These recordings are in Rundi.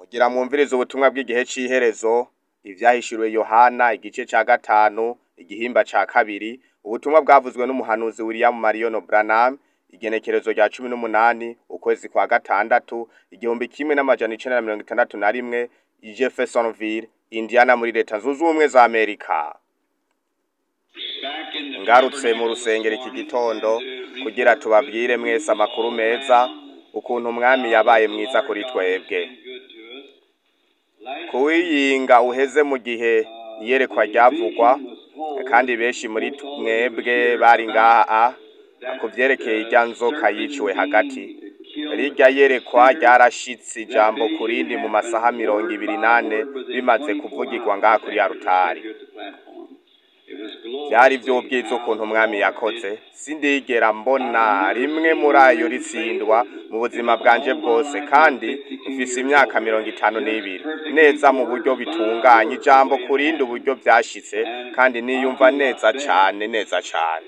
kugira mwumvirize ubutumwa bw'igihe c'iherezo ivyahishuriwe Yohana igice ca gatanu igihimba ca kabiri ubutumwa bwavuzwe n'umuhanuzi William Marion Branham igenekerezo rya cumi n'umunani ukwezi kwa gatandatu igihumbi kimwe n'amajana icenda na mirongo itandatu na rimwe i Jeffersonville Indiana muri leta zunze ubumwe za Amerika ngarutse mu rusengero iki gitondo kugira tubabwire mwese amakuru meza ukuntu umwami yabaye mwiza kuri twebwe kuwiyinga uheze mu gihe iyerekwa ryavugwa kandi benshi muri mwebwe bari ngaha ku vyerekeye irya nzoka yiciwe hagati rirya yerekwa ryarashitse ijambo ku rindi mu masaha mirongo ibiri nane bimaze kuvugirwa ngaha kuri ya rutari vyari vy'ubwiza ukuntu umwami yakoze sindigera mbona rimwe muri ayo ritsindwa mu buzima bwanje bwose kandi mfise imyaka mirongo itanu n'ibiri neza mu buryo bitunganye ijambo ku rindi uburyo vyashitse kandi niyumva neza cane neza cane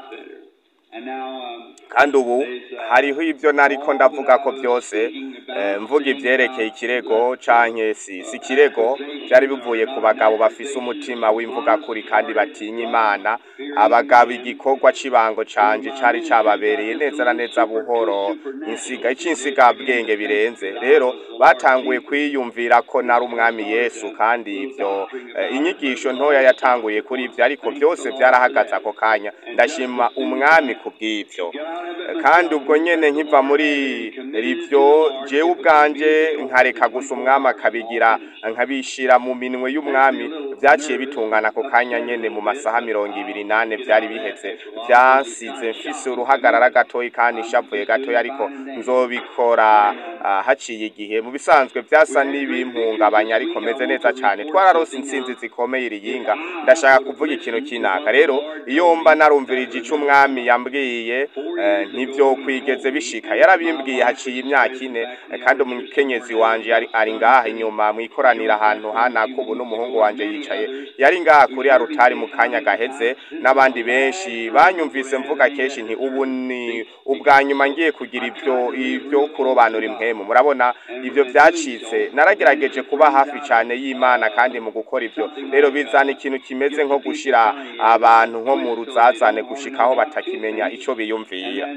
kandi ubu hariho ivyo nariko ndavuga ko vyose eh, mvuga ivyerekeye ikirego canke si si ikirego vyari bivuye ku bagabo bafise umutima w'imvuga kuri kandi batinya imana abagabo igikorwa c'ibango canje cari cababereye neza na neza buhoro insiga icinsiga bwenge birenze rero batanguye kwiyumvira ko nari umwami yesu kandi ivyo eh, inyigisho ntoya yatanguye kuri ivyo ariko vyose vyarahagaze ako kanya ndashima umwami kubw'ivyo kandi ubwo nyene nkiva muri rivyo jewe ubwanje nkareka gusa umwami akabigira nkabishira mu minwe y'umwami vyaciye bitungana ako kanya nyene mu masaha mirongo ibiri nane vyari biheze vyasize mfise uruhagarara gatoyi kandi nshavuye gatoyi ariko nzobikora ah, haciye igihe mu bisanzwe vyasa n'ibimpungabanya ariko meze neza cane twararose intsinzi zikomeye iriyinga ndashaka kuvuga ikintu kinaka rero iyo mba narumvirije ico umwami yambwiye eh, ntivyo kwigeze bishika yarabimbwiye haciye imyaka ine eh, kandi umukenyezi wanje yari ari ngaha inyuma mwikoranira ahantu hanaka ubu n'umuhungu wanje yicaye yari ngaha kuri ya rutari mu kanya gaheze n'abandi benshi banyumvise mvuga kenshi nti ubu ni ubwa nyuma ngiye kugira ivyo ivyo kurobanura impwemu murabona ivyo vyacitse naragerageje kuba hafi cane y'imana kandi mu gukora ivyo rero bizana ikintu kimeze nko gushira abantu nko mu ruzazane gushikaho batakimenya ico biyumvira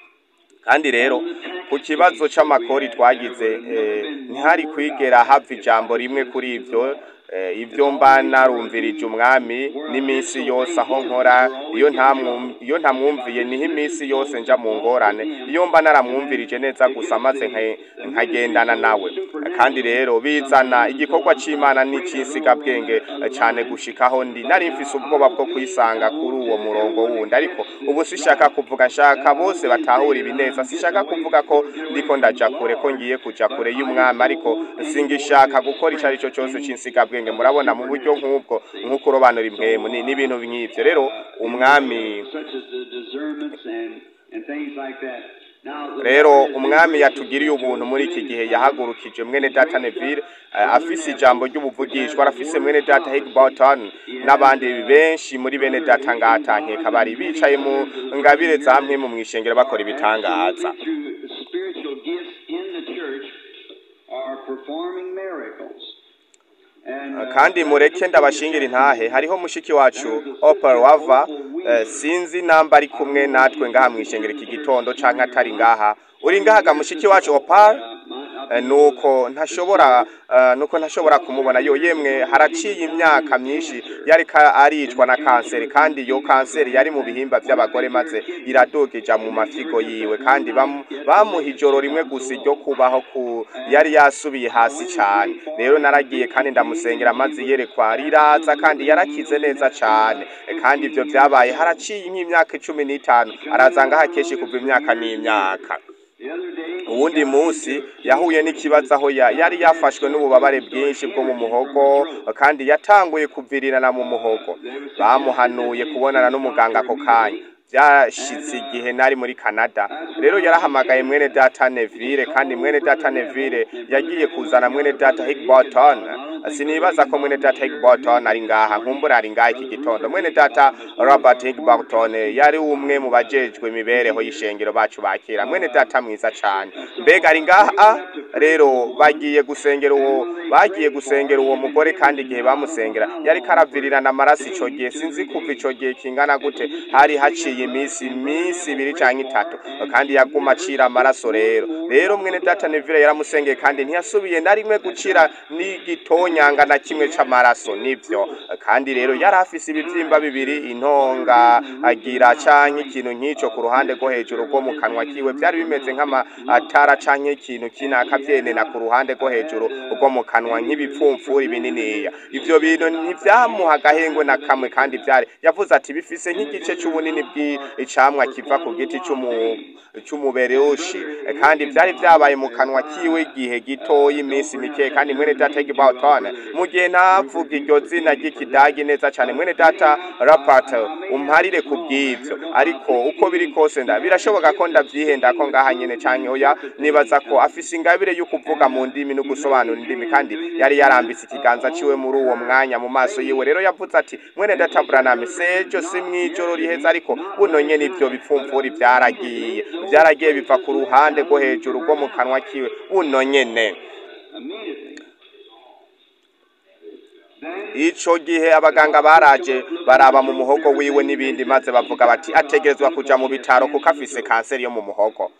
kandi rero ku kibazo c'amakori twagize eh, ntihari kwigera hava ijambo rimwe kuri ivyo eh, ivyo mba narumvirije umwami n'iminsi yose aho nkora iyo ntamwum- iyo ntamwumviye niho iminsi yose nja mu ngorane iyo mba naramwumvirije neza gusa maze nka- nkagendana nawe kandi rero bizana igikorwa c'imana n'ic'insigabwenge eh, cane gushikaho ndi nari mfise ubwoba bwo kwisanga kuri uwo murongo wundi ariko ubu sishaka kuvuga nshaka bose batahura ibi neza sishaka kuvuga ko ndiko ndaja kure ko ngiye kuja kure y'umwami ariko singishaka gukora ico arico cose c'insigabwenge murabona mu buryo nk'ubwo nko kurobanura impwemu ni n'ibintu nk'ivyo rero umwami such as the discernments and, and things like that. Now, the rero Lord is umwami yatugiriye ubuntu muri iki gihe yahagurukije mwene data Neville eh, afise ijambo ry'ubuvugishwa arafise mwene data Higginbotham n'abandi benshi muri bene data ngatankeka bari bicaye mu ngabire za mpwemu mw'ishengero bakora ibitangaza through spiritual gifts in the church are performing miracles. And, uh, kandi mureke ndabashingira intahe hariho mushiki wacu Opal wava eh, sinzi namba ari kumwe natwe ngaha mw'ishengero iki gitondo canke atari ngaha uri ngaha ga mushiki wacu Opal Eh, nuko ntashobora eh, nuko ntashobora kumubona yo yemwe haraciye imyaka myinshi yari ka- aricwa na kanseri kandi iyo kanseri yari mu bihimba vy'abagore maze iradugija mu mafigo yiwe kandi bamu- bamuha ijoro rimwe gusa ryo kubaho ku yari yasubiye hasi cane rero naragiye kandi ndamusengera maze yerekwa riraza kandi yarakize neza cane Eh, kandi ivyo vyabaye haraciye nk'imyaka cumi n'itanu araza ngaha kenshi kuva imyaka n'imyaka the other day, uwundi munsi yahuye n'ikibazo aho ya- yari yafashwe n'ububabare bwinshi bwo mu muhogo kandi yatanguye kuvirirana mu muhogo bamuhanuye kubonana n'umuganga ako kanya byashitse igihe nari muri Canada rero yarahamagaye mwene data Neville kandi mwene data Neville yagiye kuzana mwene data Higginbotham sinibaza ko mwene data Higginbotham ari ngaha nkumbura ari ngaha iki gitondo mwene data Robert Higginbotham yari umwe mu bajejwe imibereho y'ishengero bacu bakira mwene data mwiza cane mbega ari ngaha rero bagiye gusengera uwo bagiye gusengera uwo mugore kandi igihe bamusengera yari karavirirana amaraso ico gihe sinzi kuva ico gihe kingana gute hari haciye iminsi iminsi ibiri canke itatu kandi yaguma acira amaraso rero rero mwene data Neville yaramusengeye kandi ntiyasubiye na rimwe gucira n'igitonyanga na kimwe c'amaraso nivyo kandi rero yari afise ibivyimba bibiri intonga agira canke ikintu nk'ico ku ruhande rwo hejuru rwo mu kanwa kiwe vyari bimeze nk'amatara canke ikintu kinaka vyenena ku ruhande rwo hejuru rwo mu kanwa nk'ibipfumfuri bininiya ivyo bintu ntivyamuha agahengwe na kamwe kandi vyari yavuze ati bifise nk'igice c'ubunini bw'icamwa kiva ku giti c'umu c'umuberushi kandi vyari vyabaye mu kanwa kiwe igihe gitoyi iminsi mike kandi mwene data Gibbauton mu gihe ntavuga iryo zina ry'ikidagi neza cane mwene data Rapart umparire ku bw'ivyo ariko uko biri kose nda birashoboka ko ndavyihenda ko ngaha nyene canke oya nibaza ko afise ingabire yo kuvuga mu ndimi no gusobanura indimi kandi yari yarambise ikiganza ciwe muri uwo mwanya mu maso yiwe rero yavuze ati mwene data Branham sejo si mwijoro riheza ariko buno nyene ivyo bipfumfuri vyaragiye vyaragiye biva ku ruhande rwo hejuru rwo mu kanwa kiwe buno nyene Immediately. ico gihe abaganga baraje baraba mu muhogo wiwe n'ibindi maze bavuga bati ategerezwa kuja mu bitaro kuko afise kanseri yo mu muhogo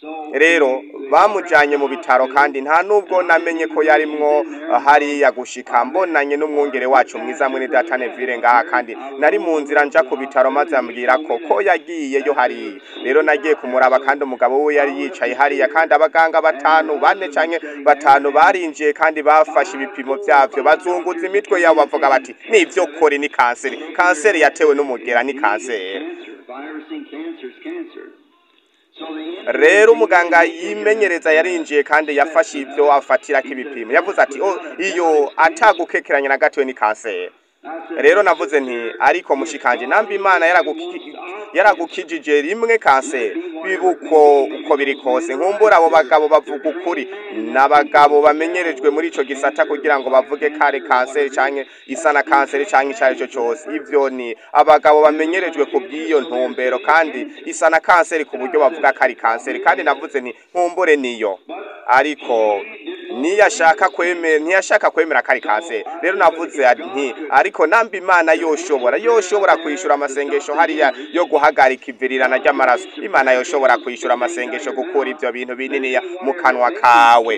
rero bamujanye mu bitaro kandi nta nubwo namenye ko yarimwo uh, hariya gushika mbonanye n'umwungere wacu mwiza mwene data Neville ngaha kandi nari mu nzira nja ku bitaro maze ambwira ko ko yagiyeyo hariya rero nagiye kumuraba kandi umugabo we yari yicaye hariya kandi abaganga batanu bane canke batanu barinjiye kandi bafashe ibipimo vyavyo bazunguza imitwe yabo bavuga bati nivyo kore ni kanseri kanseri yatewe n'umugera ni kanseri Virus and cancer is cancer. So the rero umuganga yimenyereza yarinjiye kandi yafashe ibyo afatirako ibipimo yavuze ati "Oh, iyo atagukekeranya na gatoya ni kanseri rero navuze nti ariko mushikanje namba imana yaraguki- yaragukijije rimwe kanseri bibuko uko biri kose nkumbura abo bagabo bavuga ukuri n'abagabo bamenyerejwe muri ico gisata kugira ngo bavuge kare kanseri canke isa na kanseri canke ico ari cyo cose ivyo ni abagabo bamenyerejwe ku bw'iyo ntumbero kandi isa na kanseri ku buryo bavuga ko ari kanseri kandi navuze nti nkumbure niyo ariko niyashaka kwemera ntiyashaka kwemera ko ari kanseri rero navuze nti ariko namba imana yoshobora yoshobora kwishura amasengesho hariya yo guhagarika ivirirana ry'amaraso imana yoshobora kwishura amasengesho gukura ivyo bintu bininiya mu kanwa kawe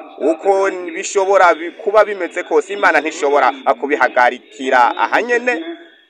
uko bishobora bi- kuba bimeze kose imana ntishobora kubihagarikira ahanyene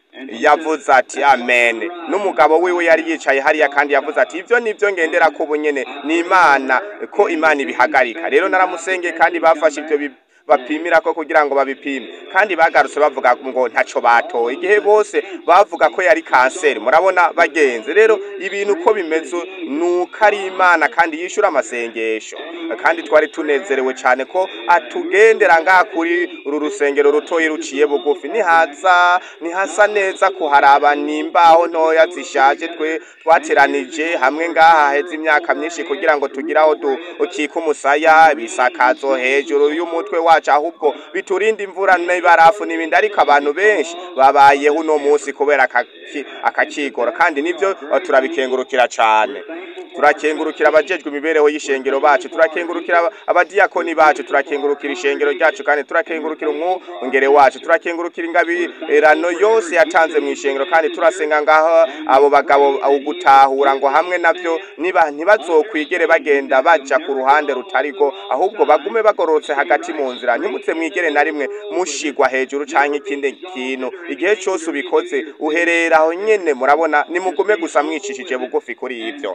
yavuze ati amen n'umugabo wiwe yari yicaye hariya kandi yavuze ati ivyo nivyo ngendera ko bunyene ni imana ko imana ibihagarika rero naramusengeye kandi bafashe ivyo bi- bapimira ko kugira ngo babipime kandi bagarutse bavuga ngo ntaco batoye igihe bose bavuga ko yari kanseri murabona bagenzi rero ibintu uko bimeze nuko ari imana kandi yishura amasengesho kandi twari tunezerewe cyane ko atugendera ngaha kuri uru rusengero rutoyi ruciye bugufi nihaza nihasa neza kuharaba nimbaho ntoya zishaje twe twateranije hamwe ngaha haheze imyaka myinshi kugira ngo tugire aho dukika umusaya bisakazo hejuru y'umutwe wacu ahubwo biturinda imvura n'ibarafu n'ibindi ariko abantu benshi babayeho uno munsi kubera akaki- akakigoro kandi nivyo eh, turabikengurukira cane turakengurukira abajejwe imibereho y'ishengero bacu turakengurukira aba- abadiyakoni bacu turakengurukira ishengero ryacu kandi turakengurukira umwungere wacu turakengurukira ingabirano yose yatanze mu ishengero kandi turasenga ngaho abo bagabo ugutahura ngo hamwe navyo niba ntibazokwigere bagenda baja ku ruhande rutariko ahubwo bagume bagororotse hagati mu nzira ntimutse mwigere na rimwe mushigwa hejuru canke ikindi kintu igihe cose ubikoze uherera aho nyene murabona nimugume gusa mwicishije bugufi kuri ivyo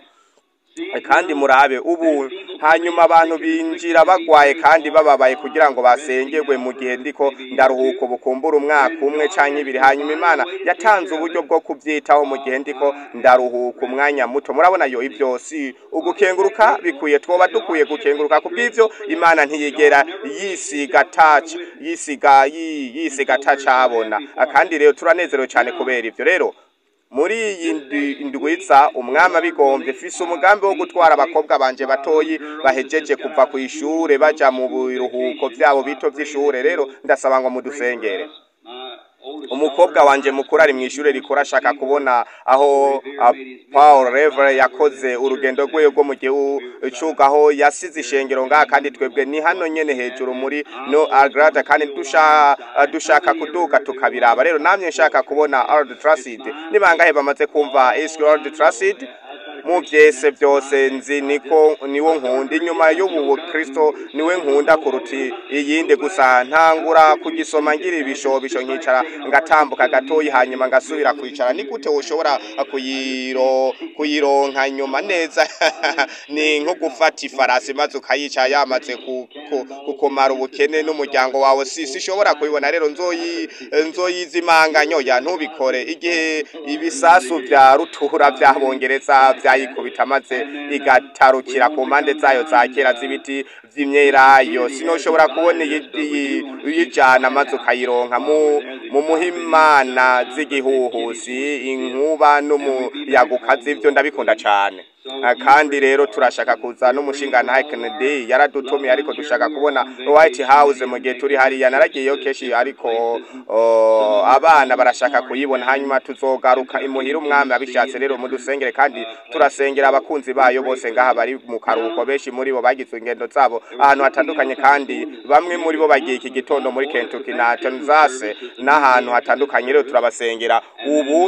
kandi murabe ubu hanyuma abantu binjira bagwaye kandi bababaye kugira ngo basengerwe mu gihe ndiko ndaruhuka bukumbura umwaka umwe canke ibiri hanyuma imana yatanze uburyo bwo kuvyitaho mu gihe ndiko ndaruhuka umwanya muto murabona yo ivyo si ugukenguruka bikwiye twoba dukwiye gukenguruka kubw'ivyo imana ntiyigera yisiga touch yisiga yi- yisiga touch abona kandi rero turanezerewe cyane kubera ivyo rero muri iyi ndi- ndwiza umwami abigombye fise umugambi wo gutwara abakobwa banje batoyi bahejeje kuva ku ishure baja mu biruhuko vyabo bito vy'ishure rero ndasaba ngo mudusengere My oldest umukobwa wanje mukuru ari mu ishuri rikora ashaka kubona aho ah, Paul Revere yakoze urugendo rwe rwo mu gihugu aho yasize ishengero ngaha kandi twebwe ni hano nyene hejuru muri no agrada kandi dusha dushaka kuduka tukabiraba rero namye nshaka kubona Old Trafford ni bangahe bamaze kumva East Old Trafford mu byese byose nzi niko niwo nkunda inyuma y'ubu Kristo niwe nkunda kuruti iyindi gusa ntangura kugisoma ngira ibishobisho nkicara ngatambuka gatoyi hanyuma ngasubira kwicara ni gute ushobora kuyiro kuyironka nyuma neza ni nko gufata ifarasi maze ukayica yamaze ku- ku- kukumara ubukene n'umuryango wawe si sishobora kubibona rero nzoyi nzoyizimanganya ya ntubikore igihe ibisasu vya rutura vyabongereza vyayikubita maze igatarukira ku mpande zayo za kera z'ibiti vy'imyelayo sinoshobora kubona iyi- iyi- uyijana maze ukayironka mu mu muhimana z'igihuhusi inkuba n'umuyaga ukaze ivyo ndabikunda cane Ah, kandi rero turashaka kuza n'umushinga na Kennedy yaradutumiye ariko dushaka kubona White House mu gihe turi hariya naragiyeyo keshi ariko oh, abana barashaka kuyibona hanyuma tuzogaruka imuhira umwami abishatse rero mudusengere kandi turasengera abakunzi bayo bose ngaha bari mu karuhuko benshi muri bo bagize ingendo zabo ahantu hatandukanye kandi bamwe muri bo bagiye iki gitondo muri Kentucky na Kansas n'ahantu hatandukanye rero turabasengera ubu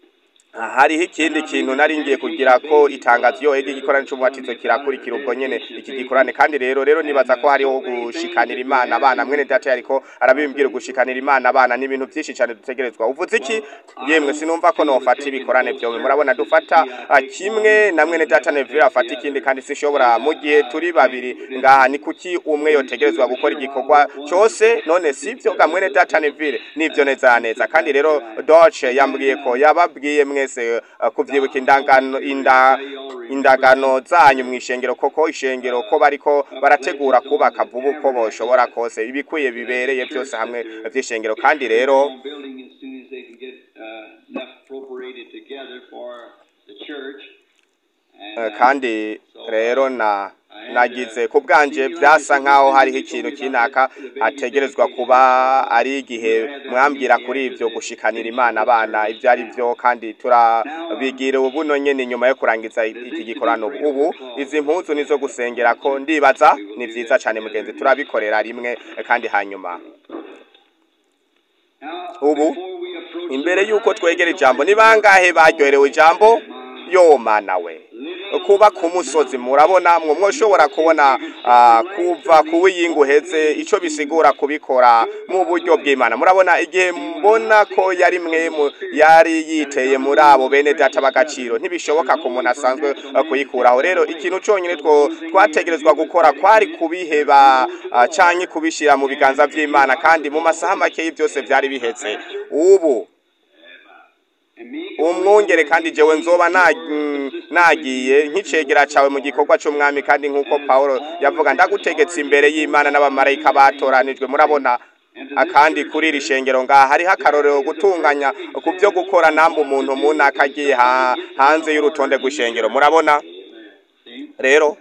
hariho ikindi kintu nari ngiye kugira ko itangazo iyo ega igikorane c'umubatizo kirakurikira ubwo nyene iki gikorane kandi rero rero nibaza ko hariho gushikanira imana abana mwene data yariko arabimbwira gushikanira imana abana ni ibintu vyinshi cane dutegerezwa uvuze iki yemwe sinumva ko nofata ibikorane vyowe murabona dufata ah, kimwe na mwene data Neville afata ikindi kandi sinshobora mu gihe turi babiri ngaha ni kuki umwe yotegerezwa gukora igikorwa cose none sivyo ga mwene data Neville nivyo neza neza kandi rero Doce yambwiye ko yababwiye mwese uh, kuvyibuka indangano inda indagano zanyu mw'ishengero koko ishengero ko bariko barategura kubaka vuba uko boshobora kose ibikwiye bibereye byose hamwe vy'ishengero kandi rero building as soon as they can get uh, enough appropriated together for the church. And, Eh, uh, kandi rero na nagize ku bwanje byasa nkaho hariho ikintu kinaka hategerezwa kuba ari igihe mwambwira kuri ibyo gushikanira imana abana ibyo ari byo kandi turabigira ubuno nyene nyuma yo kurangiza iki gikorano ubu izi mpuzu nizo gusengera ko ndibaza ni vyiza cane mugenzi turabikorera rimwe kandi hanyuma now, ubu before we approach imbere yuko twegera ijambo ni bangahe baryoherewe ijambo yo mana we kuba ku musozi murabona mwe mwoshobora kubona ah, kuva ku wiyingu heze ico bisigura kubikora mu buryo bw'imana murabona igihe mbona ko yari mwe mu- yari yiteye muri abo bene data b'agaciro ntibishoboka ko umuntu asanzwe ah, kuyikuraho rero ikintu conyine two twategerezwa gukora kwari kubiheba ah, canke kubishira mu biganza vy'imana kandi mu masaha makeyi byose vyari biheze ubu and me umwungere kandi jewe nzoba na- mm, nagiye nk'icegera cawe mu gikorwa c'umwami kandi nk'uko pawulo yavuga ndagutegetse imbere y'imana n'abamarayika batoranijwe murabona akandi kuri iri shengero ngaha hariho akarorero gutunganya ku byo gukora namba umuntu munaka agiye ha- hanze y'urutonde rw'ishengero murabona rero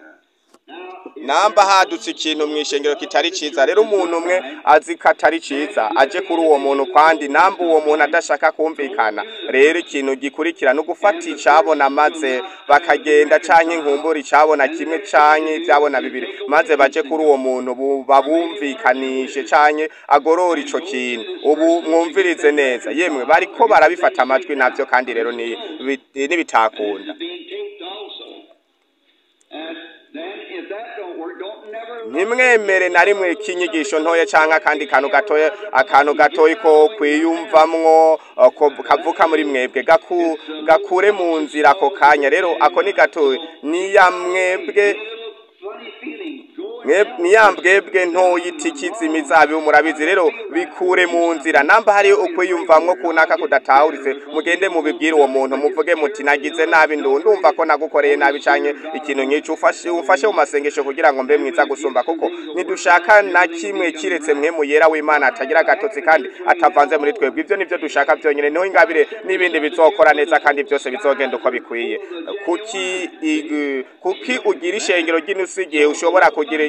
namba hadutse ikintu mu ishengero kitari ciza rero umuntu umwe azi ko atari ciza aje kuri uwo muntu kandi namba uwo muntu adashaka kumvikana rero ikintu gikurikira no gufata icabona maze bakagenda canke inkumbura icabona kimwe canke ivyabona bibiri maze baje kuri uwo muntu bu- babumvikanishe canke agorora ico kintu ubu mwumvirize neza yemwe bariko barabifata amajwi navyo kandi rero ni bi- nibitakunda being taped also. And then if that don't work, don't never ntimwemere na rimwe k'inyigisho ntoya cyangwa akandi kantu gatoya akantu gatoya ko kwiyumvamwo uh, ko kavuka muri mwebwe gaku, gakure mu nzira ako kanya rero ako ni gatoya niya mwebwe funny feeling. Go mwe niyambwebwe ntoya itikiza imizabibu murabizi rero bikure mu nzira namba hari ukwiyumvamwo kunaka kudatahuritse mugende mubibwire uwo muntu muvuge muti nagize nabi ndu ndumva ko nagukoreye nabi canke ikintu nk'ico ufashe ufashe mu masengesho kugira ngo mbe mwiza gusumba kuko ntidushaka na kimwe kiretse mwe mu yera w'Imana atagira agatotsi kandi atavanze muri twebwe ivyo nivyo dushaka vyonyene niho ingabire n'ibindi bizokora neza kandi byose bizogenda uko bikwiye kuki ig- kuki ugira ishengero ry'inusu igihe ushobora kugira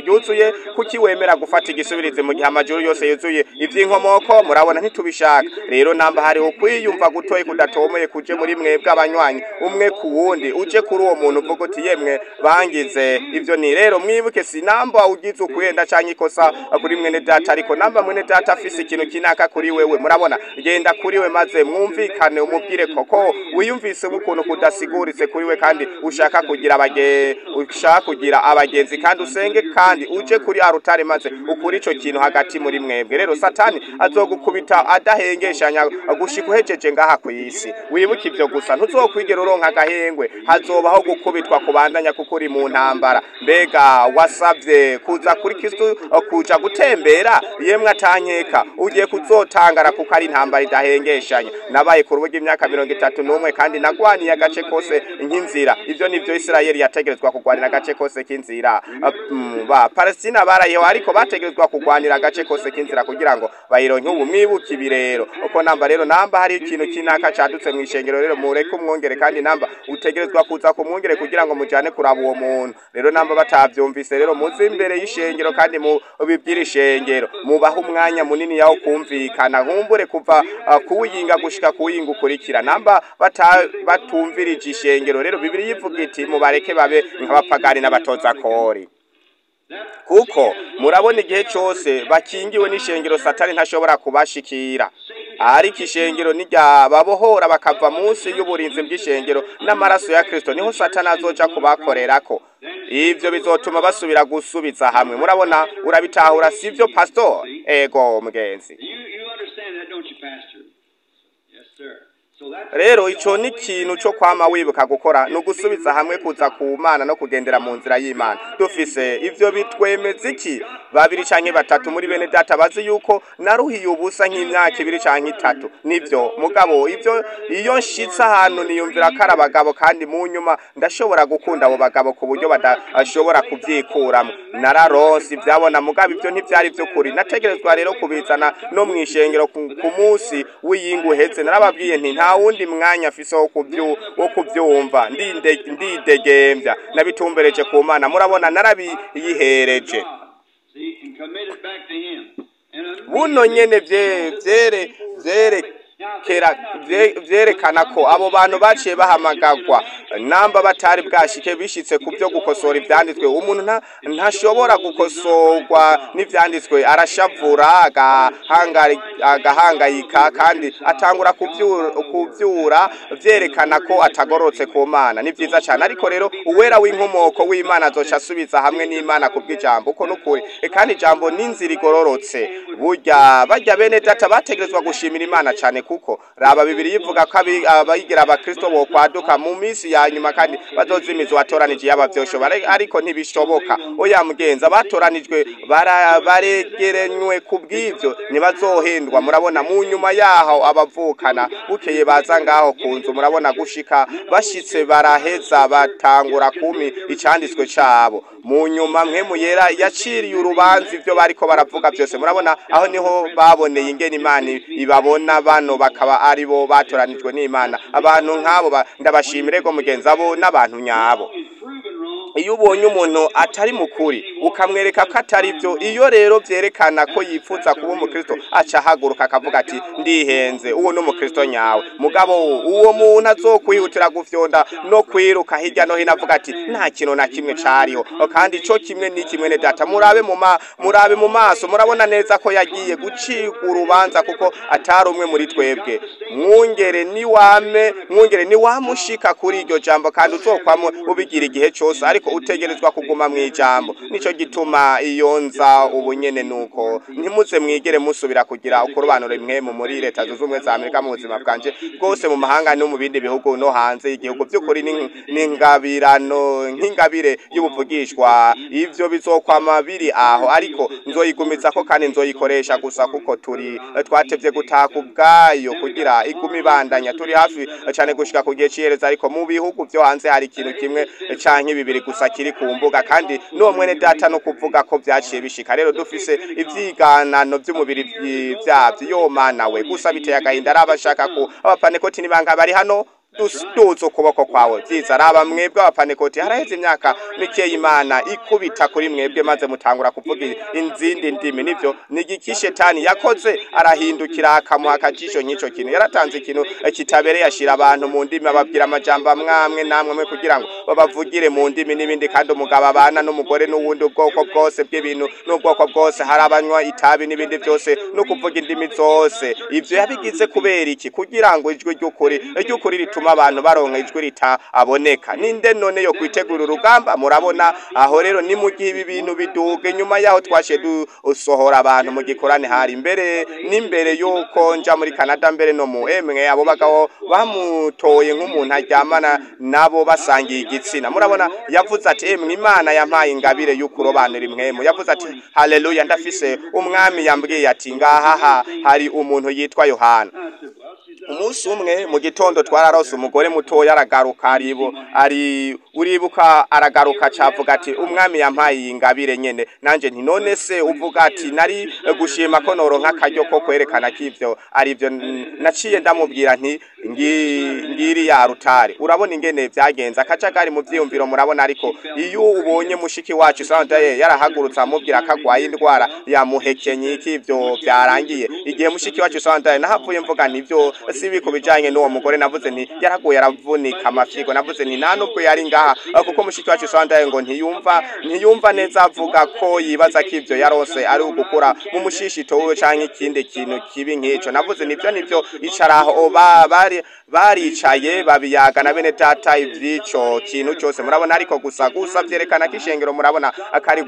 ryuzuye kuki wemera gufata igisubirizi mu gihe amajuru yose yuzuye ivy'inkomoko murabona ntitubishaka rero namba hariho kwiyumva gutoye kudatomoye kuje muri mwebwe abanywanyi umwe ku wundi uje kuri uwo muntu uvuga uti yemwe bangize ivyo ni rero mwibuke si namba ugize ukwenda canke ikosa kuri mwene data ariko namba mwene data afise ikintu kinaka kuri wewe murabona genda kuri we maze mwumvikane umubwire koko wiyumvise ukuntu kudasiguritse kuri we kandi ushaka kugira abage ushaka kugira abagenzi kandi usenge kandi uje kuri arutare maze ukuri ico kintu hagati muri mwebwe rero satani azogukubita adahengeshanya gushika uhejeje ngaha ku isi wibuke ivyo gusa ntuzokwigera uronka agahengwe hazobaho gukubitwa kubandanya kuko uri mu ntambara mbega wasavye kuza kuri kristo kuja gutembera yemwe atankeka ugiye kuzotangara kuko ari intambara idahengeshanya nabaye ku rubuga imyaka mirongo itatu n'umwe kandi nagwaniye agace kose nk'inzira ivyo nivyo isirayeli yategerezwa kugwanira agace kose k'inzira Mm, ba palestina barayeho ariko bategerezwa kugwanira agace kose k'inzira kugira ngo bayironke ubu mwibuke ibi rero uko namba rero namba hari ikintu kinaka cadutse mu ishengero rero mureke umwongere kandi namba utegerezwa kuza kumwongere kugira ngo mujane kuraba uwo muntu rero namba batavyumvise rero muze imbere y'ishengero kandi mu bibwira ishengero mubaha umwanya munini yawo kumvikana nkumbure kuva uh, kuwuyinga gushika kuwuyinga ukurikira namba bata, batumvirije ishengero rero bibiri yivuga iti mubareke babe nk'abapagani n'abatoza kori kuko murabona igihe cyose bakingiwe n'ishengero satani ntashobora kubashikira ariko ishengero nirya babohora bakava munsi y'uburinzi bw'ishengero n'amaraso ya kristo niho satani azoja kubakorerako ivyo bizotuma basubira gusubiza hamwe murabona urabitahura sivyo pastor ego mugenzi You, you understand that, don't you, Pastor? Yes, sir. So that's rero ico ni ikintu co kwama wibuka gukora ni ugusubiza hamwe kuza ku mana no kugendera mu nzira y'imana dufise ivyo bitwemeza iki babiri canke batatu muri bene data bazi yuko naruhiye ubusa nk'imyaka ibiri canke itatu nivyo mugabo ivyo iyo nshitse ahantu niyumvira ko ari abagabo kandi mu nyuma ndashobora gukunda abo bagabo ku buryo badashobora kuvyikuramwo nararonse ivyabona mugabo ivyo ntivyari vy'ukuri nategerezwa rero kubizana no mw'ishengero ku ku munsi w'iyinga uheze narababwiye nti nta wundi mwanya afise wo kubyu wo kuvyumva ndinde ndidegembya nabitumbereje ku mana murabona narabiyihereje see, and commit it back to Him. And buno nyene vye vyere vyerekera vye- vyerekana ko abo bantu baciye bahamagagwa namba batari bwashike bishitse ku vyo gukosora ivyanditswe umuntu nta ntashobora gukosorwa n'ivyanditswe arashavura agahangari- agahangayika kandi atangura kuvyura, kuvyura vyerekana ko atagorotse ku mana ni vyiza cane ariko rero uwera w'inkomoko w'imana azoca asubiza hamwe n'imana ku bw'ijambo uko nukuri E, kandi ijambo ni inzira igororotse burya barya bene data bategerezwa gushimira imana cane kuko raba bibiri yivuga ko abi- abayigira abakristo bokwaduka mu minsi ya nyuma kandi bazozimiza uwatoranije yaba vyoshobora ariko ntibishoboka oya mugenzi abatoranijwe bara- baregerenywe ku bw'ivyo ntibazohendwa murabona mu nyuma yaho abavukana bukeye baza ngaho ku nzu murabona gushika bashitse baraheza batangura kumi icanditswe cabo mu nyuma mpemu yera yaciriye urubanza ivyo bariko baravuga vyose murabona aho niho baboneye ingene imana ibabona bano bakaba ari bo batoranijwe n'imana abantu nk'abo ba- ndabashimire go mugenzi abo n'abantu nyabo is proven wrong. iyo ubonye umuntu atari mukuri ukamwereka ko atari byo iyo rero vyerekana ko yifuza kuba umukristo aca ahaguruka akavuga ati ndihenze uwo ni umukristo nyawe mugabo uwo muntu azokwihutira gufyonda no kwiruka hirya no hino avuga ati nta kintu na kimwe cariho kandi ico kimwe ni kimwe ne data murabe mu ma murabe mu maso murabona neza ko yagiye gucirwa urubanza kuko atari umwe muri twebwe mwungere niwame mwungere niwamushika kuri iryo jambo kandi uzokwamwe ubigira igihe cose ariko utegerezwa kuguma mu ijambo nico gituma iyo nza ubunyene nuko ntimuze mwigere musubira kugira ukurobanura imwe mu muri leta zunze ubumwe za amerika mu buzima bwanje bwose mu mahanga no mu bindi bihugu no hanze y'igihugu by'ukuri ni- ni ingabirano nk'ingabire y'ubuvugishwa ivyo bizokwama biri aho ariko nzoyigumiza ko kandi nzoyikoresha gusa kuko turi twatevye gutaka ubwayo kugira igume ibandanya turi hafi cyane gushika ku gihe cihereza ariko mu bihugu vyo hanze hari ikintu kimwe canke bibiri gusa kiri ku mbuga kandi n'uwo mwene data no kuvuga ko vyaciye bishika rero dufise ivyiganano vy'umubiri vyi- vyavyo yo mana we gusa biteye agahinda ari abashaka ko abapanekoti nibanga bari hano duduza ukuboko kwawe byiza raba mwebwe abapanekoti haraheze imyaka mikeya imana ikubita kuri mwebwe maze mutangura kuvuga inzindi ndimi nivyo ni igiki shetani yakoze arahindukira akamuha akajisho nk'ico kintu yaratanze ikintu kitabereye ashira abantu mu ndimi ababwira amajambo amwamwe namwe mwe kugira ngo babavugire mu ndimi n'ibindi kandi umugabo abana n'umugore n'uwundi ubwoko bwose bw'ibintu n'ubwoko bwose hari abanywa itabi n'ibindi byose no kuvuga indimi zose ivyo yabigize kubera iki kugira ngo ijwi ry'ukuri ry'ukuri rituma abantu baronka ijwi ritaboneka ninde none yo kwitegura urugamba murabona aho rero ni mu gihe ibi bintu biduga inyuma yaho twashe dusohora abantu mu gikorane hari imbere n'imbere yuko nja muri Canada mbere no mu emwe abo bagabo bamutoye nk'umuntu aryamana nabo basangiye igitsina murabona yavuze ati emwe imana yampaye ingabire y'ukurobanura imwemu yavuze ati haleluya ndafise umwami yambwiye ati ngaha hari umuntu yitwa Yohana umunsi umwe mu gitondo twararose umugore mutoya aragaruka aribo ari uribuka aragaruka cavuga ati umwami yampaye iyi ngabire nyene nanje nti none se uvuga ati nari gushima ko noronka akaryo ko kwerekana ko ivyo arivyo naciye ndamubwira nti ngiri ya rutare urabona ingene vyagenze akajagari mu vyiyumviro murabona ariko iyo ubonye mushiki wacu sandaye yarahagurutse amubwira ko agwaye indwara yamuhekenye iki ivyo vyarangiye igihe mushiki wacu sandaye nahavuye mvuga nti ivyo sibi ku bijanye n'uwo mugore navuze nti yaraguye aravunika amafyigo navuze nti nta nubwo yari ngaha kuko mushiki wacu sandaye ngo ntiyumva ntiyumva neza avuga ko yibaza ko ivyo yarose ari ugukura mu mushishito wiwe canke ikindi kintu kibi nk'ico navuze nivyo nivyo icaraho bari baricaye babiyaga na bene data ivy'ico kintu cyose murabona ariko gusa gusa vyerekana ko ishengero murabona akari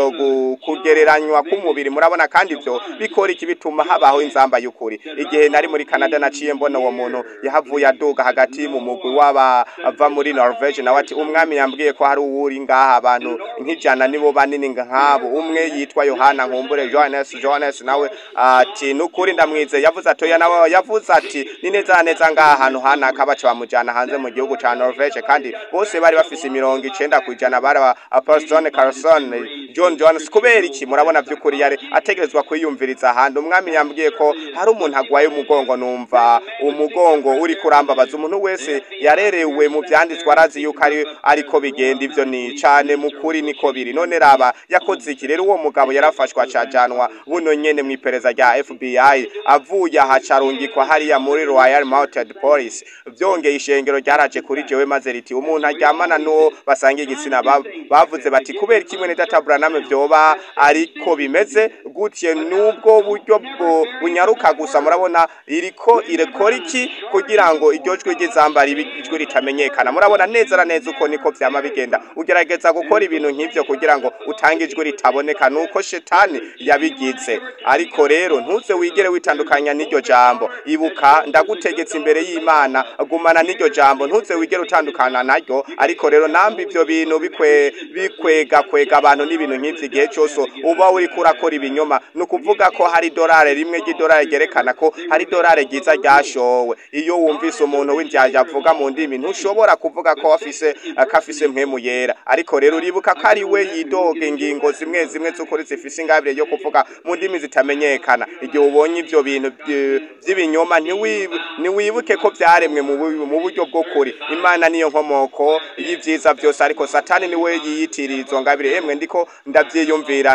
kugereranywa k'umubiri murabona kandi ivyo bikora iki bituma habaho inzamba y'ukuri igihe nari muri Canada naciye mbona uwo muntu yahavuye aduga hagati mu mugwi w'abava muri Norvege nawe ati umwami yambwiye ko hari uwuri ngaha abantu nk'ijana nibo banini nk'abo umwe yitwa Yohana nkumbure Johannes Johannes nawe ati nukuri ndamwize yavuze atoya nawe yavuze ati ni neza neza ngaha ahantu hanaka baca bamujana hanze mu gihugu ca Norvege kandi bose bari bafise imirongo icenda kwijana bari Apostle Carlson John Jones kubera iki murabona vy'ukuri yari ategerezwa kwiyumviriza ahandi umwami yambwiye ko hari umuntu agwaye umugongo numva umugongo uri kurambabaza umuntu wese yarerewe mu vyanditswe arazi yuko ari ariko bigenda ivyo ni cane mukuri niko biri none raba yakoze iki rero uwo mugabo yarafashwa acajanwa buno nyene mw'ipereza rya FBI avuye aha carungikwa hariya muri Royal Mounted Police vyongeye ishengero ryaraje kuri jewe maze riti umuntu aryamana n'uwo basangiye igitsina bavuze bati kubera kimwe ne data Branham vyoba ariko bimeze gutye nubwo buryo bunyaruka gusa murabona iriko irekora iki kugira ngo iryo jwi ry'izamba ijwi ritamenyekana murabona neza na neza uko niko vyama bigenda ugerageza gukora ibintu nk'ivyo kugira ngo utange ijwi ritaboneka nuko shetani yabigize ariko rero ntuze wigere witandukanya n'iryo jambo ibuka ndagutegetse imbere y'Imana gumana n'iryo jambo ntuze wigere utandukana naryo ariko rero nambi ivyo bintu bikwe bikwega kwega abantu n'ibintu nk'ivyo igihe cyose uba uri kurakora ibinyoma no kuvuga ko hari dolare rimwe ry'idolare ryerekana ko hari dolare ryiza ryashowe iyo wumvise umuntu w'indyarya avuga mu ndimi ntushobora kuvuga ko afise kafise mpemu yera ariko rero uribuka ko ari we yidoga ingingo zimwe zimwe z'ukuri zifise ingabire yo kuvuga mu ndimi zitamenyekana igihe ubonye ivyo bintu by'ibinyoma ntiwibuke ko byaremwe mu buryo bwo kuri imana niyo nkomoko y'ivyiza byose ariko satani niwe yiyitirira izo ngabire emwe ndiko ndavyiyumvira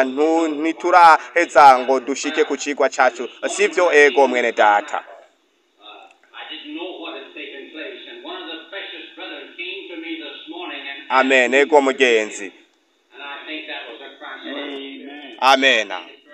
ntituraheza ngo dushike ku cigwa cacu sivyo ego mwene data amen ego mugenzi amen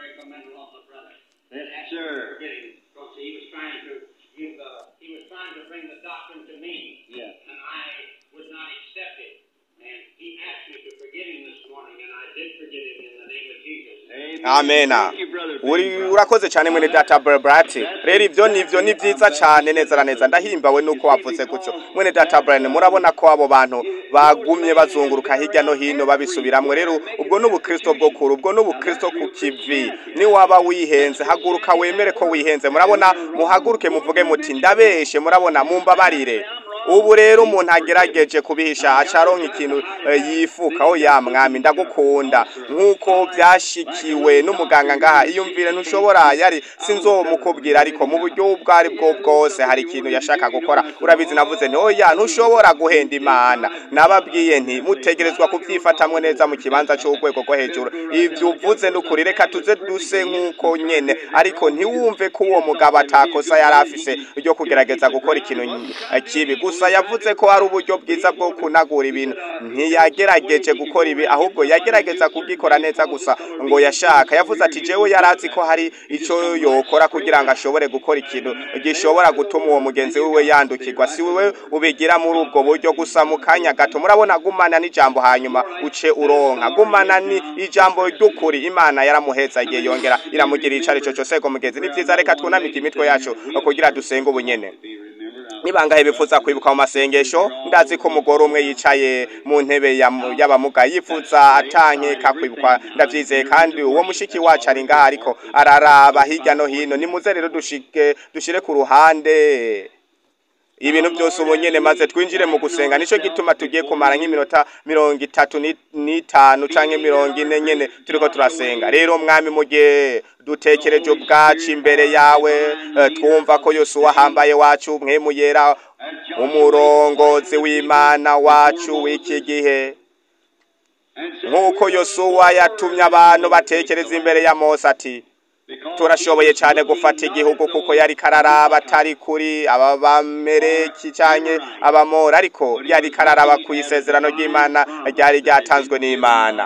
Yes, sir. Because he was trying to give, uh, he was trying to bring the doctrine to me, Yeah. and I would not accept it. And he asked me to forgive him this morning, and I did forgive him in the name of Jesus. Amen. amen Thank you, brother. uri Benny, brother. urakoze cyane mwene data brati rero ivyo nivyo ni vyiza cyane neza na neza ndahimbawe nuko wavuze gutyo mwene data Brian murabona ko abo bantu bagumye bazunguruka hirya no hino babisubiramwe rero ubwo n'ubukristo bwo kuri ubwo n'ubukristo ku kivi ni waba wihenze haguruka wemere ko wihenze murabona muhaguruke muvuge muti ndabeshe murabona mumbabarire ubu rero umuntu agerageje kubihisha acaronka ikintu eh, yifuka oh ya mwami ndagukunda nk'uko byashikiwe n'umuganga ngaha iyumvire ntushobora yari sinzomukubwira ariko mu buryo ubwo ari bwo bwose hari ikintu yashaka gukora urabizi navuze nti oya ntushobora guhenda imana nababwiye nti mutegerezwa kubyifatamwe neza mu kibanza cy'urwego rwo hejuru ibyo uvuze n'ukuri reka tuze duse nk'uko nyene ariko ntiwumve ko uwo mugabo atakosa yari afise ryo kugerageza gukora ikintu eh, kibi gusa yavuze ko hari uburyo bwiza bwo kunagura ibintu ntiyagerageje gukora ibi ahubwo yagerageza kugikora neza gusa ngo yashaka yavuze ati jewe yari azi ko hari icyo yokora kugira ngo ashobore gukora ikintu gishobora gutuma uwo mugenzi wiwe yandukirwa si wewe ubigira muri ubwo buryo gusa mu kanya gato murabona gumana n'ijambo hanyuma uce uronka gumana ni ijambo ry'ukuri imana yaramuheza igihe yongera iramugira icyo ari cyo cyose ngo mugenzi ni byiza reka twunamike imitwe yacu kugira dusenge ubunyene nibangahe bifuza kwibuka mu masengesho ndazi ko umugore umwe yicaye mu ntebe ya- y'abamuga yifuza atankeka kwibukwa ndabyizeye kandi uwo mushiki wacu ari ngaha ariko araraba hirya no hino nimuze rero dushike dushire ku ruhande ibintu byose ubu nyene maze twinjire mu gusenga nico gituma tugiye kumara nk'iminota mirongo itatu ni- n'itanu canke mirongo ine nyene turiko turasenga rero mwami mu gihe dutekereje ubwacu imbere yawe eh, twumva ko yosuwa ahambaye wacu mwemu yera umurongozi w'imana wacu w'iki gihe nk'uko yosuwa yatumye abantu batekereza imbere ya mose ati turashoboye cyane gufata igihugu kuko yari kararaba atari kuri aba bamereki canke abamora ariko yari kararaba ku isezerano ry'imana ryari ryatanzwe n'imana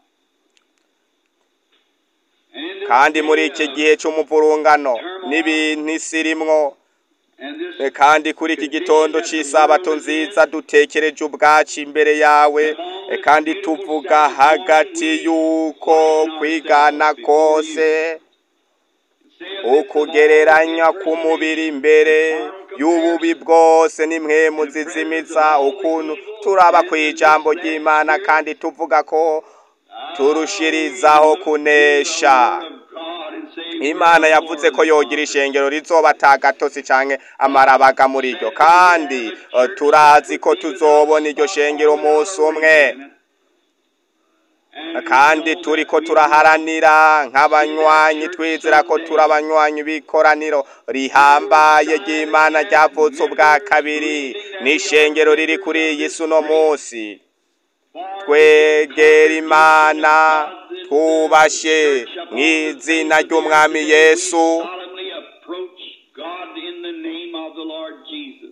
kandi muri iki gihe c'umuvurungano n'ibintu isi irimwo E, kandi kuri iki gitondo cy'isabato nziza dutekereje ubwacu imbere yawe e, kandi tuvuga hagati y'uko kwigana kose ukugereranya k'umubiri imbere y'ububi bwose n'imwemu zizimiza ukuntu turaba ku ijambo ry'imana kandi tuvuga ko turushirizaho kunesha imana yavuze ko yogira ishengero rizoba atagatosi canke amarabaga muri ryo kandi eh, turazi ko tuzobona iryo shengero umunsi umwe kandi turi ko turaharanira nk'abanywanyi twizera ko turi abanywanyi b'ikoraniro rihambaye ry'imana ryavutse ubwa kabiri n'ishengero riri kuri iyi si uno munsi twegera imana twubashe mu izina ry'umwami yesu solemnly approach God in the name of the Lord Jesus.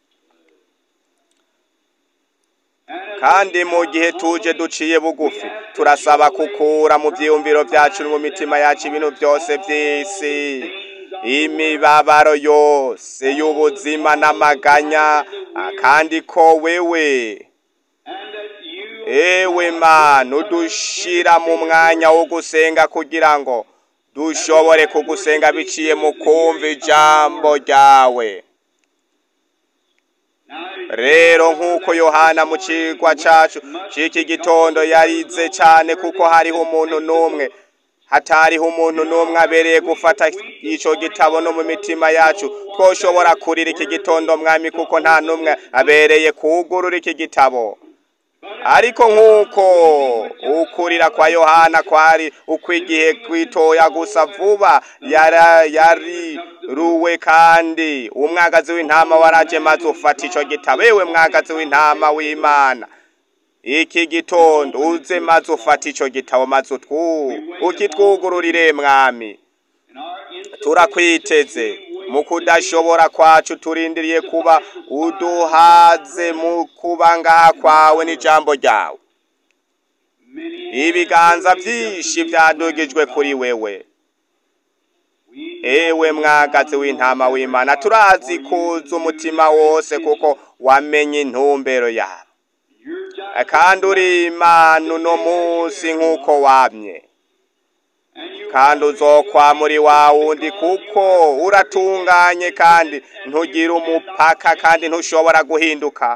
And kandi mu gihe tuje duciye bugufi turasaba kukura mu byiyumviro byacu no mu mitima yacu ibintu byose by'isi imibabaro yose y'ubuzima n'amaganya ah, kandi ko wewe and that you ewe mana udushira mu mwanya wo gusenga kugira ngo dushobore kugusenga biciye mu kumva ijambo ryawe rero nk'uko yohana mu cigwa cacu c'iki gitondo yarize cane kuko hariho umuntu n'umwe hatariho umuntu n'umwe abereye gufata ico gitabo no mu mitima yacu twoshobora kurira iki gitondo mwami kuko nta n'umwe abereye kugurura iki gitabo ariko nk'uko ukurira kwa yohana kwari ukwigihe kwitoya gusa vuba yara yariruwe kandi umwagazi w'intama waraje maze ufata ico gitabo ewe mwagazi w'intama w'imana iki gitondo uze maze ufata ico gitabo maze utwu ukitwugururire mwami in our instant turakwiteze mu kudashobora kwacu turindiriye kuba uduhaze mu kuba ngaha kwawe n'ijambo ryawe many ibiganza byinshi byadugijwe kuri wewe ewe mwagazi w'intama w'imana turazi kuza umutima wose kuko wamenye intumbero yawe you're just kandi uri imana uno munsi nk'uko wamye and you kandi uzokwa muri wa wundi kuko uratunganye kandi ntugira umupaka kandi ntushobora guhinduka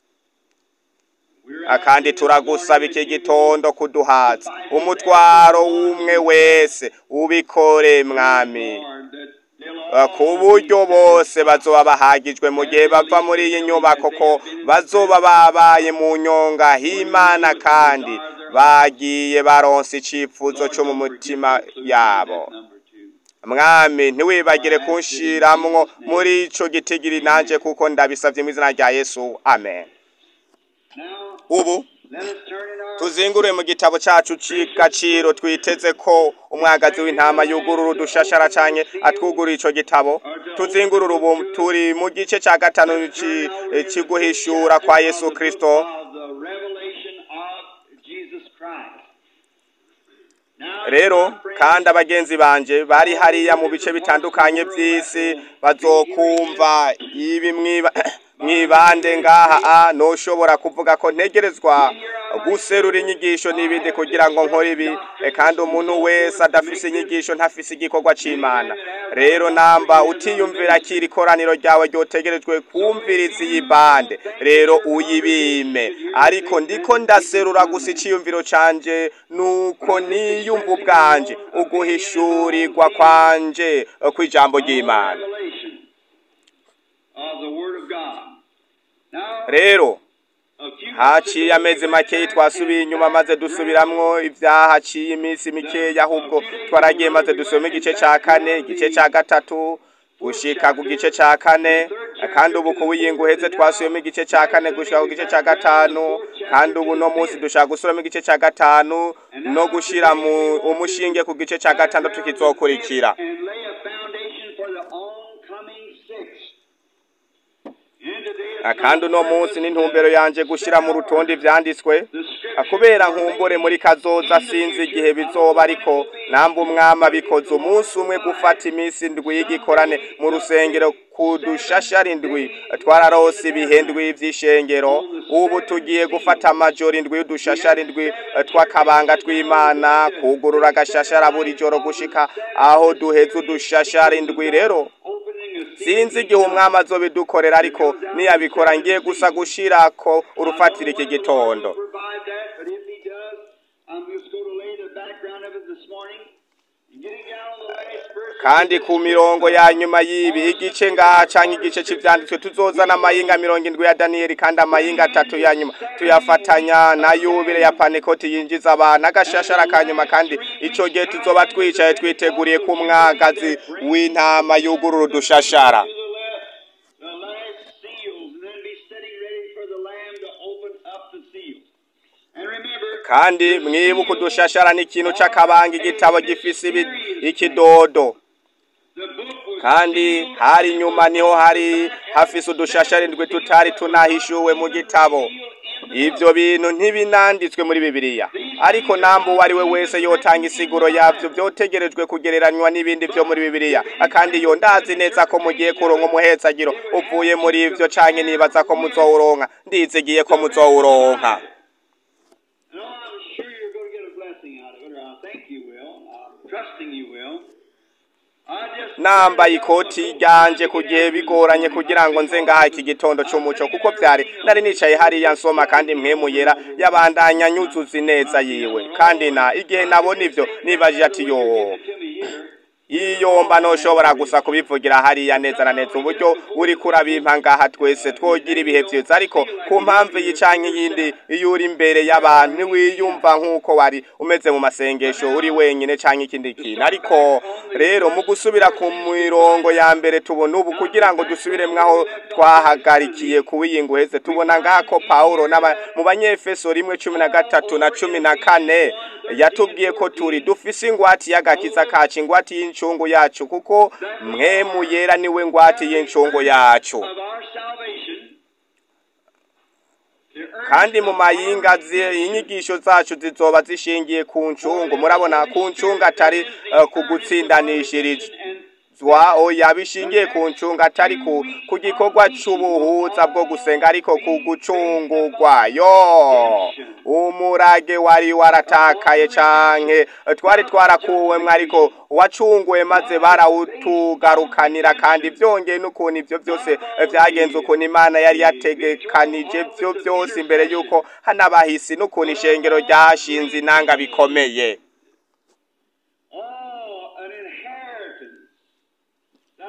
we're Ah, kandi turagusaba iki gitondo kuduhaza umutwaro w'umwe wese ubikore mwami Lord that eh, ku buryo bose bazoba bahagijwe mu gihe bava muri iyi nyubako ko bazoba babaye mu nyonga h'imana kandi bagiye baronse icifuzo co mu mutima yabo mwami ntiwibagire kunshiramwo muri ico gitigiri nanje kuko ndabisavye mu izina rya yesu amen Now, ubu let us turn in our tuzingure mu gitabo cacu c'igaciro twiteze ko umwagazi w'intama yugurura udushashara canke atwugurura ico gitabo tuzingurura ubu turi mu gice ca gatanu ci- c'iguhishura kwa yesu kristo of the revelation of Jesus Christ. Now, rero my friends, kandi abagenzi banje bari hariya mu bice bitandukanye vy'isi bazokumva ibi mwiba mwibande ngaha a noshobora kuvuga ko ntegerezwa guserura inyigisho n'ibindi kugira ngo nkore ibi E, kandi umuntu wese adafise inyigisho ntafise igikorwa c'imana rero namba utiyumvira kiri koraniro ryawe ryotegerejwe kumviriza iyi bande rero uyibime ariko ndiko ndaserura gusa iciyumviro canje nuko niyumva ubwanje uguhishurirwa kwanje eh, kw'ijambo ry'imana revelation of the Word of God. Now, rero a few haciye amezi makeyi twasubiye inyuma maze dusubiramwo ivyahaciye iminsi mikeya ahubwo twaragiye maze dusome igice ca kane igice ca gatatu gushika ku gice ca kane kandi ubu ku wiyinga uheze twasubiyemo igice ca kane gushika ku gice ca gatanu kandi ubu no munsi dushaka gusubiramo igice ca gatanu no gushira mu umushinge ku gice ca gatandatu kizokurikira and lay a foundation for the oncoming six. And today Ah, it's kandi uno not munsi purpose n'intumbero yanje gushira mu rutonde ivyanditswe the scripture Ah, kubera nkumbure muri kazoza sinzi igihe bizoba ariko namba umwami abikoze umunsi umwe gufata iminsi indwi y'igikorane mu rusengero ku dushashara indwi twararose ibihe ndwi vy'ishengero ubu tugiye gufata amajoro indwi y'udushashara indwi eh, tw'akabanga tw'imana kugurura agashashara buri joro gushika aho duheza udushashara indwi rero opening a sinzi igihe umwami azobidukorera ariko niyabikora ngiye gusa gushirako urufatiro iki gitondo provide that, but if he does, I'm just going to lay the background of it this morning. And getting down on the last verse. kandi ku mirongo ya nyuma y'ibi igice ngaha canke igice c'ivyanditswe tuzozana amayinga mirongo indwi ya daniyeli kandi amayinga atatu ya nyuma tuyafatanya na yubile ya panekoti yinjiza abantu agashashara ka nyuma kandi ico gihe tuzoba twicaye twiteguriye ko umwagazi w'intama yugurura udushashara To the left, the last seals, and then be sitting ready for the Lamb to open up the seals. And remember, kandi mwibuke udushashara ni ikintu c'akabanga igitabo gifise ibi- ikidodo the book was kandi hari inyuma niho hari hafise udushashara indwi tutari tunahishuwe mu gitabo ivyo bintu ntibinanditswe muri bibiliya ariko namba uwo ari we wese yotanga isiguro yavyo vyotegerejwe kugereranywa n'ibindi vyo muri bibiliya kandi yo ndazi neza ko mugiye kuronka umuhezagiro uvuye muri ivyo canke nibaza ko muzowuronka ndizigiye ko muzowuronka No, I'm sure you're going to get a blessing out of it, or I think you will. I'm trusting you will. I just nambaye ikoti ryanje ku gihe bigoranye kugira ngo nze ngaha iki gitondo c'umuco kuko vyari nari nicaye hariya nsoma kandi mpwemu yera yabandanya nyuzuza neza yiwe kandi na igihe nabona ivyo nibajije ati yo to me here. iyo mba noshobora gusa kubivugira hariya neza na neza uburyo uri kurabimpa ngaha twese twogira ibihe vyiza ariko ku mpamvu iyi canke iyindi iyo uri imbere y'abantu ntiwiyumva nk'uko wari umeze mu masengesho uri wenyine canke ikindi kintu ariko rero mu gusubira ku mirongo ya mbere tubona ubu kugira ngo dusubiremwo aho twahagarikiye kuwiyinga uheze tubona ngaha ko pawulo n'aba- mu banyefeso rimwe cumi na gatatu na cumi na kane yatubwiye ko turi dufise ingwati y'agakiza kacu ingwati y'incungu yacu kuko mwemu yera niwe ngwati y'incungu yacu Of our salvation. The earnest kandi mu mayinga zi- inyigisho zacu zizoba zishingiye ku ncungu murabona ku ncungu atari eh, ku gutsindanishirizwa and oya bishingiye ku ncungu atari ku ku gikorwa c'ubuhuza bwo gusenga ariko ku gucungurwa yo umurage wari waratakaye canke eh, twari twarakuwemwo ariko wacunguwe maze barawutugarukanira kandi vyongeye n'ukuntu ivyo vyose eh, vyagenze ukuntu imana yari yategekanije vyo vyose imbere y'uko hanabahisi n'ukuntu ishengero ryashinze inanga bikomeye oh, an inheritance that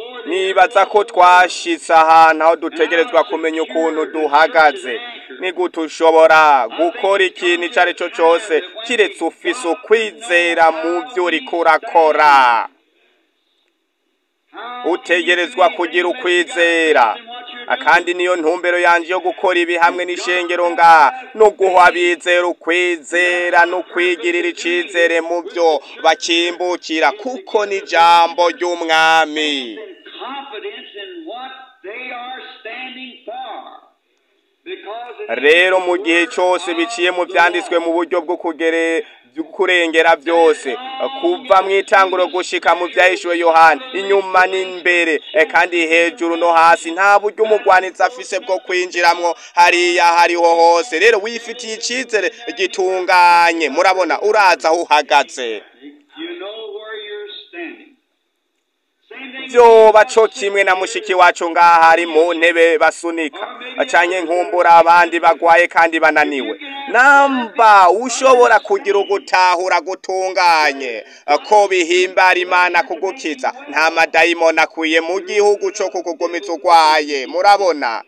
nibaza ko twashitse ahantu aho dutegerezwa kumenya ukuntu duhagaze ni gute ushobora gukora ikintu icyo ari cyo cyose kiretse ufise ukwizera mu byo uriko urakora utegerezwa kugira ukwizera kandi niyo ntumbero yanje yo gukora ibi hamwe n'ishengero nga no guha abizera ukwizera no kwigirira icizere mu byo bakimbukira kuko ni ijambo ry'umwami confidence in what they are standing for. Because it rero mu gihe cyose biciye mu byanditswe mu buryo bwo kugere byo kurengera byose kuva mu itanguro gushika mu byahishuwe yohani inyuma n'imbere eh, kandi hejuru no hasi nta buryo umugwanitsi afise bwo kwinjiramwo hariya hariho hose rero wifitiye icizere gitunganye murabona uraza aho uhagaze you know where you're standing. Same thing. byoba co kimwe na mushiki wacu ngaha ari mu ntebe basunika acanye nkumbura abandi bagwaye kandi bananiwe namba ushobora kugira ugutahura gutunganye ko bihimbara imana kugukiza nta madayimoni akwiye mu gihugu co kukugumiza urwaye murabona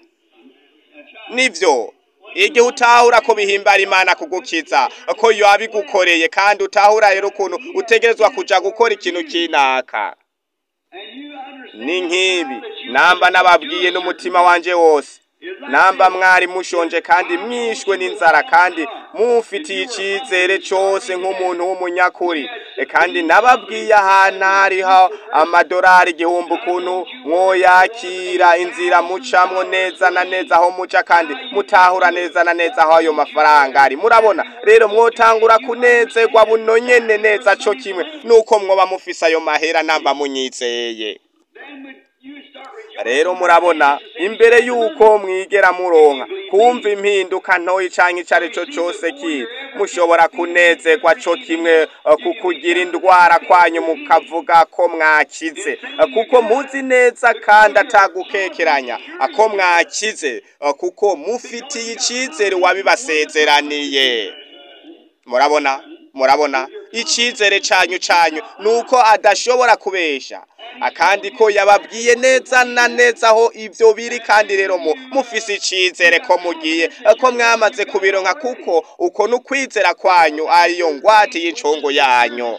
nivyo igihe utahura ko bihimbara imana kugukiza ko yabigukoreye kandi utahura rero ukuntu utegerezwa kuja gukora ikintu kinaka And you understand ni nk'ibi that you namba nababwiye n'umutima wanje wose namba mwari mushonje kandi mwishwe n'inzara kandi mufitiye icizere cyose nk'umuntu w'umunyakuri E, kandi nababwiye ahantu hariho amadorari igihumbi ukuntu mwoyakira inzira mucamwo neza na neza aho muca kandi mutahura neza na neza aho ayo mafaranga ari murabona rero mwotangura kunezerwa buno nyene neza co kimwe nuko mwoba mufise ayo mahera namba munyizeye then when you start rejoicing. rero murabona imbere y'uko mwigera muronka kumva impinduka ntoyi canke ico ari cyo cose kiri mushobora kunezerwa co kimwe eh, ku kugira indwara kwanyu mukavuga ko mwakize Eh, kuko muzi neza kandi atagukekeranya eh, ko mwakize eh, kuko mufitiye icizere wabibasezeraniye murabona murabona icizere canyu canyu nuko adashobora kubesha akandi ko yababwiye neza na neza aho ivyo biri kandi rero mu mufise icizere ko mugiye ko mwamaze kubironka kuko uko nukwizera kwanyu ariyo ngwate y'incungu yanyu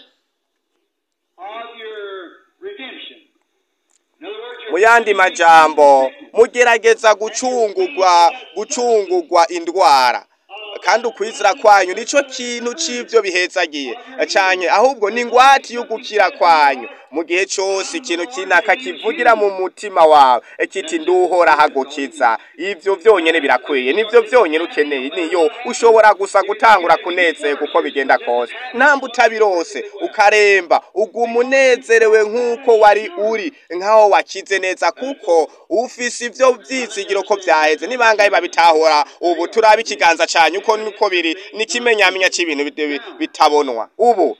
of your redemption. In other words, mu yandi majambo mugerageza gucungurwa gucungurwa indwara kandi ukwizera kwanyu nico kintu c'ivyo bihezagiye canke ahubwo ni ingwati yo gukira kwanyu mu gihe cose ikintu kinaka kivugira mu mutima wawe kiti nduhora hagukiza ivyo vyonyene birakwiye nivyo vyonyene ukeneye niyo ushobora gusa gutangura kunezerwa uko bigenda kose namba utabirose ukaremba uguma unezerewe nk'uko wari uri nk'aho wakize neza kuko ufise ivyo vyizigiro ko vyaheze nibangaye babitahura ubu turaba ikiganza canyu uko niko biri n'ikimenyamenya c'ibintu bit- bi- bitabonwa ubu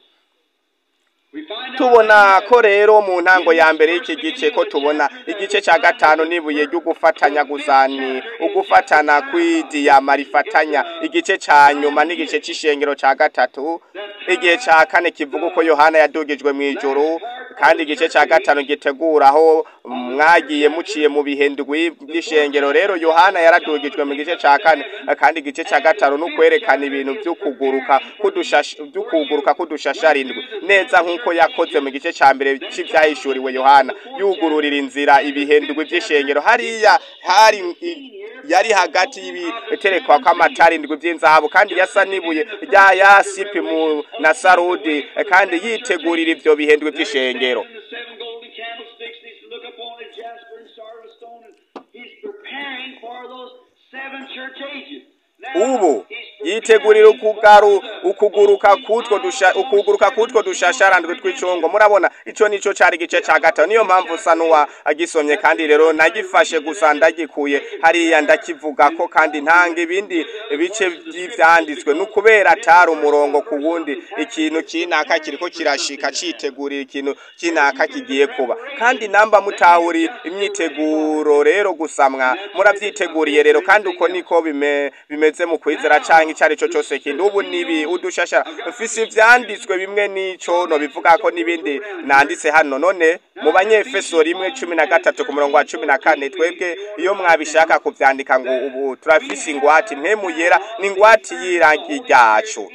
we find out tubona ko rero mu ntango ya mbere y'iki gice ko tubona igice cya gatanu n'ibuye ryo gufatanya gusa ni ugufatana kw'idiyama rifatanya igice cya nyuma n'igice cy'ishengero cya gatatu igihe cya kane kivuga uko yohana yadugijwe mu ijuru kandi igice cya gatanu gitegura aho mwagiye muciye mu bihe ndwi by'ishengero rero yohana yaradugijwe mu gice cya kane kandi igice cya gatanu ni ukwerekana ibintu by'ukuguruka k'udushashi- by'ukuguruka k'udushasharindwi neza nk'uko yakoze mu gice cya mbere cy'ibyahishuriwe yohana yugururira inzira ibihindurwa by'ishengero hariya hari i- yari hagati y'ibiterekwa kw'amatara indwi by'inzahabu kandi yasa n'ibuye rya yasipi mu na sarudi eh, kandi yitegurira ivyo bihindurwa by'ishengero in the seven golden candlesticks, he's to look upon the jasper and sardis stone, and he's preparing for those seven church ages. Now, ubu he's yitegurira preparing ukugaru for the- ukuguruka kutwo dusha ukuguruka kutwo dushasharandwe tw'icungo murabona ico nico cari igice ca gatanu niyo mpamvu usa n'uwa agisomye kandi rero nagifashe gusa ndagikuye hariya ndakivuga ko kandi ntanga ibindi bice vy'ivyanditswe ni ukubera atari umurongo ku wundi ikintu kinaka kiriko kirashika citegurira ikintu kinaka kigiye kuba kandi namba mutahuri imyiteguro rero gusamwa muravyiteguriye rero kandi uko niko bime, bimeze mu kwizera canke icari co cose kindi ubu nibi udushashara mfise ivyanditswe bimwe n'ico no bivuga ko n'ibindi nanditse hano none mu banyefeso rimwe cumi na gatatu ku murongo wa cumi na kane twebwe iyo mwabishaka kuvyandika ngo ubu turafise ingwati mpemu yera ni ingwati y'irangi ryacu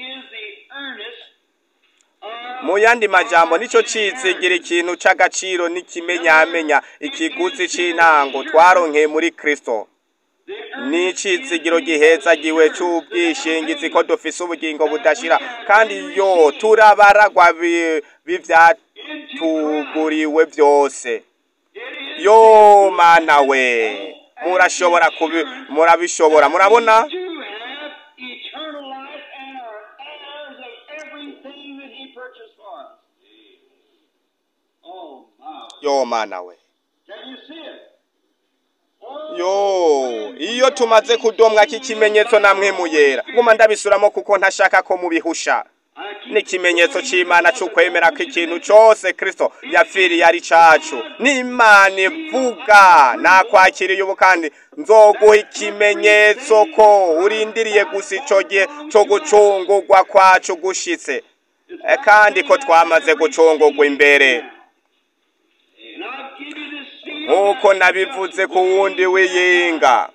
mu yandi majambo nico cizigira ikintu c'agaciro n'ikimenyamenya ikiguzi c'intango twaronkeye muri kristo ni icizigiro gihezagiwe c'ubwishingizi ko dufise ubugingo budashira kandi yo turabaragwa bi- b'ivyatuguriwe vyose yo mana we murashobora kubi murabishobora murabona to have eternal life and are heirs of everything that He purchased for us. Oh, my. yo mana we Can you see it? Oh, yo iyo tumaze kudomwa k'ikimenyetso namwe muyera nguma ndabisuramo kuko ntashaka ko mubihusha I keep n'ikimenyetso c'imana c'ukwemera ko ikintu cose kristo yapfiriye ari cacu n'imana ivuga nakwakiriye ubu kandi nzoguha ikimenyetso ko urindiriye gusa ico gihe co gucungurwa kwacu gushitse Eh, kandi ko twamaze gucungurwa imbere And I'll give you this seal. nk'uko nabivuze ku wundi w'iyinga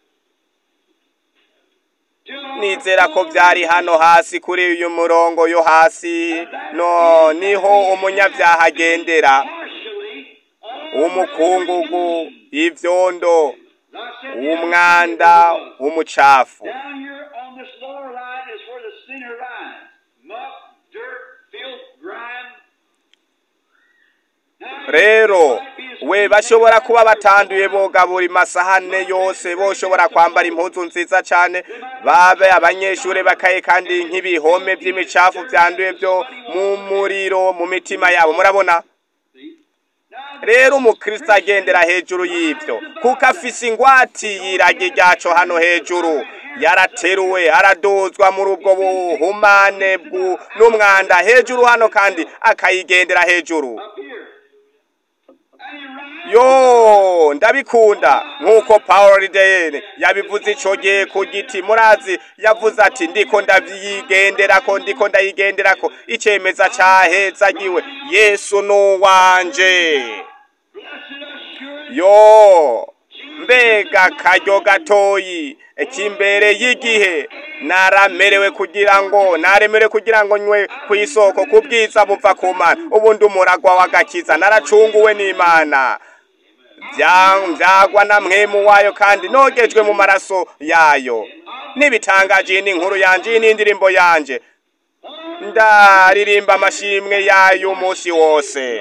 nizera ko byari hano hasi kuri uyu murongo yo hasi no niho umunyabyaha agendera partially umukungugu ivyondo As I said the other umwanda day, umucafu Down here on this lower line is where the sinner lies. Muck, dirt, filth, grime. Now, rero it might be a we sweet bashobora thing kuba to batanduye bogabura imasahane yose boshobora kwambara impuzu nziza cyane babe abanyeshuri bakaye kandi nk'ibihome by'imicafu byanduye byo mu muriro mu mitima yabo murabona rero umukristo agendera hejuru y'ibyo kuko afise ingwati y'iragi ryacu hano hejuru yarateruwe araduzwa muri ubwo buhumane bwu n'umwanda hejuru hano kandi akayigendera hejuru Up here. And he rides yo ndabikunda nk'uko paul rideyeni yabivuze ico gihe ku giti murazi yavuze ati ndiko ndavyigenderako ndiko ndayigenderako icemeza cahezagiwe yesu nuwanje Blessed assurance. yo mbega karyo gatoyi ikimbere y'igihe naramerewe kugira ngo naremerewe kugira ngo nywe ku isoko ku bwiza buva ku mana ubundi umuragwa w'agakiza naracunguwe n'imana Bya- byagwa na mwemu wayo kandi nogejwe mu maraso yayo n'ibitangaje iyi ni inkuru yanje iyi ni indirimbo yanje ndaririmba amashimwe yayo umunsi wose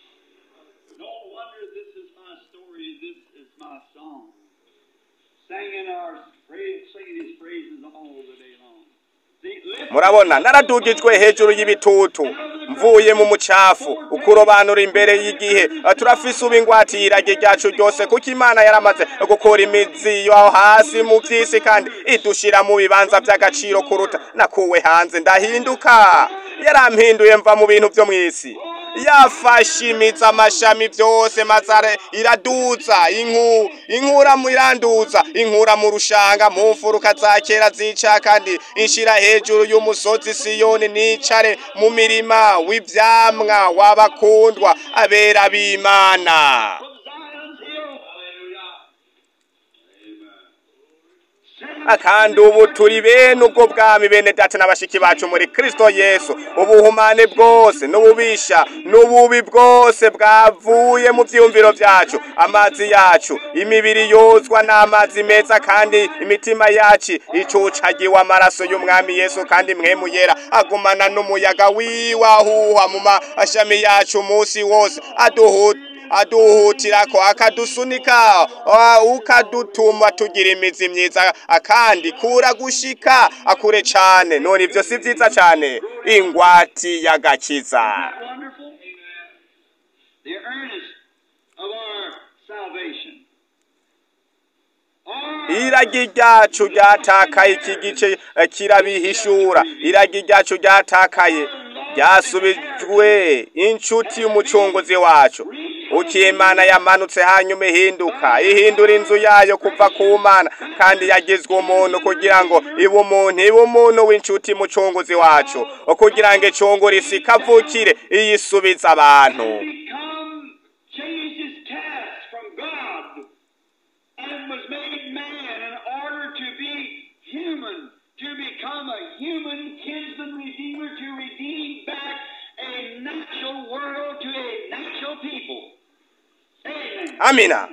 No wonder this is my story, this is my song. Singing our praise, singing his praises all the day long. See, lift murabona naradugijwe hejuru y'ibitutu mvuye mu mucafu ukurobanura imbere y'igihe turafise ubu ingwati y'irage ryacu ryose kuko imana yaramaze gukura imizi yo hasi mu vy'isi kandi idushira mu bibanza vy'agaciro kuruta nakuwe hanze ndahinduka yarampinduye mva mu bintu vyo mw'isi yafashe imizi amashami vyose mazare iraduza inku inkura mu iranduza inkura mu rushanga mu mfuruka za kera zica kandi inshira hejuru y'umusozi siyoni nicare mu mirima w'ivyamwa w'abakundwa abera b'imana from Zion's hill. kandi ubu turi bene ubwo bwami bene data n'abashiki bacu muri kristo yesu ubuhumane bwose n'ububisha n'ububi bwose bwavuye mu vyiyumviro vyacu amazi yacu imibiri yozwa n'amazi meza kandi imitima yacu icucagiwe amaraso y'umwami yesu kandi mwemu yera agumana n'umuyaga wiwahuha mu mashami yacu umunsi wose aduhuta aduhutirako akadusunika ah, ukadutuma tugira imizi myiza akandi kura gushika akure cane none ivyo si vyiza cane ingwati y'agakiza Wonderful. The earnest of our salvation. Our iragi ryacu ryatakaye iki gice eh, kirabihishura iragi ryacu ryatakaye ryasubijwe inshuti y'umucunguzi wacu kuko imana yamanutse hanyuma ihinduka ihindura inzu yayo kuva ku mana kandi yagizwe umuntu kugira ngo ibe umuntu ibe umuntu w'inshuti mucunguzi wacu kugira ngo icungure isi kavukire iyisubiza abantu become changed his task from God and was made man in order to be human, to become a human kinsman redeemer, to redeem back a natural world to a natural people. Amen. amina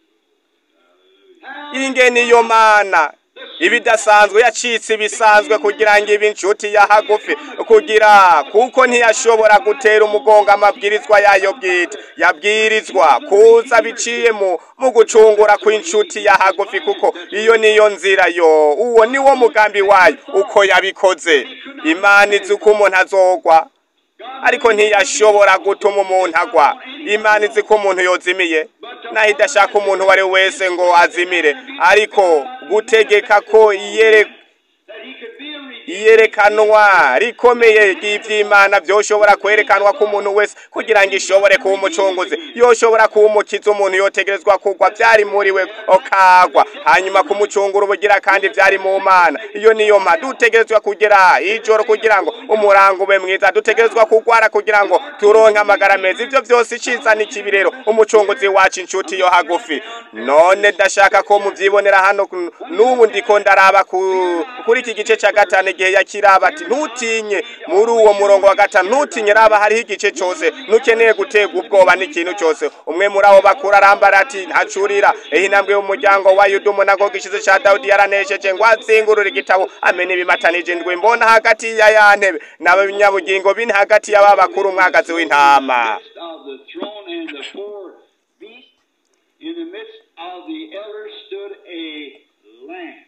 How inge niyo mana ibidasanzwe yacitse ibisanzwe kugira ngo ibe inshuti ya hagufi kugira kuko ntiyashobora gutera umugongo amabwirizwa yayo bwite yabwirizwa kuza biciye mu mu gucungura kw'inshuti ya hagufi kuko iyo niyo nzira yo uwo niwo mugambi wayo uko yabikoze imana izi uko umuntu azogwa ariko ntiyashobora gutuma umuntu agwa imana izi ko umuntu yozimiye naho idashaka umuntu uwo ari we wese ngo azimire ariko gutegeka ko iyere that he could be a redeemer. iyerekanwa rikomeye ry'ivy'imana vyoshobora kwerekanwa ku muntu wese kugira ngo ishobore kuba umucunguzi yoshobora kuba umukiza umuntu yotegerezwa kugwa vyari muri we okagwa hanyuma kumucungura ubugira kandi vyari mu mana iyo niyo mpa dutegerezwa kugera ijoro kugira ngo umurango ube mwiza dutegerezwa kugwara kugira ngo turonke amagara meza ivyo vyose iciza n'ikibi rero umucunguzi wacu inshuti yo hagufi none ndashaka ko muvyibonera hano ku- n'ubu ndiko ndaraba ku- kuri iki gice ca gatanu igihe yakiraba ati ntutinye muri uwo murongo wa gatanu ntutinye raba hariho igice cose ntukeneye guterwa ubwoba n'ikintu cose umwe muri abo bakuru arambara ati ntacurira ehe intambwe y'umuryango wa yudumu nako gishize ca dawudi yaranesheje ngo azingurure igitabo amene ibimatanije ndwi mbona hagati ya ya ntebe n'abanyabugingo bine hagati y'aba bakuru umwagazi w'intama midst of the throne and the four beasts, in the midst of the elders stood a lamb.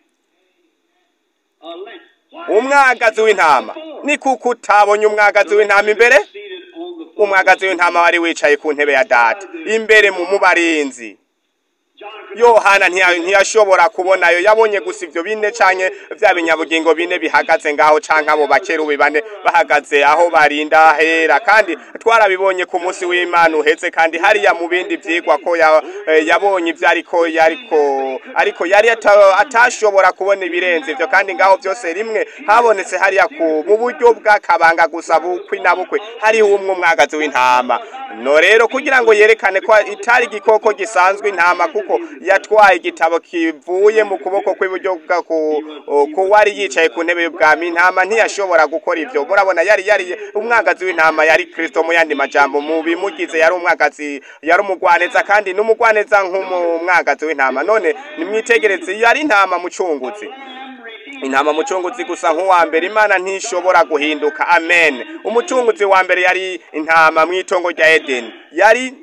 A lamb. Why umwagazi w'intama ni kuko utabonye umwagazi w'intama imbere seated on the throne? umwagazi w'intama wari wicaye ku ntebe ya data imbere mu mubarinzi John could yohana ntiya- ntiyashobora kubonayo yabonye gusa ivyo bine canke vya binyabugingo bine bihagaze ngaho canke abo bakerubi bane bahagaze aho barinda hera kandi twarabibonye ku munsi w'imana uheze kandi hariya mu bindi vyigwa ko ya- eh, yabonye ivyo ariko yariko ariko yari ata- atashobora kubona ibirenze ivyo kandi ngaho vyose rimwe habonetse hariya ku mu buryo bw'akabanga gusa bukwi na bukwe hariho umwe umwagazi w'intama no rero kugira ngo yerekane ko itari igikoko gisanzwe intama kuko yatwaye igitabo kivuye mu kuboko kw'iburyo bwa ku ku wari yicaye ku ntebe y'ubwami intama ntiyashobora gukora ivyo murabona yari yari umwagazi w'intama yari kristo mu yandi majambo mu bimugize yari umwagazi yari umugwaneza kandi n'umugwaneza nk'umwagazi w'intama none nimwitegereze yari intama mucunguzi intama mucunguzi gusa nk'uwa mbere imana ntishobora guhinduka amen umucunguzi wa mbere yari intama mu itongo rya edeni yari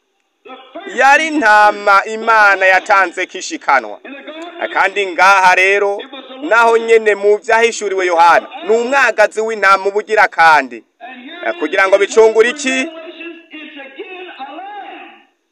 yari intama imana yatanze kishikanwa kandi ngaha rero naho nyene mu vyahishuriwe yohana ni umwagazi w'intama ubugira kandi And Eh, here kugira ngo bicungure iki Revelations, it's again a lamb.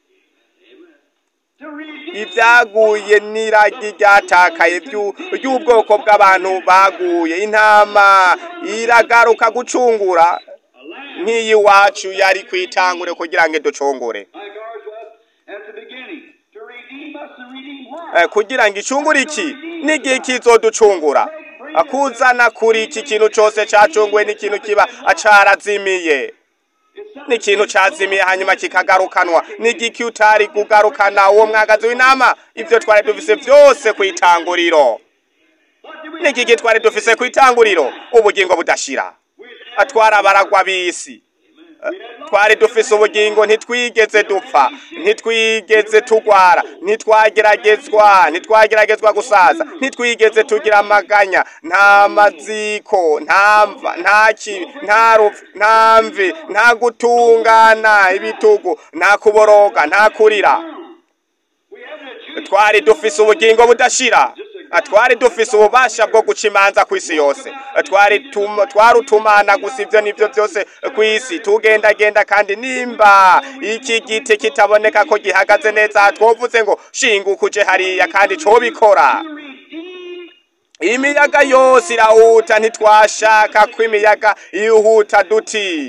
To redeem ibyaguye n'iragi ryatakaye ry'u- ry'ubwoko bw'abantu baguye intama iragaruka gucungura a lamb nk'iyi wacu yari kwitangure kugira ngo iducungure like ours was at the beginning. To redeem us and redeem what? Eh, kugira ngo icungure iki n'igihe kizoducungura akuzana kuri iki kintu cyose cacunguwe n'ikintu kiba carazimiye It's n'ikintu cazimiye hanyuma kikagarukanwa n'igiki utari kugarukana uwo mwagazi w'intama ivyo twari dufise vyose kw'itanguriro What do we n'igiki twari dufise kw'itanguriro ubugingo budashira atwara abaragwa b'isi twari dufise ubugingo ntitwigeze dupfa ntitwigeze tugwara ntitwageragezwa ntitwageragezwa gusaza ntitwigeze tugira amaganya nta maziko nta mva nta kibi nta rupfu nta mvi nta gutungana ibitugu nta kuboroga nta kurira we haven't a Jewish twari dufise ubugingo budashira twari dufise ububasha bwo guca imanza ku isi yose twari tum- twarutumana gusa ivyo nivyo byose ku isi tugendagenda kandi nimba iki giti kitaboneka ko gihagaze neza twovuze ngo shinguka uje hariya kandi cobikora to redeem imiyaga yose irahuta ntitwashaka ko imiyaga ihuta duti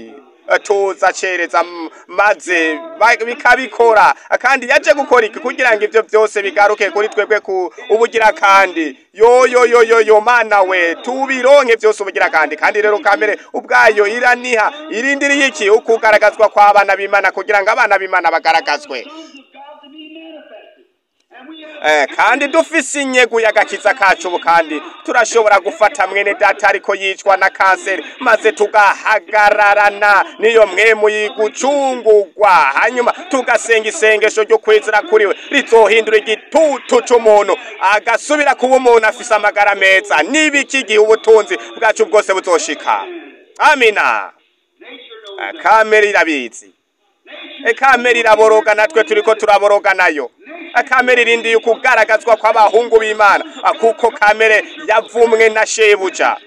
tuza cereza m- maze ba- bikabikora kandi yaje gukora iki kugira ngo ivyo vyose bigaruke kuri twebwe ku ubugira kandi yo yo yo yo yo mana we tubironke vyose ubugira kandi kandi rero kamere ubwayo iraniha irindiriye iki ukugaragazwa kw'abana b'imana kugira ngo abana b'imana bagaragazwe sons of God to be manifested. And we have Eh, kandi dufise inyegu y'agakiza kacu ubu kandi turashobora gufata mwene data ariko yicwa na kanseri maze tugahagararana niyo mwemu y'igucungurwa hanyuma tugasenga isengesho ryo kwizera kuri we rizohindura igitutu c'umuntu agasubira kuba umuntu afise amagara meza n'ibiki igihe ubutunzi bwacu bwose buzoshika amina nature knows Eh, kamere irabizi kamere iraboroga natwe turiko turaboroga nayo kamere irindiye ukugaragazwa kw'abahungu b'imana kuko kamere yavumwe na shebuja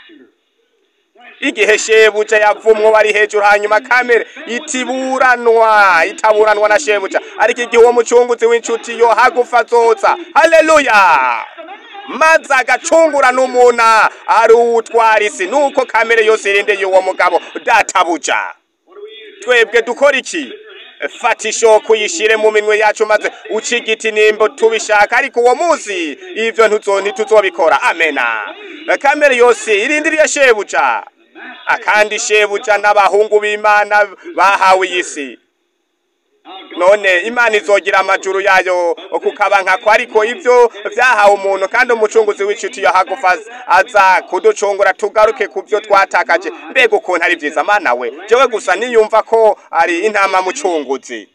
igihe shebuja yavumwe bari hejuru hanyuma kamere itiburanwa itaburanwa na shebuja ariko igihe uwo mucunguzi w'inshuti yo hagufa azoza haleluya maze agacungura n'umuntu ari uwutwara isi nuko kamere yose irindeye uwo mugabo databuja twebwe dukora iki fata ishoka uyishire mu minwe yacu maze uca igiti nimba tubishaka ariko uwo munsi ivyo ntuzo ntituzobikora amena kamere yose irindiriye shebuja akandi shebuja n'abahungu b'imana bahawe iyi si none imana izogira amajuru yayo kukaba nkako ariko ivyo vyahawe umuntu kandi umucunguzi w'inshuti yahagufa aza kuducungura tugaruke ku vyo twatakaje mbega ukuntu ari vyiza mana we jewe gusa niyumva ko ari intama mucunguzi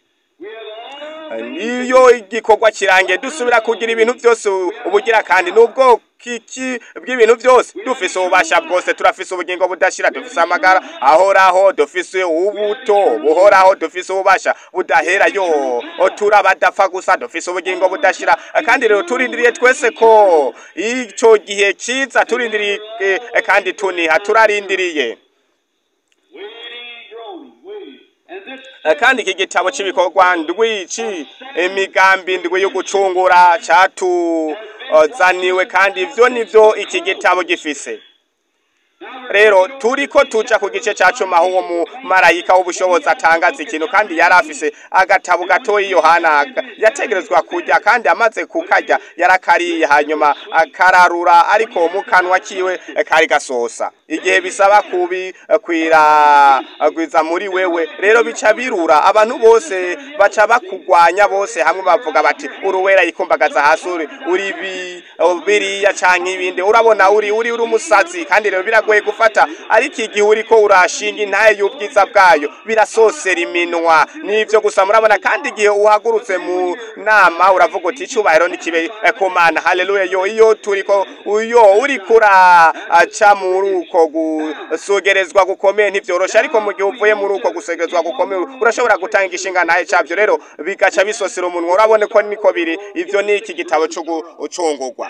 iyo igikorwa kirangiye dusubira kugira ibintu byose ubugira kandi nubwo kiki bw'ibintu byose dufise ububasha bwose turafise ubugingo budashira dufise amagara ahoraho dufise ubuto buhoraho dufise ububasha budahera yo turabadapfa gusa dufise ubugingo budashira kandi rero turindiriye twese ko ico gihe kiza turindiriye eh, kandi tuniha turarindiriye waiting, groaning, waiting. And this Eh, kandi iki gitabo cy'ibikorwa ndwi ci imigambi ndwi yo gucungura cyatuzaniwe kandi ivyo nivyo iki gitabo gifise rero turiko tuja ku gice ca cumi aho uwo mumarayika w'ubushobozi atangaza ikintu kandi yari afise agatabo gatoyi yohana yategerezwa kurya kandi amaze kukarya yarakariye hanyuma akararura ariko mu kanwa kiwe eh, kari gasosa igihe bisaba kubikwira muri wewe rero bica birura abantu bose baca bakugwanya bose hamwe bavuga bati uruwera yikumbagaza hasi uri uri bi- biriya canke ibindi urabona uri uri uri umusazi kandi rero biragoye gufata ariko igihe uriko urashinga intaye y'ubwiza bwayo birasosera iminwa nivyo gusa murabona kandi igihe uhagurutse mu nama uravuga uti icubahiro nikibe eh, ku mana haleluya yo iyo turiko uyo uriko uraca muri uko gusogerezwa gukomeye ntivyoroshe ariko mu gihe uvuye muri uko gusogerezwa gukomeye urashobora gutanga igishinga ntaye cavyo rero bigaca bisosera umunwa urabone ko niko biri ivyo ni iki gitabo co gucungurwa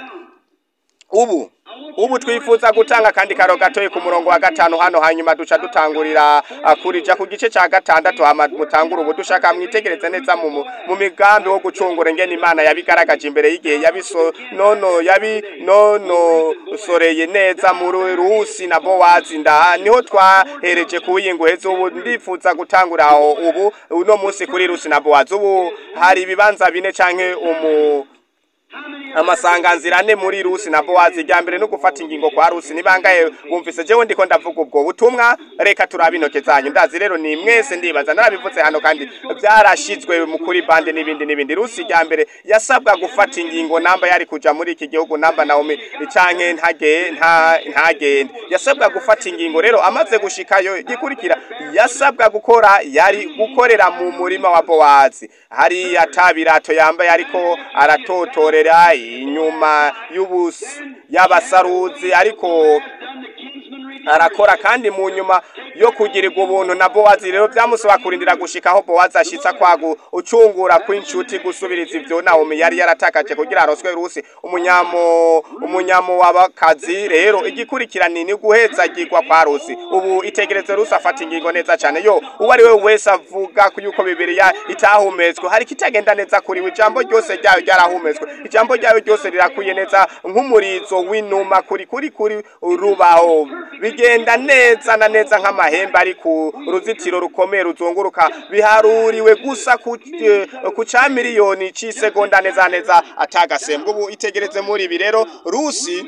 ubu ubu twifuza gutanga kandi karo gatoyi ku murongo wa gatanu hano hanyuma duca dutangurira ah, kurija ku gice ca gatandatu hama mutangura ubu dushaka mwitegereze neza mu mu- mu migambi wo gucungura ingene imana yabigaragaje imbere y'igihe yabiso nono yabi nono soreye neza muri rusi na bowazi nda niho twahereje kuwiyingo heza ubu ndifuza gutangura aho ubu uno munsi kuri rusi na bowazi ubu hari ibibanza bine canke umu amasanganzira ane muri rusi na bowazi irya mbere no gufata ingingo kwa rusi nibangaye wumvise jewe ndiko ndavuga ubwo butumwa reka turabe intoke zanyu ndazi rero ni mwese ndibaza narabivuze hano kandi byarashizwe mu kuri bande n'ibindi n'ibindi rusi irya mbere yasabwa gufata ingingo namba yari kuja muri iki gihugu namba naomi canke ntage nta ntagende yasabwa gufata ingingo rero amaze gushikayo igikurikira yasabwa gukora yari gukorera mu murima wa bowazi hari atabirato yambaye ariko aratotorera inyuma y'ubus y'abasaruzi ariko done the kinsman redeemer. arakora kandi mu nyuma yo kugirirwa ubuntu na bowazi rero byamusaba kurindira gushika aho bowazi ashitsa kwagu ucungura kw'inshuti gusubiriza ivyo nawomi yari yaratakaje kugira aroswe rusi umunyamo umunyamo w'abakazi rero igikurikirani ni guhezagirwa kwa rusi ubu itegereze rusi afata ingingo neza cane yo uwo ari we wese avuga ko yuko bibiriya itahumetswe hari kitagenda neza kuri we ijambo ryose ryayo ryarahumetswe ijambo ryayo ryose rirakwiye neza nk'umurizo w'inuma kuri kuri kuri rubaho bigenda neza na neza nk'ama n'amahembe ari ku ruzitiro rukomeye ruzunguruka biharuriwe gusa ku eh, ku ca miliyoni c'isegonda neza neza atagasembwa ubu itegereze muri ibi rero rusi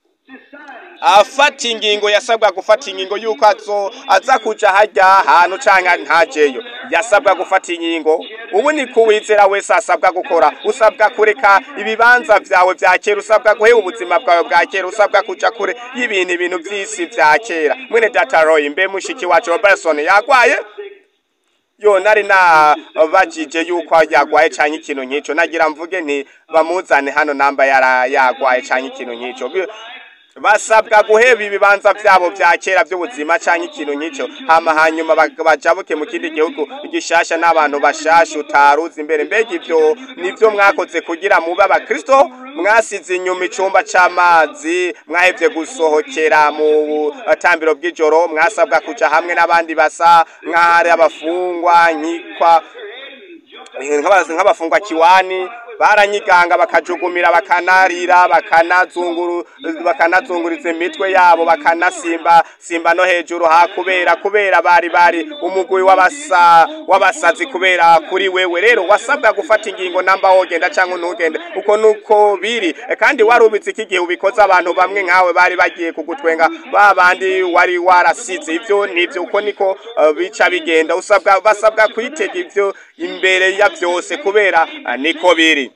afata ingingo yasabwa gufata ingingo yuko azo aza kuja harya hantu canke ntajeyo yasabwa gufata ingingo ubu ni kuwizera wese asabwa gukora usabwa kureka ibibanza vyawe vya kera usabwa guheba ubuzima bwawe bwa kera usabwa kuja kure y'ibintu ibintu vy'isi vya kera mwene data roy mbe mushiki wacu robertson yagwaye yo nari nabajije yuko yagwaye canke ikintu nk'ico nagira mvuge nti bamuzane hano namba yara yagwaye canke ikintu nk'ico Bi- basabwa guheba ibibanza vyabo vya kera vy'ubuzima canke ikintu nk'ico hama hanyuma bag- bajabuke mu kindi gihugu gishasha n'abantu bashasha utaruzi imbere mbega ivyo nivyo mwakoze kugira mube abakristo mwasize inyuma icumba c'amazi mwahevye gusohokera mu tambiro bw'ijoro mwasabwa kuja hamwe n'abandi basa nk'ahari abafungwa nkikwa nk'aba- nk'abafungwa kiwani baranyiganga bakajugumira bakanarira bakanazunguru bakanazunguriza imitwe yabo bakanasimba simba no hejuru ha kubera kubera bari bari umugwi w'abasa w'abasazi kubera kuri wewe rero wasabwa gufata ingingo namba wogenda canke ntugende uko nuko biri E, kandi warubitse iki gihe ubikoze abantu bamwe nkawe bari bagiye kugutwenga babandi wari warasize ivyo nivyo uko niko uh, bica bigenda usabwa basabwa kwitega ivyo imbere ya vyose kubera uh, niko biri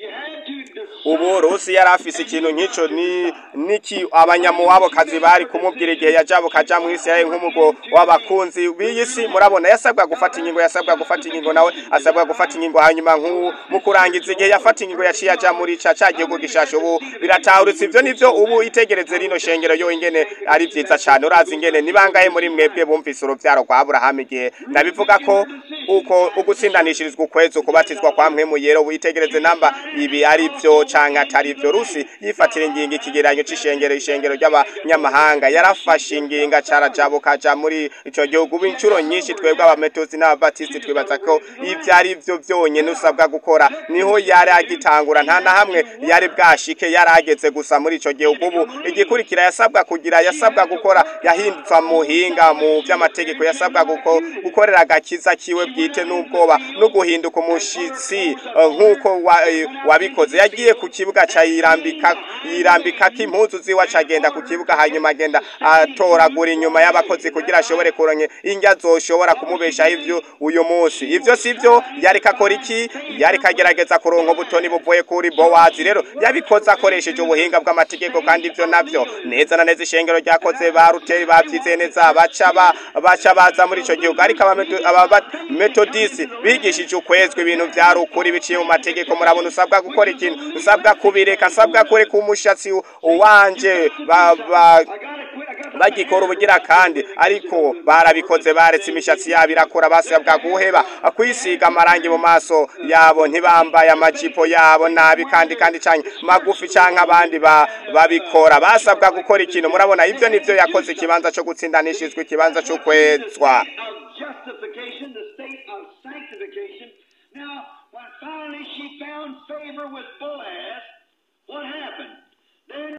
ubu rusi yari afise ikintu nk'ico ni niki abanyamuwabo kazi bari kumubwira igihe yajabo kaja mu Isirayeli nk'umugo w'abakunzi b'iyi si murabona yasabwa gufata ingingo yasabwa gufata ingingo nawe asabwa gufata ingingo hanyuma nk'u mu kurangiza igihe yafata ingingo yaciye aja muri ca ca gihugu gishasha ubu biratahuritse ivyo nivyo ubu itegereze rino shengero yo ingene ari vyiza cane urazi ingene nibangahe muri mwebwe bumvise uruvyaro kwa Aburahamu igihe ndabivuga ko uko ugutsindanishirizwa ukwezi ukubatizwa kwa mpwemu yero witegereze namba ibi ari vyo canke atari vyo rusi yifatira ingingo ikigeranyo c'ishengero ishengero ry'abanyamahanga yarafashe inginga carajabo kaja muri ico gihugu ubu incuro nyinshi twebwe abametodisi n'ababatisiti twibaza ko ivyo ari vyo vyonyene usabwa gukora niho yari agitangura nta na hamwe yari bwashike yari ageze gusa muri ico gihugu ubu igikurikira yasabwa kugira yasabwa gukora yahindutse muhinga mu vy'amategeko yasabwa guko, gukorera agakiza kiwe bwite n'ubwoba no guhinduka umushitsi eh, nk'uko wa- eh, wabikoze yagiye ku kibuga ca yirambika yirambikako impuzu ziwe acagenda ku kibuga hanyuma agenda atoragura inyuma y'abakozi kugira ashobore kuronke indya zoshobora kumubeshaho ivyo uyu munsi ivyo sivyo yariko akora iki yariko agerageza kuronka ubutoni buvuye kuri bowazi rero yabikoze akoresheje ubuhinga bw'amategeko kandi ivyo navyo neza na neza ishengero ryakoze ba ruteri bavyizeye neza baca ba baca baza muri ico gihugu ariko abametodisi bigishije ukwezwa ibintu vyari ukuri biciye mu mategeko murabona usabwa gukora ikintu usabwa kubireka usabwa kureka umushatsi wanje ba, ba, bagikora ubugira kandi ariko barabikoze baretse imishatsi yabo irakura basabwa guheba kwisiga amarangi mu maso yabo ntibambaye amajipo yabo nabi kandi kandi canke magufi canke abandi ba, babikora basabwa gukora ikintu murabona ivyo nivyo yakoze ikibanza co gutsindanishizwa ikibanza co kwezwa of justification, the state of sanctification. Now, when finally she found favor with Boaz, what happened? Then,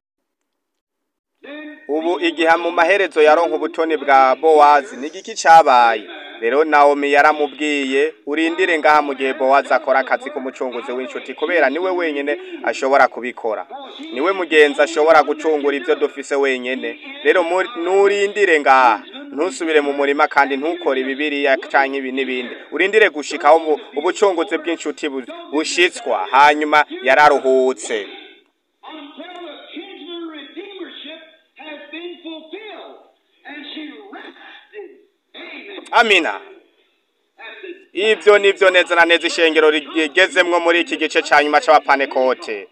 then ubu igihe mu maherezo yaronka ubutoni bwa bowazi ni igiki cabaye rero nawomi yaramubwiye urindire ngaha mu gihe bowazi akora akazi k'umucunguzi w'inshuti kubera niwe wenyene ashobora kubikora niwe mugenzi ashobora gucungura ivyo dufise wenyene rero muri- nurindire ngaha ntusubire mu murima kandi ntukore bibiriya canke ibi n'ibindi urindire gushikaho ubu- ubucunguzi bw'inshuti bu- bushitswa hanyuma yararuhutse until the kinsman redeemership has been fulfilled, and she rested. Amen. amina That's the ivyo nivyo neza na neza ishengero rigezemwo muri iki gice ca nyuma c'abapanekote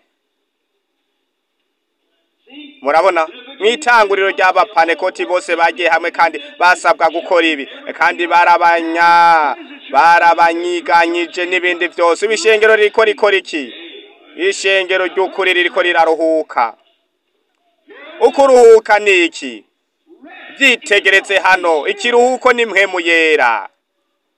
see, murabona mw'itanguriro ry'abapanekoti bose bagiye hamwe kandi basabwa gukora ibi kandi barabanya barabanyiganyije n'ibindi vyose ibishengero ririko rikora iki ishengero ry'ukuri ririko riraruhuka ukuruhuka ni iki vyitegereze hano ikiruhuko ni mpwemu yera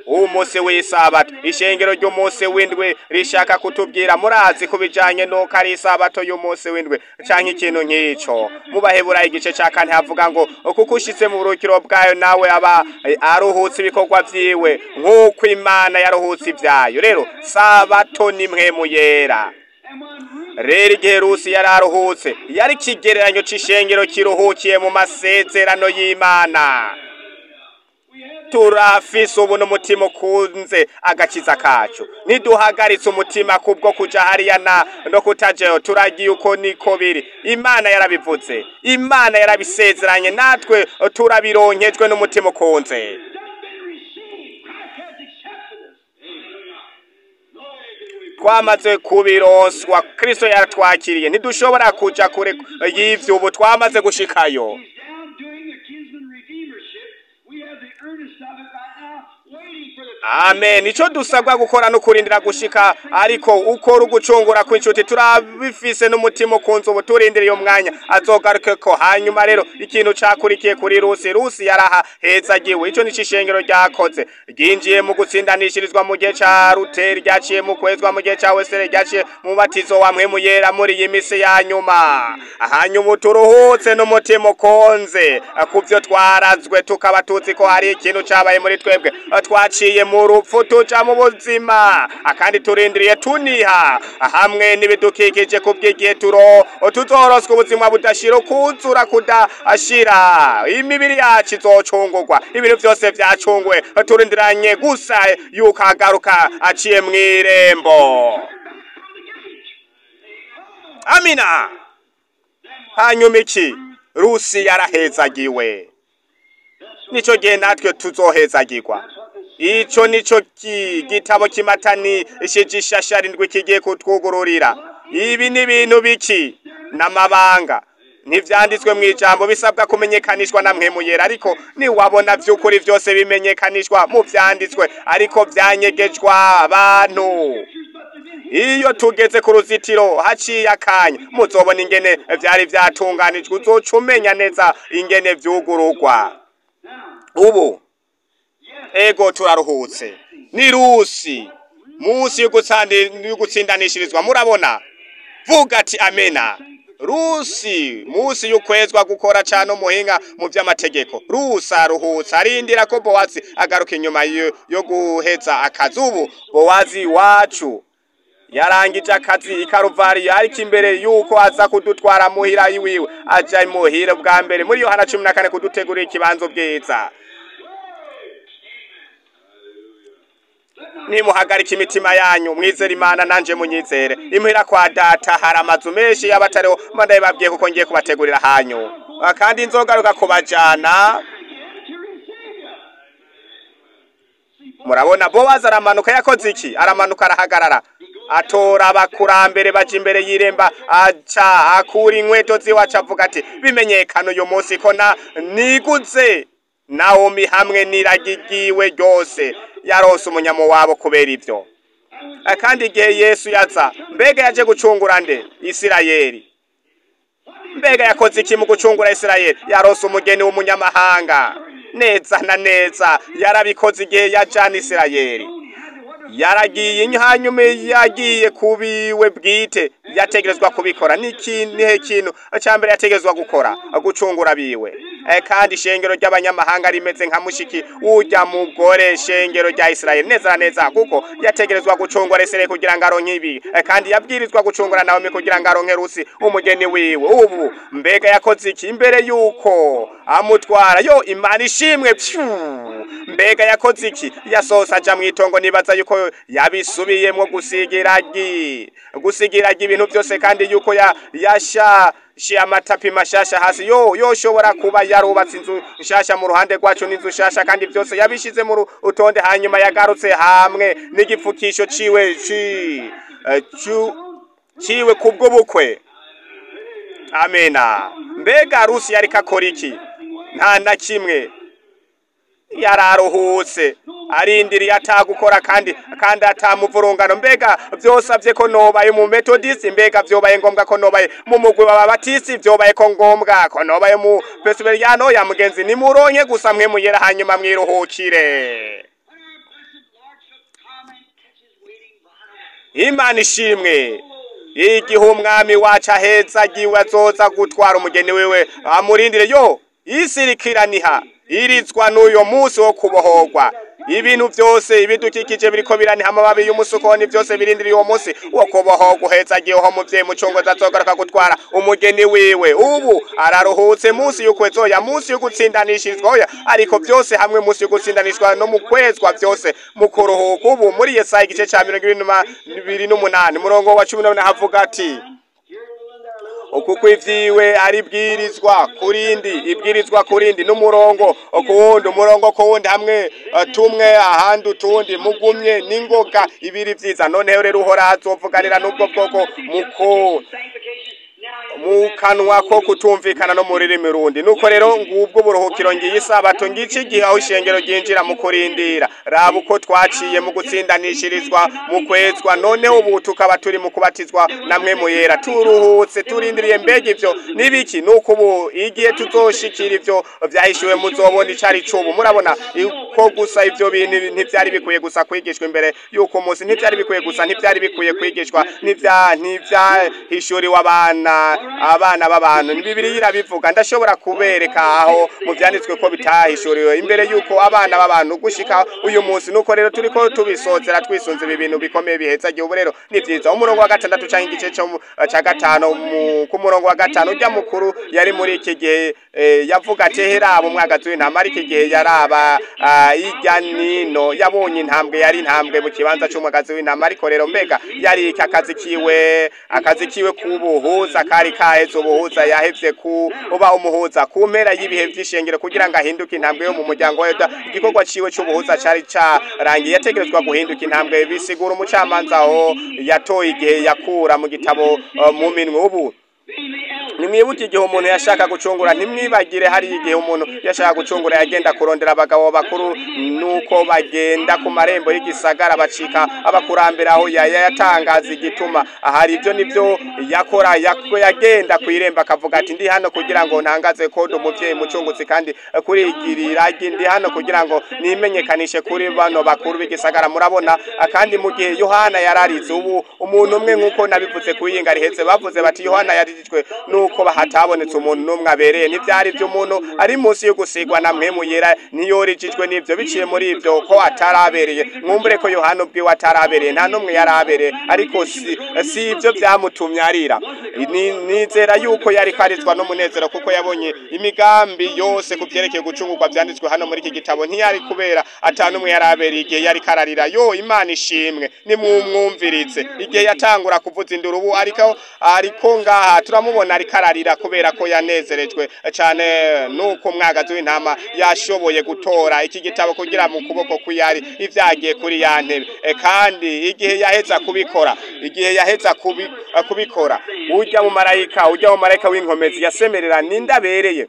umunsi w'isabato ishengero ry'umunsi w'indwi rishaka kutubwira murazi ku bijanye n'uko ari isabato y'umunsi w'indwi canke ikintu nk'ico mubaheburayo igice ca kane havuga ngo kuko ushitse mu burukiro bwayo nawe aba eh, aruhutse ibikorwa vyiwe nk'uko imana yaruhutse ivyayo rero sabato ni mpwemu yera And when Ruth rero igihe rusi yari aruhutse yari ikigereranyo c'ishengero kiruhukiye mu masezerano y'imana we have the turafise ubu n'umutima ukunze agakiza kacu ntiduhagaritse umutima kubwo kuja hariya na no kutajeyo turagiye uko niko biri imana yarabivuze imana yarabisezeranye natwe turabironkejwe n'umutima ukunze done been received. Christ has accepted us. Glory to we twamaze kubironswa kristo yaratwakiriye ntidushobora kuja kure y'ivyo ubu twamaze gushikayo He's down doing the kinsman redeemership. We have the earnest of it right now, waiting for the amen ico dusabwa gukora no kurindira gushika ariko ukora ugucungura kw'inshuti turabifise n'umutima ukunze ubu turindiriye umwanya azogaruke ko hanyuma rero ikintu cakurikiye kuri rusi rusi yaraha hezagiwe ico nico ishengero ryakoze ryinjiye mu gutsindanishirizwa mu gihe ca ruteri ryaciye mu kwezwa mu gihe ca wesere ryaciye mu batizo wa mpwemu yera muri iyi misi ya nyuma hanyuma turuhutse n'umutima ukonze kuvyo twarazwe tukaba tuzi ko hari ikintu cabaye muri twebwe twaciye mu rupfu tuja mu buzima kandi turindiriye tuniha hamwe n'ibidukikije kubw'igihe turo tuzoroswa ubuzima budashira ukuzura kudashira imibiri yacu izocungurwa ibintu vyose vyacunguwe turindiranye gusa yuko agaruka aciye mw'irembo amina hanyuma iki rusi yarahezagiwe nico gihe natwe tuzohezagirwa ico nico ki- gitabo kimatanishije ishashara indwi kigiye kutwugururira ibi ni ibintu biki n'amabanga ntivyanditswe mu ijambo bisabwa kumenyekanishwa na mpwemu yera ariko niwabona vy'ukuri vyose bimenyekanishwa mu vyanditswe ariko vyanyegejwa abantu iyo tugeze ku ruzitiro haciye akanya muzobona ingene vyari vyatunganijwe uzoca umenya neza ingene vyugururwa ubu ego turaruhutse ni rusi munsi y'ugutsandi- y'ugutsindanishirizwa murabona vuga ati amena rusi munsi y'ukwezwa gukora cane umuhinga mu vy'amategeko rusi aruhutse arindira ko bowazi agaruka inyuma yo, yo guheza akazi ubu bowazi wacu yarangije akazi ikaruvari ariko imbere yuko aza kudutwara muhira iwiwe aja muhira bwa mbere muri yohana cumi na kane kudutegurira ikibanzo bwiza nimuhagarika imitima yanyu mwizere imana nanje munyizere imuhira kwa data hari amazu menshi y'abatariho mba ndabibabwiye kuko ngiye kubategurira hanyu Ah, kandi nzogaruka kubajana to receive you. murabona bowazi aramanuka yakoze iki aramanuka arahagarara atora abakurambere baja imbere y'iremba aca akura inkweto ziwacu avuga ati bimenyekana uyu munsi ko na niguze nawomi hamwe n'iragigiwe ryose yarose umunyamo wabo kubera ivyo Eh, kandi igihe yesu yaza mbega yaje gucungura nde isirayeli mbega yakoze iki mu gucungura isirayeli yarose umugeni w'umunyamahanga neza na neza yarabikoze igihe yajana isirayeli yaragiye hanyuma yagiye kubiwe bwite yategerezwa kubikora niki nihe kintu cya mbere yategerezwa gukora gucungura biwe Eh, kandi ishengero ry'abanyamahanga rimeze nka mushiki ujya mugore shengero rya Isirayeli neza na neza kuko yategerezwa gucungura Isirayeli kugira ngo aronke ibi Eh, kandi yabwirizwa gucungura Naomi kugira ngo aronke Rusi umugeni wiwe ubu mbega yakoze iki imbere yuko amutwara yo imana ishimwe pyu mbega yakoze iki yasohose aja mu itongo nibaza yuko yabisubiyemwo gusigiragi gusigiragi ibintu byose kandi yuko ya yasha shi amatapi mashasha hasi yo yoshobora kuba yarubatse inzu nshasha mu ruhande rwacu n'inzu nshasha kandi byose yabishize mu rutonde hanyuma yagarutse hamwe n'igipfukisho ciwe ci eh, cu- ciwe kubw'ubukwe amena mbega rusi yariko akora iki nta na kimwe yararuhutse arindiriye atagukora kandi kandi atamuvurungano mbega vyosavye ko nobaye mu methodist mbega vyobaye ngombwa ko nobaye mu mugwi w'ababatisi vyobaye ko ngombwa ko nobaye mu presbyteriano ya mugenzi nimuronke gusa mwe muyera hanyuma mwiruhukire imana ishimwe igihe umwami wacu aheza agiwe azoza gutwara umugeni wiwe amurindire yo isirikiraniha irizwa n'uyo munsi wo kubohorwa ibintu byose ibidukikije biriko biraniha amababi y'umusukoni byose birindiriye uwo munsi wo kubohorwa uheza agiyeho muvyeyi mucungozi azogaruka gutwara umugeni wiwe ubu araruhutse munsi y'ukwezoya munsi y'ugutsindanishirizwa oya ariko byose hamwe munsi y'ugutsindanishwa no mu kwezwa byose mu kuruhuka ubu muri yesaya igice ca mirongo ibiri n'umunani umurongo wa cumi n'umunani havuga ati uku kw'ivyiwe ari bwirizwa kurindi ibwirizwa kurindi n'umurongo kuwundi umurongo kuwundi hamwe eh, tumwe ahandi utundi mugumye n'ingoga ibiri vyiza noneho rero uhora azovuganira n'ubwo bwoko muko mu kanwa ko kutumvikana no mu rurimi rundi nuko rero ngubwo uburuhukiro ngiye isabato ngici igihe aho ishengero ryinjira mu kurindira raba uko twaciye mu gutsindanishirizwa mu kwezwa noneho ubu tukaba turi mu kubatizwa namwe mu yera turuhutse turindiriye mbega ivyo nibiki nuko ubu igihe tuzoshikira ivyo vyahishiwe muzobona icari cubu murabona ko gusa ivyo bintu ntivyari bikwiye gusa kwigishwa imbere yuko umunsi ntivyari bikwiye gusa ntivyari bikwiye kwigishwa ntivya ntivyahishuriwe abana abana b'abantu ni bibiri irabivuga ndashobora kubereka aho mu vyanditswe ko bitahishuriwe imbere yuko abana b'abantu gushika uyu munsi nuko rero turiko tubisozera twisunze ibi bintu bikomeye biheza igihe ubu rero ni vyiza umurongo wa gatandatu canke igice co mu- ca gatanu mu- ku murongo wa gatanu urya mukuru yari muri iki gihe eh, yavuga ati heraba umwagazi w'intama ariko igihe yaraba ah, irya nino yabonye intambwe yari intambwe mu kibanza c'umwagazi w'intama ariko rero mbega yari iki akazi kiwe akazi kiwe kubuhuza kari kaheze ubuhuza yahevye kuba umuhuza ku mpera y'ibihe vy'ishengero kugira ngo ahinduke intambwe yo mu muryango wa yuda igikorwa ciwe c'ubuhuza cari carangiye yategerezwa guhinduka intambwe bisigura umucamanza aho yatoye igihe yakura mu gitabo eh, mu minwe ubu nimwibuke igihe umuntu yashaka gucungura ntimwibagire hari igihe umuntu yashaka gucungura yagenda kurondera abagabo bakuru nuko bagenda ku marembo y'igisagara bacika abakurambere aho yaya yatangaza igituma ahari ibyo nibyo yakora yak- yagenda ku irembo akavuga ati ndi hano kugira ngo ntangaze kode umuvyeyi mucunguzi kandi kurigirira ndi hano kugira ngo nimenyekanishe kuri bano bakuru b'igisagara murabona kandi mu gihe yohana yararize ubu umuntu umwe nk'uko nabivuze ku yinga rihetse bavuze bati yohana yarijijwe nuko hatabonetse umuntu n'umwe abereye n'ivyari vy'umuntu ari munsi yo gusigwa na mpemu yera niyorijijwe n'ivyo biciye muri ivyo ko atarabereye mwumbure ko yohana ubwiwe atarabereye nta n'umwe yarabereye ariko si, si ivyo vyamutumye arira Ni- nizera yuko yari karizwa n'umunezero kuko yabonye imigambi yose ku vyerekeye gucungurwa vyanditswe hano muri iki gitabo ntiyari kubera ata n'umwe yarabereye igihe yari kararira yo imana ishimwe nimumwumvirize igihe yatangura kuvuza induru ubu ariko ariko ngaha turamubona ariko ararira kubera ko yanezerejwe cane nuko umwagazi w'intama yashoboye gutora iki gitabo kugira mu kuboko kw'iyari ivyagiye kuri ya ntebe E, kandi igihe yaheza kubikora igihe yaheza kubi, kubikora urya mu marayika urya mu marayika w'inkomezi yasemerera nindabereye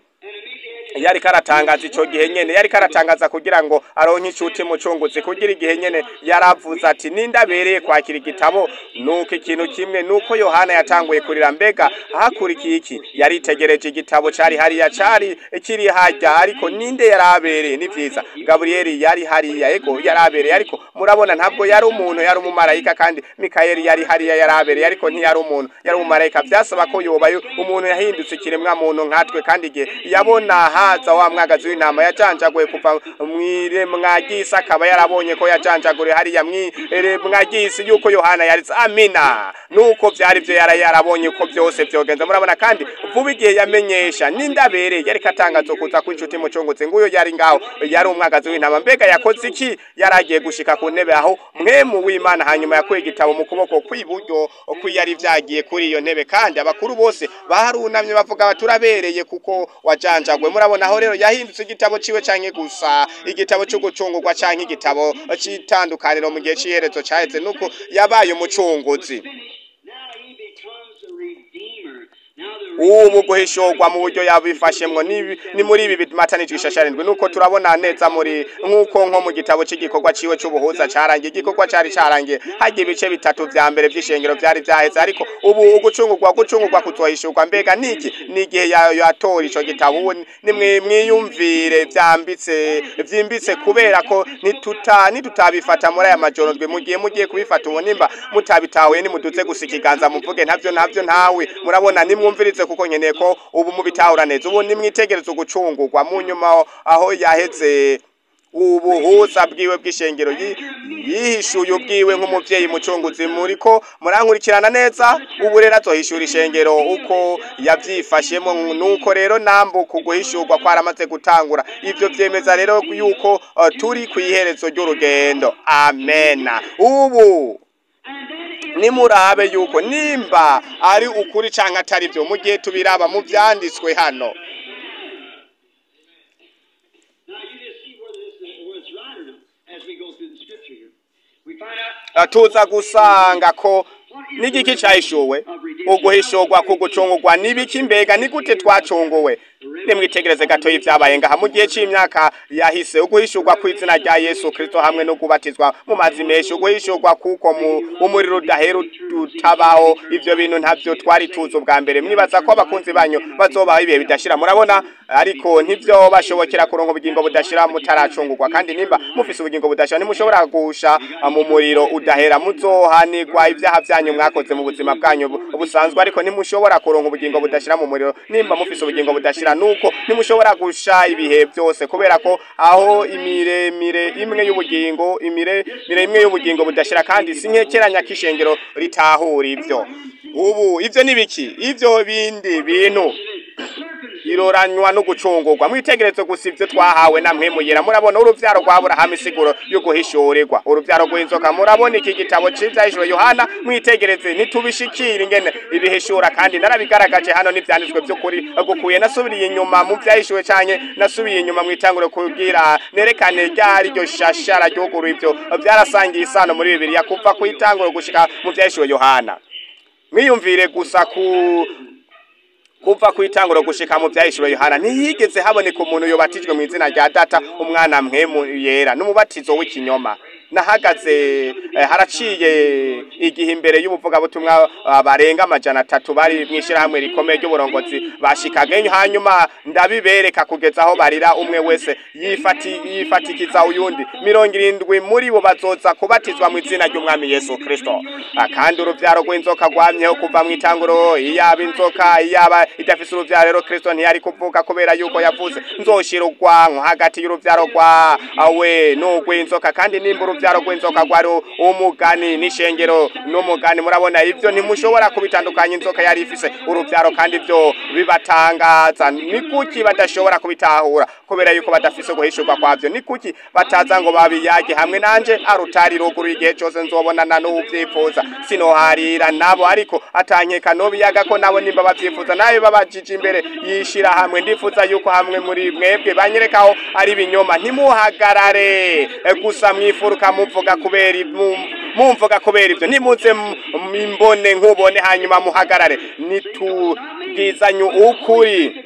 yari karatangaza ico gihe nyene yari karatangaza kugira ngo aronke icuti mucunguzi kugira igihe nyene yaravuze ati nindabereye kwakira igitabo nuko ikintu kimwe nuko yohana yatanguye kurira mbega hakurikiye iki yaritegereje igitabo cari hariya cari kiri harya ariko ninde yarabereye ni vyiza gaburiyeli yari hariya ego yarabereye ariko murabona ntabwo yari umuntu yari umumarayika kandi mikayeli yari hariya yarabereye ariko ntiyari umuntu yari umumarayika vyasaba ko yobayo umuntu yahindutse ikiremwa muntu nkatwe kandi igihe yabona haza wa mwagazi w'intama yajanjaguye kuva mw'iremwa ry'isi akaba yarabonye ko yajanjaguriye hariya mw'iremwa ry'isi yuko yohana yarize amina nuko vyari vyo yara yarabonye ko vyose vyogenze murabona kandi vuba igihe yamenyesha nindabereye yariko atangaza kuza kw'inshuti mucunguzi nguyo yari ngaho yari umwagazi w'intama mbega yakoze iki yari agiye gushika ku ntebe aho mwemu w'imana hanyuma yakuye igitabo mu kuboko kw'iburyo ko yari vyagiye kuri iyo ntebe kandi abakuru bose barunamye bavuga bati turabereye kuko wajanjagwe murabona aho rero yahindutse igitabo ciwe canke gusa igitabo co gucungurwa canke igitabo c'itandukaniro mu gihe c'iherezo caheze nuko yabaye umucunguzi Now he becomes a redeemer. Now the ubu guhishurwa mu buryo yabifashemwo ni ni muri ibi bimatanijwe ishasharindwi nuko turabona neza muri nk'uko nko mu gitabo cy'igikorwa ciwe c'ubuhuza carangiye igikorwa cari carangiye hagiye ibice bitatu vya mbere vy'ishengero vyari vyaheze ariko ubu ugucungurwa gucungurwa kuzohishurwa mbega niki ni igihe ya- yatora ico gitabo ubu nimwe mwiyumvire vyambitse vyimbitse kubera ko nituta nitutabifata muri aya majoro ndwe mugiye mugiye kubifata ubu nimba mutabitahuye nimuduze gusa ikiganza muvuge ntavyo ntavyo ntawe murabona nimwumvirize kuko nkeneye ko ubu mubitahura neza ubu nimwitegereze ugucungurwa mu nyuma aho yaheze ubuhuza bwiwe bw'ishengero yi- yihishuye ubwiwe nk'umuvyeyi mucunguzi muriko murankurikirana neza ubu rero azohishura ishengero uko yavyifashemo nuko rero nambuka uguhishurwa kwaramaze gutangura ivyo vyemeza rero yuko uh, turi kw'iherezo ry'urugendo amena ubu nimurabe yuko nimba ari ukuri canke atari vyo mu gihe tubiraba mu vyanditswe hano Now you just see where this is, where it's right or not as we go through the scripture here. We find out Uh, tuza gusanga ko n'igiki cahishuwe uguhishurwa kugucungurwa n'ibiki mbega ni gute twacunguwe nimwitegereze gato y'ivyabaye ngaha mu gihe c'imyaka yahise uguhishurwa kw'izina rya yesu kristo hamwe no kubatizwa mu mazi menshi uguhishurwa kuko mu umuriro udahera utabaho ivyo bintu ntavyo twari tuzi ubwa mbere mwibaza ko abakunzi banyu bazobaho ibihe bidashira murabona ariko ntivyo bashobokera kuronka ubugingo budashira mutaracungurwa kandi nimba mufise ubugingo budashira ntimushobora gusha uh, mu muriro udahera muzohanirwa ivyaha vyanyu mwakoze mu buzima bwanyu bu- busanzwe ariko ntimushobora kuronka ubugingo budashira mu muriro nimba mufise ubugingo budashira nuko ntimushobora gusha ibihe byose kubera ko aho imiremire imwe y'ubugingo imire mire imwe y'ubugingo budashira kandi sinkekeranya k'ishengero ritahura ivyo ubu ivyo ni biki ivyo bindi bintu iroranywa no gucungurwa mwitegereze gusa ivyo twahawe na mwemuyera murabona uruvyaro rwa Aburahamu isiguro yo guhishurirwa uruvyaro rw'inzoka murabona iki gitabo c'ivyahishuro Yohana mwitegereze nitubishikira ingene ibihishura kandi narabigaragaje hano n'ivyanditswe vy'ukuri gukuye nasubiriye inyuma mu vyahishuwe canke nasubiye inyuma mwitangure kugira nerekane ryari ryo shashara ryuguru ivyo vyarasangiye isano muri bibiliya kuva kwitangure gushika mu vyahishuwe Yohana mwiyumvire gusa ku kuva kwitanguro gushika mu vyahishuro Yohana ntiyigeze haboneka umuntu yobatijwe mu izina rya data umwana mwemu yera n'umubatizo w'ikinyoma nahagaze eh, haraciye igihe imbere y'ubuvugabutumwa ah, barenga amajana atatu bari mw'ishirahamwe rikomeye ry'uburongozi bashikaga hanyuma ndabibereka kugeza aho barira umwe wese yifati yifatikiza uyundi mirongo irindwi muri bo bazoza kubatizwa mu izina ry'umwami Yesu Kristo Ah, kandi uruvyaro rw'inzoka rwamyeho kuva mu itanguro iyaba inzoka iyaba idafise uruvyaro rero Kristo ntiyari kuvuga kubera yuko yavuze nzoshira urwanko hagati y'uruvyaro rwa awe n'urw'inzoka kandi nimba uruvyaro rw'inzoka rwari umugani n'ishengero n'umugani murabona ivyo ntimushobora kubitandukanya inzoka yari ifise uruvyaro kandi ivyo bibatangaza ni kuki badashobora kubitahura kubera yuko badafise guhishurwa kwavyo ni kuki bataza ngo babiyage hamwe nanje arutari ruguru igihe cose nzobonana n'uwuvyifuza sinoharira nabo ariko atankeka nobiyaga ko nabo nimba bavyifuza nawe babajije imbere yishira hamwe ndifuza yuko hamwe muri mwebwe banyerekaho ari ibinyoma ntimuhagarare eh, gusa mwifuruka muvuga kubera i- mu- mumvuga kubera ivyo nimuze m- mimbone nkubone hanyuma muhagarare nitubwizanye ukuri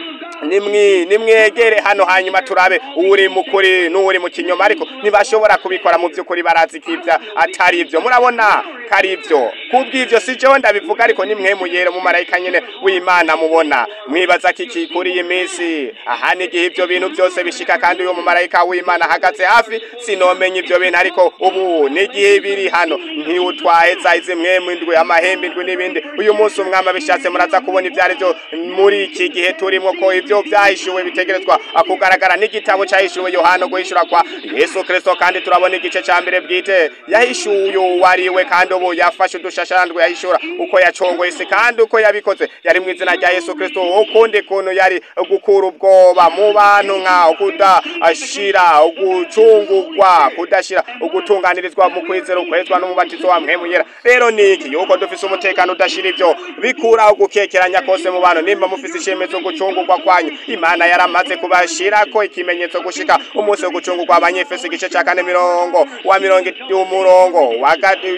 nimwi nimwegere hano hanyuma turabe uri mukuri n'uri mu kinyoma ariko ntibashobora kubikora mu by'ukuri barazi ko ibyo atari ibyo murabona ko ari ibyo kubw'ibyo si jewe ndabivuga ariko nimwe muyere mu marayika nyene w'imana mubona mwibaza ko iki kuri iyi minsi aha n'igihe ibyo bintu byose bishika kandi uyu mumarayika w'imana ahagaze hafi sinomenya ibyo bintu ariko ubu n'igihe biri hano ntiwutwaye za izi mwemu indwi amahembe indwi n'ibindi uyu munsi umwami abishatse muraza kubona ibyo ari byo muri iki gihe turimo ko ibyo byahishuwe bitegerezwa kugaragara n'igitabo cyahishuwe yohana guhishura kwa yesu kirisito kandi turabona igice cya mbere bwite yahishuye uwariwe kandi ubu yafashe udushasharandwe yahishura uko yacongoye isi kandi uko yabikoze yari mu izina rya yesu kirisito ukundi kuntu yari gukura ubwoba mu bantu nka kudashira ugucungurwa kudashira ugutunganirizwa mu kwizera ukwezwa n'umubatizo wa mpemu yera rero niki yuko dufise umutekano udashira ivyo bikuraho gukekeranya kose mu bantu nimba mufise ishemezo gucungurwa kwanyu imana yaramaze kubashirako ikimenyetso gushika umunsi wo gucungurwa abanyefeso igice ca kane mirongo wa mirongo umurongo wa ga- mirongo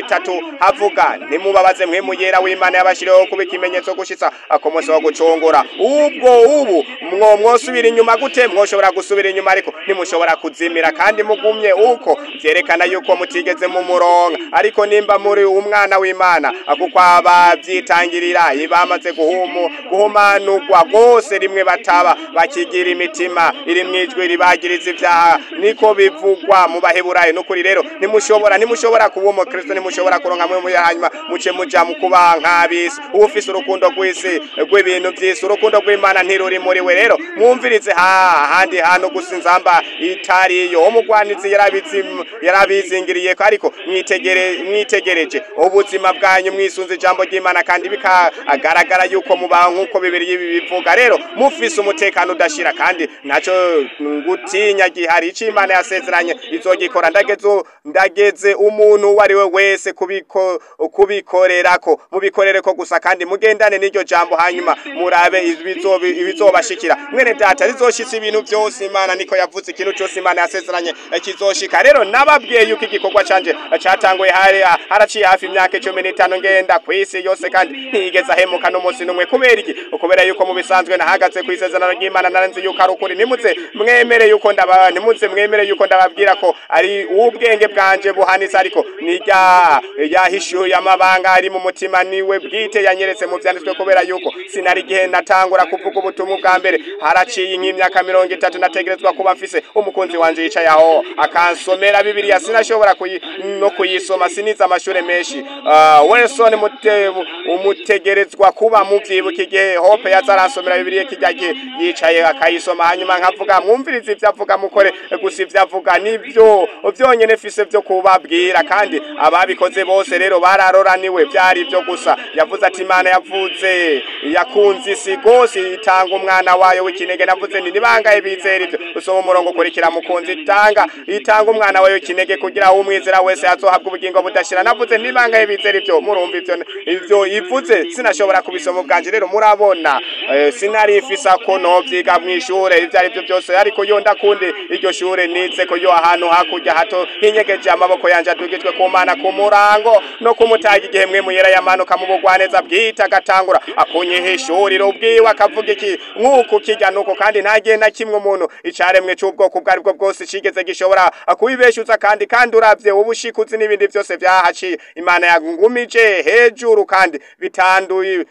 itatu havuga ntimubabaze mwe muyera w'imana yabashiriyeho kuba ikimenyetso gushitsa ku munsi wo gucungura ubwo ubu mwo mwosubira inyuma gute mwoshobora gusubira inyuma ariko ntimushobora kuzimira kandi mugumye uko vyerekana yuko mutigeze mu muronga ariko nimba muri umwana w'imana kuko abavyitangirira bamaze guhumu guhumanurwa bose rimwe bataba bakigira imitima iri mwijwi ribagiriza ivyaha niko bivugwa mu baheburayo nukuri rero ntimushobora ntimushobora kuba umukristo ntimushobora kuronka mwe muya hanyuma muce muja mu kuba nk'abisi ufise urukundo rw'isi rw'ibintu vy'isi urukundo rw'imana ntiruri muri we rero mwumvirize ha handi hantu gusa inzamba itariyo umugwanizi yarabizi yarabizingiriyeko ariko mwitegere mwitegereje ubuzima bwanyu mwisunze ijambo ry'imana kandi bikagaragara yuko mubaho nk'uko bibiri y'ibi bivuga rero mufise umutekano udashira kandi ntaco gutinya gihari ico imana yasezeranye izogikora ndageze ndageze umuntu uwo ari we wese kubiko kubikorerako mubikorereko gusa kandi mugendane n'iryo jambo hanyuma murabe ibizobi- ibizobashikira mwene data rizoshitsa ibintu vyose imana niko yavuze ikintu cyose imana yasezeranye eh, kizoshika rero nababwiye yuko igikorwa canje eh, catanguye hari haraciye hafi imyaka cumi n'itanu ngenda kw'isi yose kandi ntigeze ahemuka n'umunsi n'umwe kubera iki kubera yuko mu bisanzwe nahagaze ku isezerano ry'imana narenze yuko ari ukuri nimuze mwemere yuko ndaba nimuze mwemere yuko ndababwira ko ari ubwenge bwanje buhanitse ariko nirya yahishuye amabanga ari mu mutima niwe bwite yanyeretse mu vyanditswe kubera yuko sinari igihe natangura kuvuga ubutumwa bwa mbere haraciye nk'imyaka mirongo itatu nategerezwa kuba mfise umukunzi wanje yicaye aho akansomera bibiliya sinashobora kuyi, no kuyisoma sinize amashure menshi uh, Wilson mute, umutegerezwa kuba muvyibuka igihe Hope yaza aransomera bibiliya kijya gihe yicaye akayisoma hanyuma nkavuga mwumvirize ivyo avuga mukore gusa ivyo avuga nivyo vyonyene fise vyo kubabwira kandi ababikoze bose rero bararoraniwe vyari ivyo gusa yavuze ati imana yavuze yakunze isi gose itanga umwana wayo w'ikinege navuze nti nibangaye bizera ivyo usoma umurongo ukurikira mukunzi itanga itanga umwana wayo w'ikinege kugira umwizera wese azohabwa ubugingo budashira navuze nti nibangaye bizera ivyo murumva ivyo ivyo ivuze sinashobora kubisoma ubwanje rero murabona eh, sinari mfise ko novyiga mw'ishure ivyo ari vyo byose ariko yo ndakunde iryo shure nize ko yo ahantu hakurya hato hinyegeje amaboko yanje adugijwe ku mana ku murango no kumutaga igihe mwe muyera yamanuka mu bugwaneza bwita agatangura akunyihishurira ubwiwe akavuga iki nk'uku kijya nuko kandi ntagiye na kimwe umuntu icaremwe c'ubwoko ubwo aribwo bwose cigeze gishobora kubibeshuza kandi kandi uravye ubushikuzi n'ibindi vyose vyahaciye imana yangumije hejuru kandi bitanduye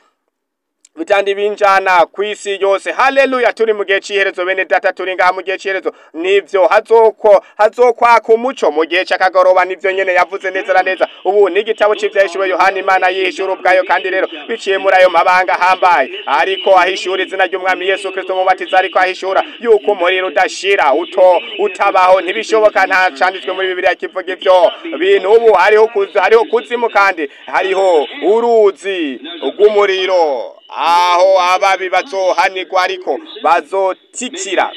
bitandi binjana kwisi yose haleluya turi mu gihe c'iherezo bene data turi ngaha mu gihe c'iherezo nivyo hazoko hazokwaka umuco mu gihe c'akagoroba nivyo nyene yavuze neza na neza ubu ni igitabo c'ivyahishuwe yohana imana yihishura ubwayo kandi rero biciye muri ayo mabanga ahambaye ariko ahishura izina ry'umwami yesu kristo umubatiza ariko ahishura yuko umuriro udashira uto utabaho ntibishoboka nta canditswe muri bibiliya kivuga ivyo bintu ubu hariho kuzi- hariho kuzimu kandi hariho uruzi rw'umuriro aho ababi bazohanirwa ariko bazotikira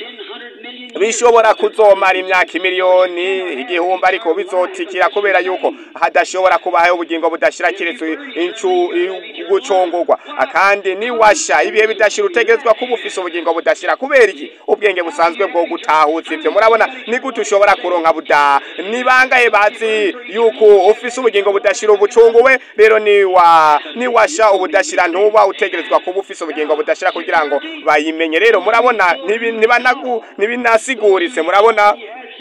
bishobora kuzomara imyaka miliyoni igihumbi ariko bizotikira kubera yuko hadashobora kubaho ubugingo budashira kiretse incu gucungurwa kandi niwasha ibihe bidashira utegerezwa kuba ufise ubugingo budashira kubera iki ubwenge busanzwe bwo gutahuza ivyo murabona ni gute ushobora kuronka buda ni bangahe bazi yuko ufise ubugingo budashira ubucunguwe rero niwa niwasha ubudashira ntuba utegerezwa kuba ufise ubugingo budashira kugira ngo bayimenye rero murabona ntibi- ntibanagu ntibinasiguritse murabona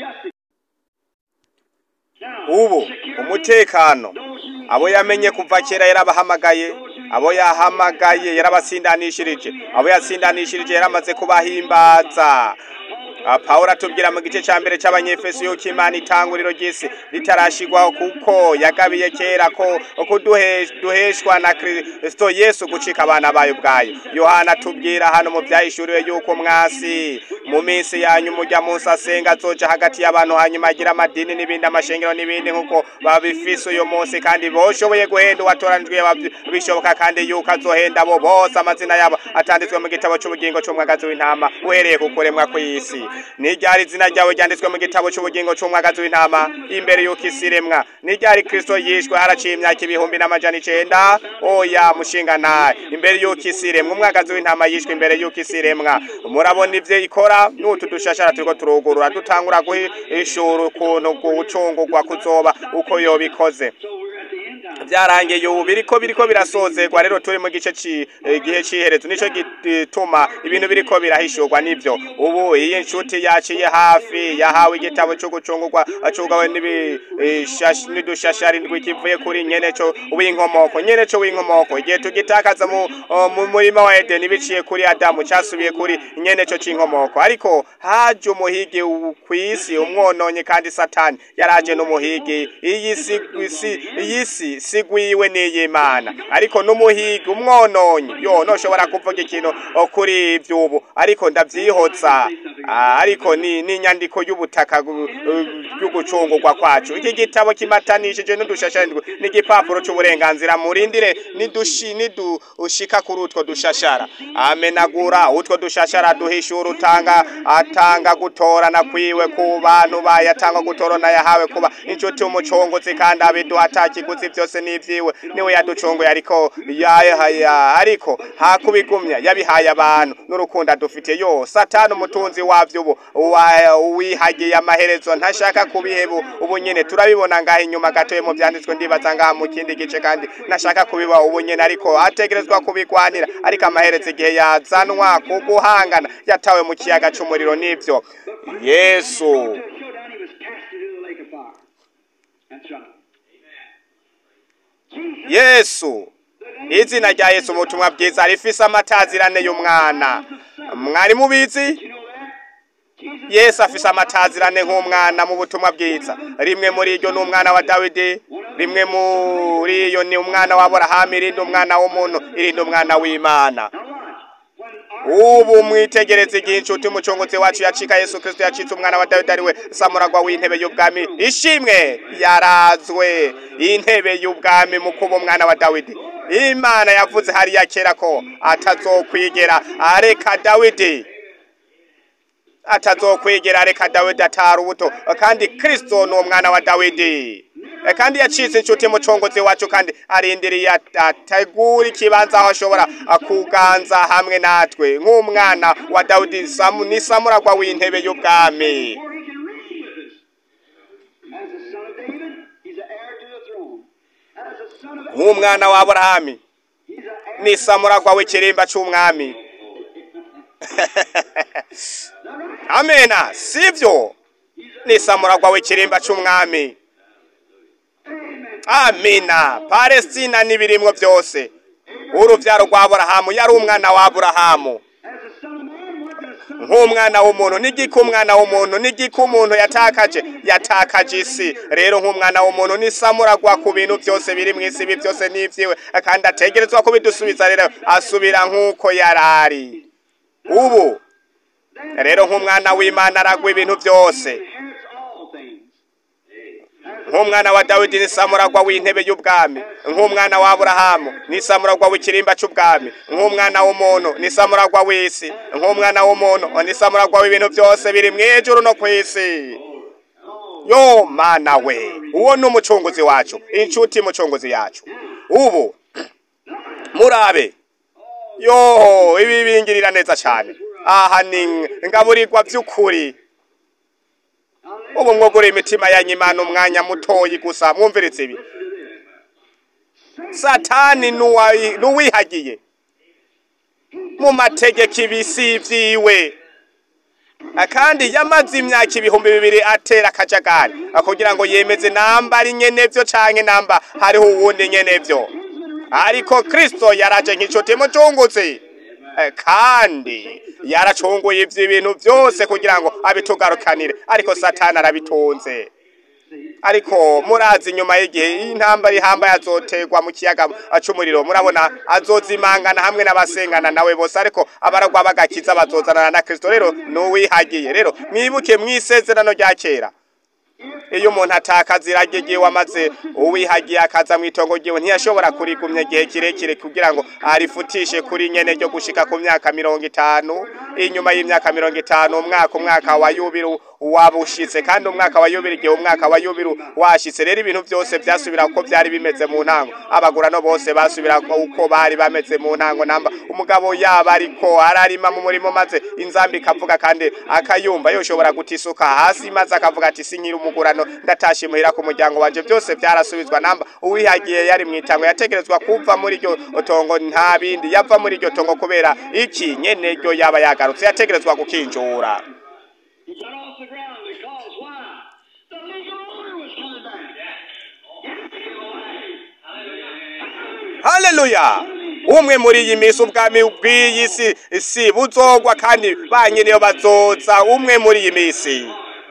ubu umutekano abo yamenye kuva kera yarabahamagaye abo yahamagaye yarabasindanishirije abo yasindanishirije yaramaze kubahimbaza Ah, Pawulo atubwira mu gice ca mbere c'abanyefeso yuko Imana itanguriro ry'isi ritarashigwaho kuko yagabiye kera ko ko duhe- duheshwa na Kristo Yesu gucika abana bayo ubwayo Yohana atubwira hano mu vyahishuriwe yuko mwasi mu minsi yanyu mujya munsi asenga azoja hagati y'abantu hanyuma agira amadini n'ibindi amashengero n'ibindi nk'uko babifise uyu munsi kandi boshoboye guhenda uwatoranijwe yaba- bishoboka kandi yuko azohenda abo bose amazina yabo atanditswe mu gitabo c'ubugingo c'umwagazi w'intama uhereye ku kuremwa kw'isi ni ryari izina ryawe ryanditswe mu gitabo c'ubugingo c'umwagazi w'intama imbere yuko isi iremwa ni ryari kristo yishwe haraciye imyaka ibihumbi n'amajana icenda oya mushinga ntahe imbere yuko isi iremwa umwagazi w'intama yishwe imbere yuko isi iremwa murabona ivyo ikora n'utu dushashara turiko turugurura dutangura guhishura ukuntu gucungurwa kuzoba uko yobikoze So we're at the end byarangiye ubu biriko biriko birasozerwa rero turi mu gice ci eh, gihe ciherezo nico gituma ibintu biriko birahishurwa nivyo ubu iyi nshuti yaciye hafi yahawe igitabo cyo gucungurwa acugawe n'idushashari ndwi kivuye kuri nyeneco w'inkomoko nyeneco w'inkomoko igihe tugitakaza mu uh, mu murima wa Edeni biciye kuri Adamu casubiye kuri nyeneco c'inkomoko ariko haje umuhigi kwisi umwononye kandi satani yaraje n'umuhigi iyi si isi iyi si sigwiwe n'iyimana ariko n'umuhigi umwononye yo noshobora kuvuga ikintu o, kuri ivyo ubu ariko ndavyihoza Ah, ariko ni n'inyandiko y'ubutaka gu- uh, y'ugucungurwa kwacu iki gitabo kimatanishije n'udushasharindwi n'igipapuro c'uburenganzira murindire nidushi nidushika kuri utwo dushashara amenagura utwo dushashara duhishura utanga atanga gutorana kwiwe ku bantu bayo atanga gutorana yahawe kuba inshuti y'umucunguzi kandi abiduha atakiguzi vyose n'ivyiwe niwe yaducunguye ariko yahaya ariko hakubigumya yabihaye abantu n'urukundo adufitiye yo satani umutunzi wavyo ubu wa- wihagiye amaherezo ntashaka kubiheba ubu nyene turabibona ngaha inyuma gatoye mu vyanditswe ndibaza ngaha mu kindi gice kandi ntashaka kubiba ubu nyene ariko ategerezwa kubigwanira ariko amaherezo igihe yazanwa ku guhangana yatawe mu kiyaga c'umuriro n'ivyo yesu To a showdown, he was cast into the lake of fire. That's right. Jesus, yesu izina rya yesu ubutumwa bwiza rifise amatazirane y'umwana mwari mubizi you know that? Jesus yesu afise amatazirane nk'umwana mu butumwa bwiza rimwe muri iryo ni umwana wa dawidi rimwe muri iyo ni umwana wa aburahamu irindi umwana w'umuntu irindi umwana w'imana Now watch. When our ubu mwitegereze igihe inshuti umucunguzi wacu yacika yesu kristo yacitse umwana wa dawidi ariwe samuragwa w'intebe y'ubwami ishimwe yarazwe intebe y'ubwami mu kuba umwana wa dawidi imana yavuze hariya kera ko atazokwigera areka dawidi atazokwigera areka dawidi atari ubuto kandi kristo ni umwana wa dawidi E, kandi yacitse inshuti mucongozi wacu kandi arindiriye at- ategura ikibanza aho ashobora a, kuganza hamwe natwe nk'umwana wa dawidi Samu- ni samuragwa w'intebe y'ubwami where he can reign with us. As the son of David, he's an heir to the throne. As the son of nk'umwana wa aburahamu he's an heir. ni samuragwa w'ikirimba c'umwami amena sivyo ni samuragwa w'ikirimba c'umwami amina palestina n'ibirimwo byose uruvyaro rwa aburahamu yari umwana wa aburahamu As the son of man, what can a son of nk'umwana w'umuntu n'igiki umwana w'umuntu n'igiki umuntu yatakaje yatakaje isi rero nk'umwana w'umuntu ni samuragwa ku bintu byose biri mu isi ibi byose n'ivyiwe kandi ategerezwa kubidusubiza rero asubira nk'uko yarari ubu rero nk'umwana w'imana aragwa ibintu byose inherits all things. nk'umwana wa dawidi ni samuragwa w'intebe y'ubwami nk'umwana wa aburahamu ni samuragwa w'ikirimba c'ubwami nk'umwana w'umuntu ni samuragwa w'isi nk'umwana w'umuntu ni samuragwa w'ibintu byose biri mw'ijuru no kw'isi yo mana we uwo ni umucunguzi wacu inshuti mucunguzi yacu ubu murabe yo ibi bingirira neza cyane aha ni ngaburirwa by'ukuri ubu mwogura imitima yanyu imana umwanya mutoyi gusa mwumviritse ibi satani nuwayi- nuwihagiye mu mategeko ibisi vyiwe kandi yamaze imyaka ibihumbi bibiri atera akajagari kugira ngo yemeze namba ari nyenevyo canke namba hariho uwundi nyenevyo ariko kristo yaraje nk'inshuti mucunguzi Eh, kandi yaracunguye ivyo ibintu vyose kugira ngo abitugarukanire ariko satani arabitunze ariko murazi inyuma y'igihe intambara ihambaye azoterwa mu kiyaga c'umuriro murabona azozimangana hamwe n'abasengana nawe bose ariko abaragwa bagakiza bazozanana na kristo rero nuwihagiye rero mwibuke mw'isezerano rya kera iyo umuntu atakaza irage ryiwe amaze uwihagiye akaza mu itongo ryiwe ntiyashobora kurigumya igihe kirekire kugira ngo arifutishe kuri nyene ryo gushika ku myaka mirongo itanu inyuma y'imyaka mirongo itanu umwaka umwaka wa yubiri wabushitse kandi umwaka wa yubiri igihe umwaka wa yubiri washitse rero ibintu byose byasubira uko byari bimeze mu ntango abagurano bose basubira uko bari bameze mu ntango namba umugabo yaba ariko ararima mu murimo maze inzambi ikavuga kandi akayumva yoshobora gutisuka hasi maze akavuga ati sinkiri umugurano ndatashe muhira ku muryango wanje byose byarasubizwa namba uwihagiye yari mu itango yategerezwa kuva muri iryo tongo nta bindi yava muri iryo tongo kubera iki nyene ryo yaba yagarutse yategerezwa gukinjura He got off the ground because why? The legal order was coming back. haleluya umwe muri iyi minsi ubwami bw'iyi si si buzogwa kandi ba nyiriyo bazoza umwe muri iyi minsi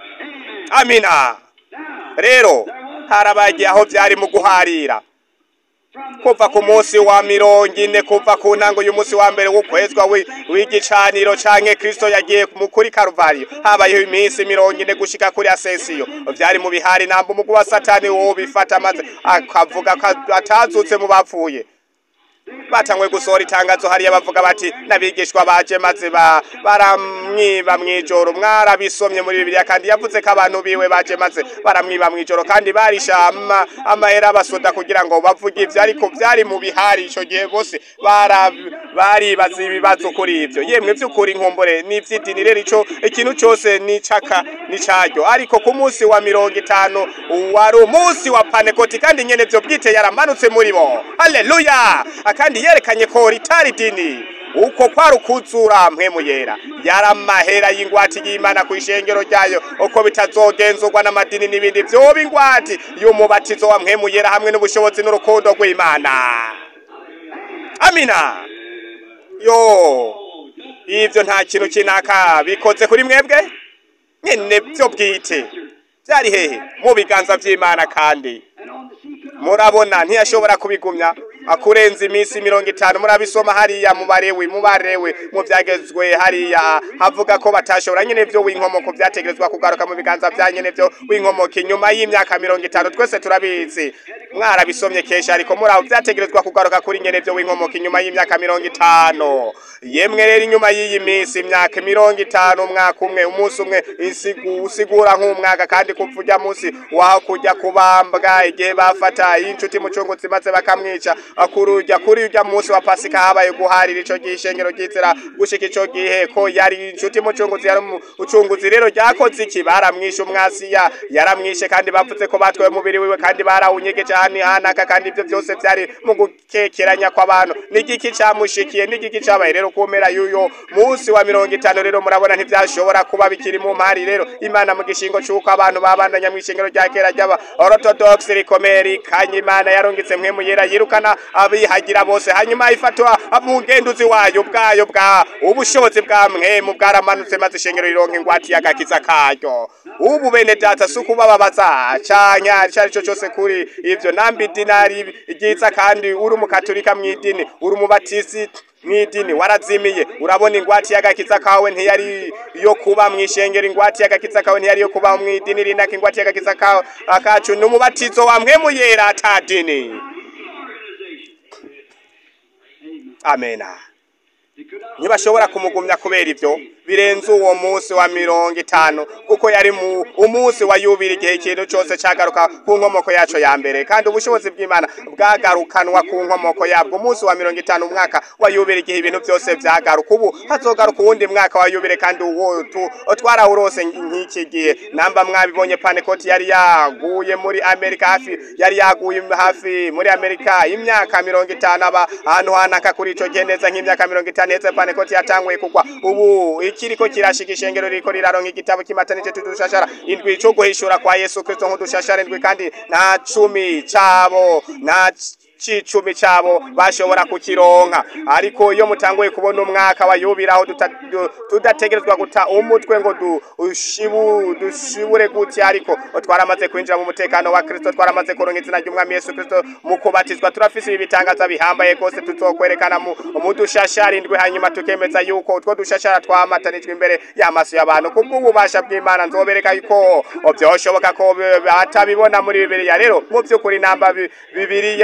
amina rero harabagiye aho byari mu guharira kuva ku munsi wa mirongo ine kuva ku ntango y'umunsi wa mbere w'ukwezwa wi- w'igicaniro canke kristo yagiye mu kuri karuvariyo habayeho iminsi mirongo ine gushika kuri asesiyo vyari mu bihari namba umugwi wa satani wo bifata maze akavuga ko atazutse mu bapfuye batanguye gusohora itangazo hariya bavuga bati n'abigishwa baje maze ba baramwiba mw'ijoro mwarabisomye muri bibiliya kandi yavuze ko abantu biwe baje maze baramwiba mw'ijoro kandi barisha ama, amahera abasoda kugira ngo bavuge ivyo ariko vyari mu bihari ico gihe bose bara baribaza ibibazo kuri ivyo yemwe vy'ukuri nkumbure n'ivy'idini rero ico ikintu cose ni caka ni caryo ariko ku munsi wa mirongo itanu wari umunsi wa panekoti kandi nyene vyo bwite yaramanutse muri bo haleluya kandi yerekanye ko ritari dini uko kwari ukuzura mpwemu yera yari amahera y'ingwati y'imana ku ishengero ryayo uko bitazogenzurwa n'amadini n'ibindi vyoba ingwati y'umubatizo wa mpwemu yera hamwe n'ubushobozi n'urukundo rw'imana amina yo ivyo nta kintu kinaka bikoze kuri mwebwe nyene vyo bwite vyari hehe mu biganza vy'imana kandi murabona ntiyashobora kubigumya akurenza iminsi mirongo itanu murabisoma hariya mu barewe mu barewe mu byagezwe hariya havuga ko batashobora nyene vyo w'inkomoko vyategerezwa kugaruka mu biganza vya nyene vyo w'inkomoko inyuma y'imyaka mirongo itanu twese turabizi mwarabisomye kesha ariko muraho vyategerezwa kugaruka kuri nyene vyo w'inkomoko inyuma y'imyaka mirongo itanu yemwe rero inyuma y'iyi minsi imyaka mirongo itanu umwaka umwe umunsi umwe isigu usigura nk'umwaka kandi kuva urya munsi waho kujya kubambwa igihe bafata inshuti mucunguzi maze bakamwica kurujya kuri urya munsi wa pasika habaye guharira ico gihe ishengero ryizera gushika ico gihe ko yari inshuti mucunguzi yari umucunguzi rero ryakoze iki baramwishe umwasiya yaramwishe kandi bavuze ko batwaye umubiri wiwe kandi barawunyegeje hano hanaka kandi ivyo vyose vyari mu gukekeranya kw'abantu n'igiki camushikiye n'igiki cabaye rero kumera y'uyo munsi wa mirongo itanu rero murabona ntivyashobora kuba bikiri mu mpari rero imana mu gishingo c'uko abantu babandanya mw'ishengero rya kera ry'aba orthodox rikomeye rikanye imana yarungitse mpwemu yera yirukana abihagira bose hanyuma ifatwa umugenduzi wayo bwayo bwa ubushobozi bwa mwemu bwaramanutse maze ishengero rironka ingwati y'agakiza karyo ubu bene data si ukubababaza canke ico ari cyo cose kuri ivyo nambi dinari ryiza kandi uri umukaturika mw'idini uri umubatisi mw'idini warazimiye urabona ingwati y'agakiza kawe ntiyari yo kuba mw'ishengero ingwati y'agakiza kawe ntiyari yo kuba mw'idini rinaka ingwati y'agakiza kawe akacu ni umubatizo wa mpwemu yera ata dini amena ntibashobora kumugumya kubera ivyo birenze uwo munsi wa mirongo itanu kuko yari mu umunsi wa yubiri igihe ikintu cyose cagaruka ku nkomoko yaco ya mbere kandi ubushobozi bw'imana bwagarukanwa ku nkomoko yabwo umunsi wa mirongo itanu umwaka wa yubiri igihe ibintu byose vyagaruka ubu hazogaruka uwundi mwaka wa yubire kandi uwo tu twarawurose nk'iki gihe namba mwabibonye panekoti yari yaguye muri amerika hafi yari yaguye hafi muri amerika imyaka mirongo itanu aba ahantu hanaka kuri ico gihe neza nk'imyaka mirongo itanu heze panekoti yatanguye kugwa ubu ikiriko kirashika ishengero ririko riraronka igitabo kimatanije tudushashara indwi co guhishura kwa yesu kristo nk'udushashara indwi kandi nta cumi cabo nta c'icumi cabo bashobora kukironka ariko iyo mutanguye kubona umwaka wa yubira aho tuta- du- tudategerezwa guta umutwe ngo dushibu dushibure gutya ariko twaramaze kwinjira mu mutekano wa kristo twaramaze kuronka izina ry'umwami yesu kristo mu kubatizwa turafise ibi bitangaza bihambaye rwose tuzokwerekana mu mu dushashara indwi hanyuma tukemeza yuko utwo dushashara twamatanijwe imbere y'amaso y'abantu kubw'ububasha bw'imana nzobereka yuko vyoshoboka ko batabibona muri bibiliya rero mu vy'ukuri namba bi- bibiliya ivuga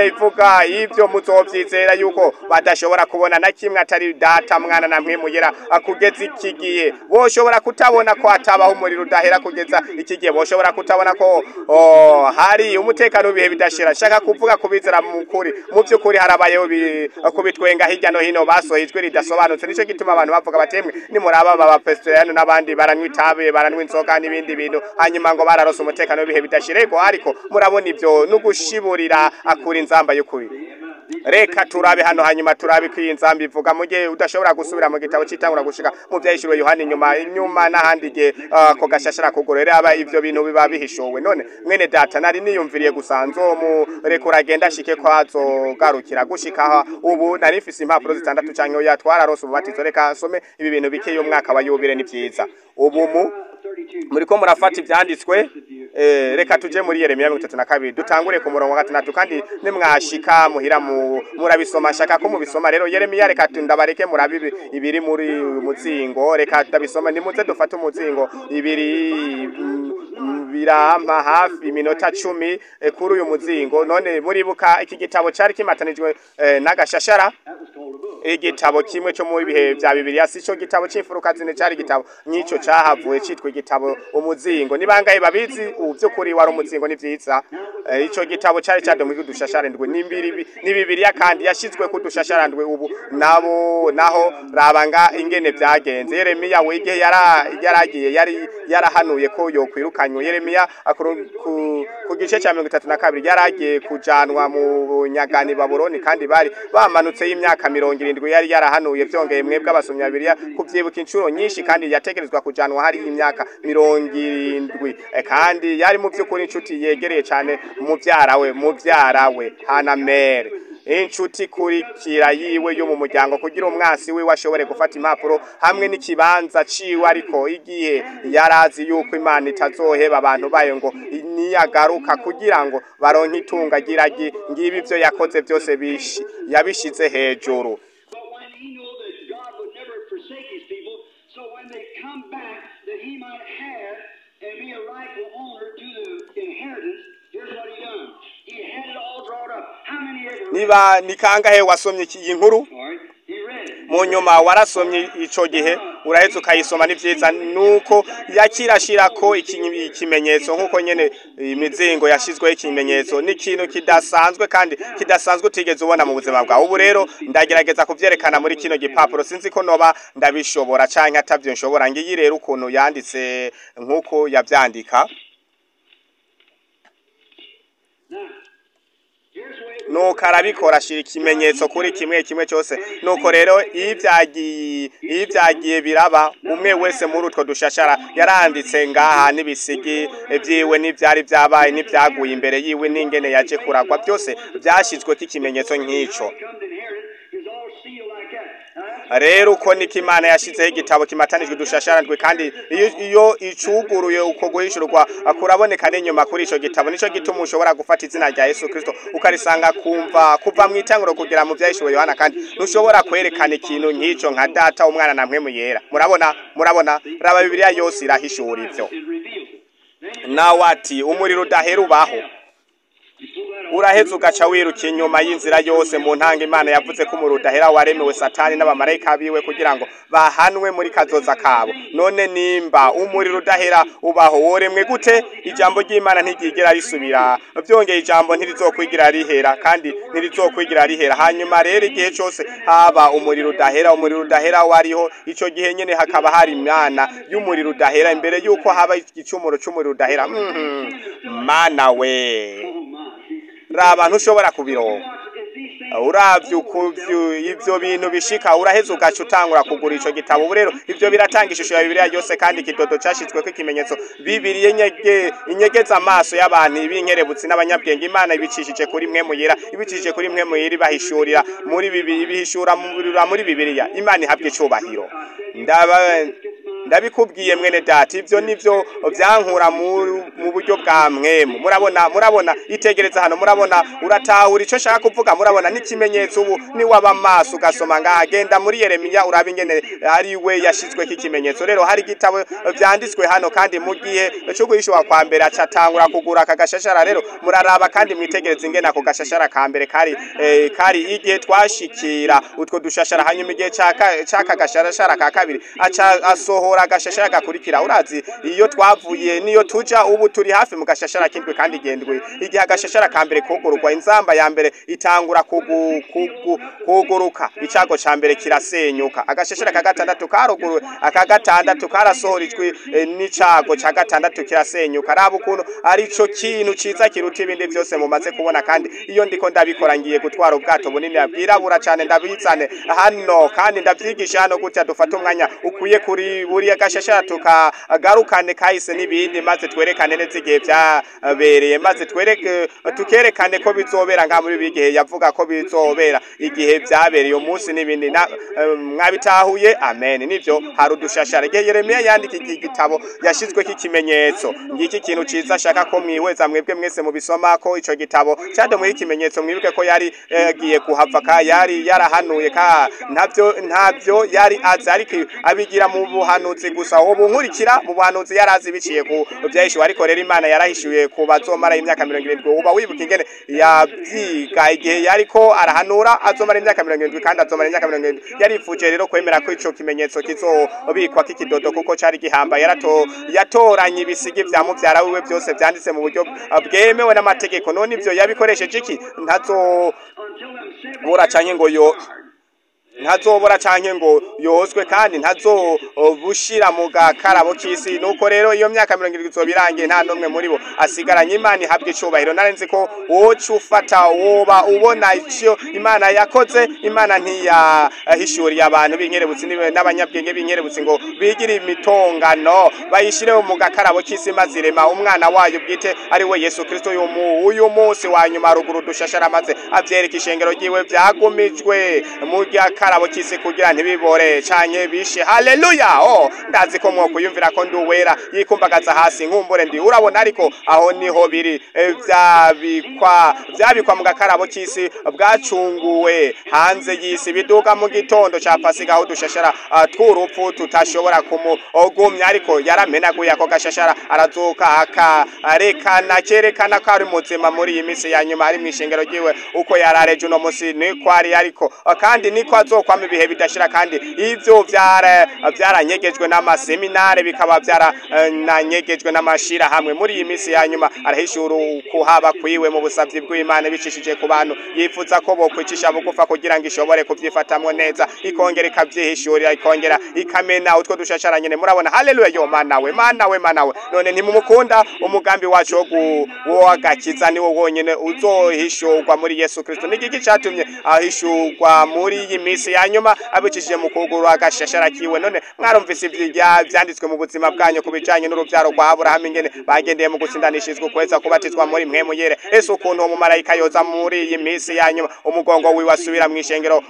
kubwa ivyo muzovyizera yuko badashobora kubona na kimwe atari data mwana na mwimuyera kugeza iki gihe boshobora kutabona ko hatabaho umuriro udahera kugeza iki gihe boshobora kutabona ko oh, hari umutekano w'ibihe bidashira shaka kuvuga kubizera mu kuri mu by'ukuri harabayeho bi- kubitwenga hirya no hino basohoye ijwi ridasobanutse nico gituma abantu bavuga batemwe nimuraba baba pestoriyani n'abandi baranywa itabi baranywa inzoga n'ibindi bintu hanyuma ngo bararose umutekano w'ibihe bidashira ego ariko murabona ivyo n'ugushiburira akura inzamba y'ukuri reka turabe hano hanyuma turabe ko iyi nzamba ivuga mu gihe udashobora gusubira mu gitabo cyitangura gushika mu byahishuriwe yohani inyuma inyuma n'ahandi igihe ah, ko gashashara kugorora aba ivyo bintu biba bihishowe none mwene data nari niyumviriye gusa nzomurekura agenda ashike ko azogarukira gushika aha ubu nari mfise impapuro zitandatu canke oya twararose umubatizo reka nsome ibi bintu bikeye umwaka wa yubire ni vyiza ubu mu muriko murafata ivyanditswe eh, reka tuje muri Yeremiya mirongo itatu na kabiri dutangure ku murongo wa gatandatu kandi nimwashika muhira mu murabisoma shaka ko mubisoma rero Yeremiya reka tu- ndabareke murabe ibi- ibiri muri muzingo reka ndabisoma nimuze dufate umuzingo ibiri mm, mm, birampa hafi iminota cumi eh, kuri uyu muzingo none muribuka iki gitabo cari kimatanijwe eh, n'agashashara igitabo kimwe cyo muri bihe vya bibiliya si cyo gitabo c'imfuruka zine cari igitabo n'ico cahavuye citwa igitabo umuzingo ni bangahe babizi ubu vy'ukuri wari umuzingo ni vyiza Eh, ico gitabo cari cadomwe kudushasharandwe n'imbiri ni bibiliya kandi yashizwe kudushasharandwe ubu nabo naho rabanga ingene vyagenze yeremiya we igihe yara yaragiye yari yarahanuye ko yokwirukanywa yeremiya akuru- ku, ku gice ca mirongo itatu na kabiri yaragiye kujanwa mu bunyagani babuloni kandi bari bamanutse y'imyaka mirongo irindwi yari yarahanuye vyongeye mwebwe abasomyi babiriya kuvyibuka inshuro nyinshi kandi yategerezwa kujanwa hari imyaka mirongo irindwi Eh, kandi yari mu vy'ukuri inshuti yegereye cane muvyara we muvyara we hanamere inshuti ikurikira yiwe yo mu muryango kugira umwansi wiwe ashobore gufata impapuro hamwe n'ikibanza ciwe ariko igihe yarazi yuko imana itazoheba abantu bayo ngo niyagaruka kugira ngo baronke itunga giragi ngibi ivyo yakoze vyose bishi yabishize hejuru But when he knew that God would never forsake his people, so when they come back, that he might have and be a rightful owner to the inheritance, here's what he done. He had it all drawn up. How many ever read niba ni kangahe wasomye iki- iyi nkuru it? All right, he read it. mu nyuma warasomye ico gihe uraheze ukayisoma ni vyiza nuko yakirashirako iki- ikimenyetso nk'uko nyene imizingo yashizweho ikimenyetso ni ikintu kidasanzwe kandi kidasanzwe utigeze ubona mu buzima bwawe ubu rero ndagerageza kuvyerekana muri kino gipapuro sinzi ko noba ndabishobora canke atavyo nshobora ngiyi rero ukuntu yanditse nk'uko yavyandika Now, here's the way it nuko arabikora ashira ikimenyetso kuri kimwe kimwe cyose nuko rero iyo ibyagiye iyo ibyagiye biraba umwe wese muri utwo dushashara yaranditse ngaha n'ibisigi vyiwe n'ivyari vyabaye n'ivyaguye imbere yiwe n'ingene yaje kuragwa byose vyashizweko ikimenyetso nk'ico come to inherit it is all sealed like that. Now, that's rero uko niko imana yashizeho igitabo kimatanijwe udushasharandwe kandi iyo iyo icuguruye uko guhishurwa kuraboneka n'inyuma kuri ico gitabo nico gituma ushobora gufata izina rya yesu kristo ukarisanga kumva kuva mu itanguro kugera mu vyahishuriwe yohana kandi ntushobora kwerekana ikintu nk'ico nka data umwana na mpwemu yera murabona murabona raba bibiliya yose irahishura ivyo it reveals it. Then nawe ati umuriro udahera ubaho you pull that off. uraheze ugaca wiruka inyuma y'inzira yose mu ntanga imana yavuze ko umuriro udahera waremewe satani n'abamarayika biwe kugira ngo bahanwe muri kazoza kabo none nimba umuriro udahera ubaho woremwe gute ijambo ry'imana ntiryigera risubira byongeye ijambo ntirizokwigira rihera kandi ntirizokwigira rihera hanyuma rero igihe cyose haba umuriro udahera umuriro udahera wariho ico gihe nyene hakaba hari imana y'umuriro udahera imbere yuko haba igicumuro c'umuriro udahera Mhm. mana we Oh, my. raba ntushobora kubironka Watch, is these things uravye ukuvyo ivyo bintu bishika uraheze ugaca utangura kugura ico gitabo ubu rero ivyo biratanga ishusho ya bibiliya yose kandi ikidodo cashizweko ikimenyetso bibiri inyege inyegeza amaso y'abantu ibinkerebutsi n'abanyabwenge imana ibicishije kuri mwe muyera ibicishije kuri mwe muyera ibahishurira muri bibiri ibihishura muri muri bibiliya imana ihabwa icubahiro ndaba ndabikubwiye mwene data ivyo nivyo vyankura mu mu buryo bwa mwemu murabona murabona itegereza hano murabona uratahura ico shaka kuvuga murabona n'ikimenyetso ubu ni waba maso ugasoma ngaha genda muri Yeremiya uraba ingene ari we yashizweko ikimenyetso rero hari igitabo vyanditswe hano kandi mu gihe cyo guhishwa kwa mbere acatangura kugura aka gashashara rero muraraba kandi mwitegereza ingene ako gashashara ka mbere kari eh, kari igihe twashikira utwo dushashara hanyuma igihe caka caka gashashara ka kabiri aca asohora agashashara gakurikira urazi iyo twavuye niyo tuja ubu turi hafi mu gashashara kindwe kandi gendwe igihe agashashara ka mbere kugururwa inzamba ya mbere itangura kugu, kugu, kuguruka icago ca mbere kirasenyuka agashashara ka gatandatu karuguruwe aka gatandatu karasohora ijwi eh, n'icago ca gatandatu kirasenyuka raba ukuntu arico kintu ciza kiruta ibindi vyose mumaze kubona kandi iyo ndiko ndabikora ngiye gutwara ubwato bunini bwirabura cane ndabizane hano kandi ndavyigisha hano gutya dufata umwanya ukwiye kuri buriya gashashara tukagarukane kahise n'ibindi maze twerekane neza igihe vyabereye maze twereke tukerekane ko bizobera nka muri ibi gihe yavuga ko bizobera igihe vyabereye umunsi n'ibindi na- eh, mwabitahuye amen nivyo hari udushashara igihe Yeremiya yandika iki gitabo yashizweko ikimenyetso ngiki kintu ciza ashaka ko mwihweza mwebwe mwese mubisoma ko ico gitabo cadomweho ikimenyetso mwibuke ko yari yagiye kuhava ka yari yarahanuye ka ntavyo ntavyo yari azi ariko abigira mu buhanuzi gusa ubu nkurikira mu buhanuzi yari azi biciye ku vyahishuwe ariko rero imana yarahishuye ku bazomara imyaka mirongo irindwi uba wibuka ingene yavyiga igihe yariko arahanura azomara imyaka mirongo irindwi kandi azomara imyaka mirongo irindwi yarifuje rero kwemera ko ico kimenyetso kizobikwa k'ikidodo kuko cari gihambaye yarato yatoranye ibisigi vya muvyara wiwe byose vyanditse mu buryo bwemewe n'amategeko none ivyo yabikoresheje iki ntazo until them seven bura canke ngo yo ntazobora canke ngo yozwe kandi ntazobushira mu gakarabo k'isi nuko rero iyo myaka mirongo irindwi izoba irangiye nta n'umwe muri bo asigaranye imana ihabwa icubahiro narenze ko woca ufata woba ubona ico imana yakoze imana ntiyahishuriye abantu b'inkerebutsi nibe- n'abanyabwenge b'inkerebutsi ngo bigire imitongano bayishire mu gakarabo k'isi maze irema umwana wayo bwite ari we yesu kristo uyu mu- uyu munsi wa nyuma ruguru dushashara maze avyereka ishengero ryiwe vyagumijwe mu gakarabo k'isi kugira ntibibore canke bishe haleluya oh ndazi ko mwokuyumvira ko ndi uwera yikumbagaza hasi nkumbure ndi urabona ariko aho niho biri eh, vyabikwa vyabikwa mu gakarabo k'isi bwacunguwe hanze y'isi biduka mu gitondo ca pasika aho dushashara ah, tw'urupfu tutashobora kumugumya ariko yaramenaguye ako gashashara arazuka akarekana kerekana ko ari muzima muri iyi minsi ya nyuma ari mw'ishengero ryiwe uko yarareje uno musi niko ari ariko ah, kandi niko azokwama ibihe bidashira kandi ivyo vyara vyaranyegejwe n'amaseminare bikaba vyarananyegejwe n'amashirahamwe muri iyi minsi ya nyuma arahishura kuhaba kwiwe mu busavyi bw'imana bicishije ku bantu yifuza ko bokwicisha bugufa kugira ngo ishobore kuvyifatamwo neza ikongera ikavyihishurira ikongera ikamena utwo dushashara nyene murabona haleluya yo mana we mana we mana we none ntimumukunda umugambi wacu wo gu- wo agakiza niwo wonyene uzohishurwa muri yesu kristo nigiki catumye ahishurwa muri iyi minsi ya nyuma abicishije mu kuguru agashashara kiwe none mwarumvise ivya vyanditswe mu buzima bwanyu ku bijanye n'uruvyaro rwa aburahamu ingene bagendeye mu gutsindanishizwa ukweza kubatizwa muri mpwemu yere ese ukuntu uwo mumarayika yoza muri iyi minsi ya nyuma umugongo wiwe asubira mw'ishengero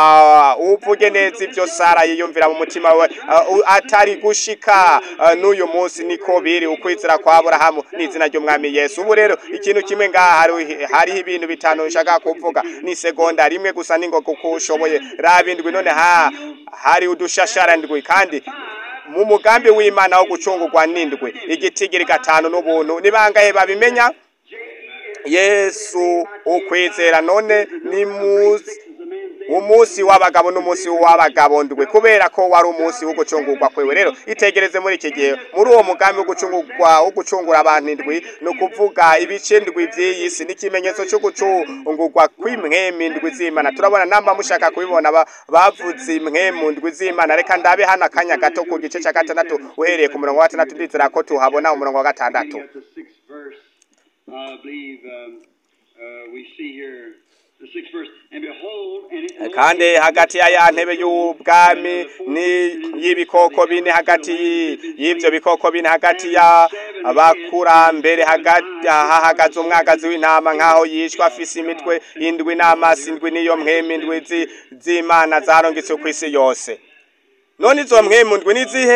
wa uvuge neza ivyo sara yiyumvira mu mutima we uh, u- atari gushika uh, n'uyu munsi niko biri ukwizera kwa aburahamu n'izina ry'umwami yesu ubu rero ikintu kimwe ngaha hari- hariho ibintu bitanu nshaka kuvuga ni segonda rimwe gusa ningoga uko ushoboye raba indwi none ha hari udushashara ndwi kandi mu mugambi w'imana wo gucungurwa n'indwi igitigiri gatanu n'ubuntu ni bangahe babimenya yesu ukwizera none ni muzi umunsi w'abagabo n'umunsi w'abagabo ndwe kubera ko wari umunsi wo gucungurwa kwewe rero itegereze muri iki gihe muri uwo mugambi wo gucungurwa wo gucungura abantu indwi ni ukuvuga ibice ndwi by'iyi si n'ikimenyetso cyo gucungurwa kw'imwemu indwi z'imana turabona namba mushaka kubibona ba- bavuze imwemu ndwi z'imana reka ndabe hano akanya gato ku gice cya gatandatu uhereye ku murongo wa gatandatu ndizera ko tuhabona umurongo wa gatandatu At the sixth verse, I believe um, uh, we see here the sixth verse. And behold, and it, kandi hagati ya ya ntebe y'ubwami ni y'ibikoko bine hagati y- y'ivyo bikoko bine hagati ya abakurambere hagati hahagaze umwagazi w'intama nk'aho yishwe afise imitwe indwi n'amaso indwi n'iyo mpwemu indwi zi- z'imana zarongetse kw'isi yose none izo mpwemu ndwi ni zihe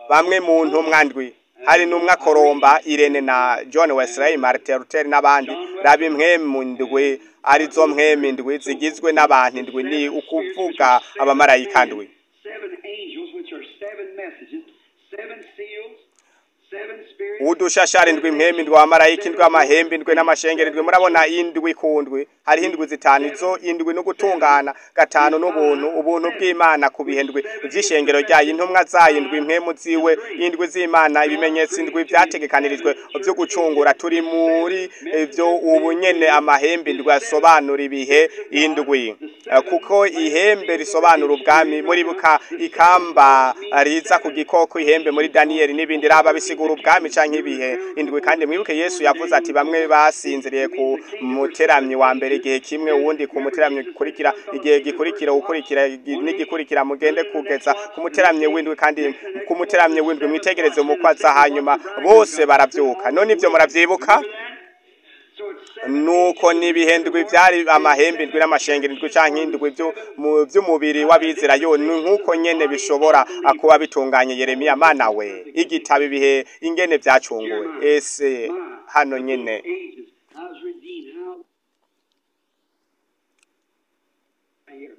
bamwe mu ntumwa ndwi hari n'umwe akoromba irene na john wesley martin luther n'abandi raba impwemu ndwi arizo mpwemu ndwi zigizwe n'abantu indwi ni ukuvuga abamarayika ndwi seven angels, which are seven messages, seven seals, seven spirits. udushashara indwi impwemu indwi abamarayika indwi amahembe indwi n'amashengero indwi murabona indwi ku ndwi hariho indwi zitanu izo indwi no gutungana gatanu n'ubuntu ubuntu bw'imana ku bihe ndwi vy'ishengero ryayo intumwa zayo indwi impwemu ziwe indwi z'imana ibimenyetso indwi vyategekanirijwe vyo gucungura turi muri ivyo ubu nyene amahembe indwi asobanura ibihe indwi Eh, kuko ihembe risobanura ubwami muri buka ikamba riza ku gikoko ihembe muri daniyeli n'ibindi raba bisigura ubwami canke ibihe indwi kandi mwibuke yesu yavuze ati bamwe basinziriye ku muteramyi wa mbere igihe kimwe uwundi ku muteramyi gikurikira igihe gikurikira ukurikira igi- n'igikurikira mugende kugeza ku muteramyi w'indwi kandi ku muteramyi w'indwi mwitegereze umukwaza hanyuma bose baravyuka none ivyo muravyibuka So it's seven nuko nibihendwi byari amahembe indwi n'amashengero indwi canke indwi vyo mu vy'umubiri w'abizera yo ni nkuko nyene bishobora ah, kuba bitunganye Yeremiya mana we igitabo ibihe ingene vyacunguwe ese hano nyene ages. I was redeemed. How here.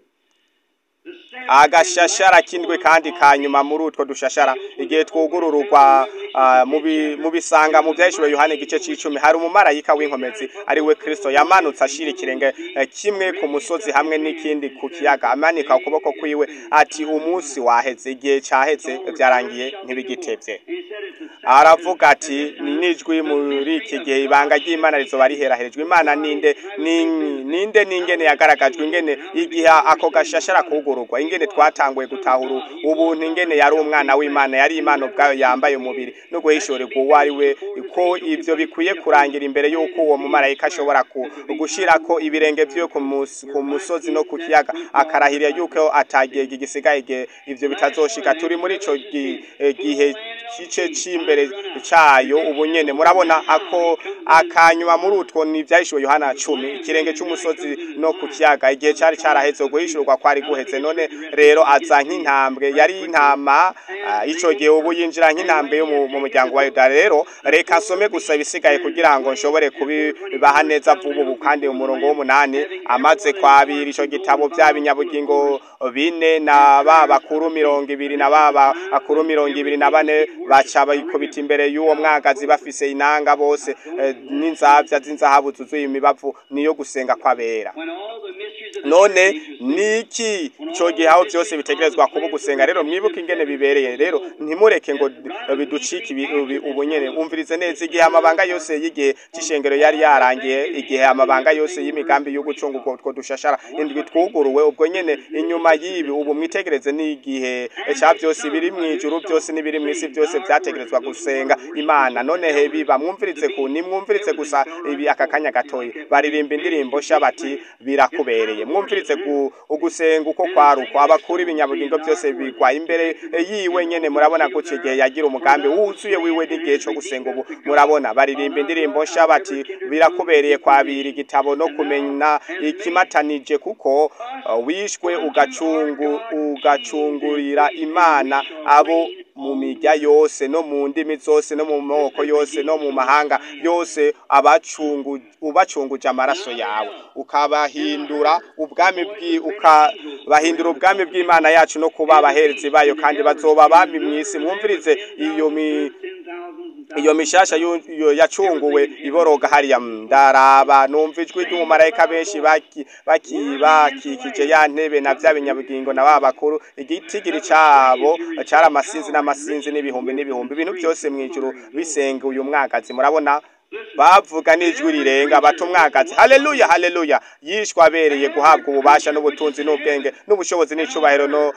The seven agashashara k'indwi kandi kanyuma muri utwo dushashara igihe twugurururwa ah, mu bi- mu bisanga mu vyahishwe yohani igice c'icumi hari umumarayika w'inkomezi ari we kristo yamanutse ashira ikirenge eh, kimwe ku musozi hamwe n'ikindi ku kiyaga amanika ukuboko kwiwe ati umunsi waheze igihe caheze vyarangiye ntibigitevye He said it's the seven aravuga ati ni nijwi muri iki gihe ibanga ry'imana rizoba riheraherejwe imana ninde ni- ninde n'ingene yagaragajwe ingene igihe ako gashashara kugururwa ingene twatanguye gutahura ubuntu ingene yari umwana w'imana yari imana ubwayo yambaye umubiri no guhishurirwa uwo ari we ko ivyo bikwiye kurangira imbere y'uko uwo mumarayika ashobora ku- gushirako ibirenge vyiwe ku mus- ku musozi no ku kiyaga akarahirira yuko atagihe gisigaye igihe ivyo bitazoshika turi muri ico gi- eh, gihe kice c'imbere cayo ubu nyene murabona ako akanyuma muri utwo ni ivyahishwe yohana cumi ikirenge c'umusozi no ku kiyaga igihe cari caraheze guhishurwa kwari guheze none rero aza nk'intambwe yari intama ah, ico gihe ubu yinjira nk'intambwe yo mu mu muryango wa yuda rero reka nsome gusa ibisigaye kugira ngo nshobore kubibaha neza vuba ubu kandi umurongo w'umunani amaze kwabira ico gitabo vya binyabugingo bine na ba bakuru mirongo ibiri na ba bakuru mirongo ibiri na bane baca bayikubita imbere y'uwo mwagazi bafise inanga bose eh, n'inzavya z'inzahabu zuzuye imibavu niyo gusenga kw'abera when all the mysteries of the none nations niki ico gihe aho byose bitegerezwa kuba gusenga rero mwibuke ingene bibereye rero ntimureke ngo biducike ibi- ibi- ubu nyene umvirize neza igihe amabanga yose y'igihe c'ishengero yari yarangiye igihe amabanga yose y'imigambi yo gucunga utwo utwo dushashara indwi twuguruwe ubwo nyene inyuma y'ibi ubu mwitegereze n'igihe ca byose biri mw'ijuru byose n'ibiri mw'isi byose vyategerezwa gusenga imana none he biba mwumvirize ku nimwumvirize gusa ibi aka kanya gatoyi baririmba indirimbo sha bati birakubereye mwumvirize gu- ugusenga uko kwaruko abakuru ibinyabugingo byose bigwa imbere yiwe nyene murabona guca igihe yagira umugambi wuzuye wiwe n'igihe co gusenga ubu murabona baririmba indirimbo sha bati birakubereye kwabira igitabo no kumenya ikimatanije kuko uh, wishwe ugacungu ugacungurira imana abo mu mirya yose no mu ndimi zose no mu moko yose no mu mahanga yose abacungu ubacunguje amaraso yawe ukabahindura ubwami bwi ukabahindura ubwami bw'imana yacu no kuba abaherezi bayo kandi bazoba abami mw'isi mwumvirize iyo mi iyo mishasha yu- yu- yacunguwe iboroga hariya ndaraba numva ijwi ry'umumarayika benshi baki- baki- bakikije ya ntebe na vya binyabugingo na ba bakuru igitigiri cabo cari amasinzi n'amasinzi n'ibihumbi n'ibihumbi ibintu byose mw'ijuru bisenga uyu mwagazi murabona bavuga n'ijwi rirenga bata umwagazi haleluya haleluya yishwe abereye guhabwa ububasha n'ubutunzi n'ubwenge n'ubushobozi n'icubahiro no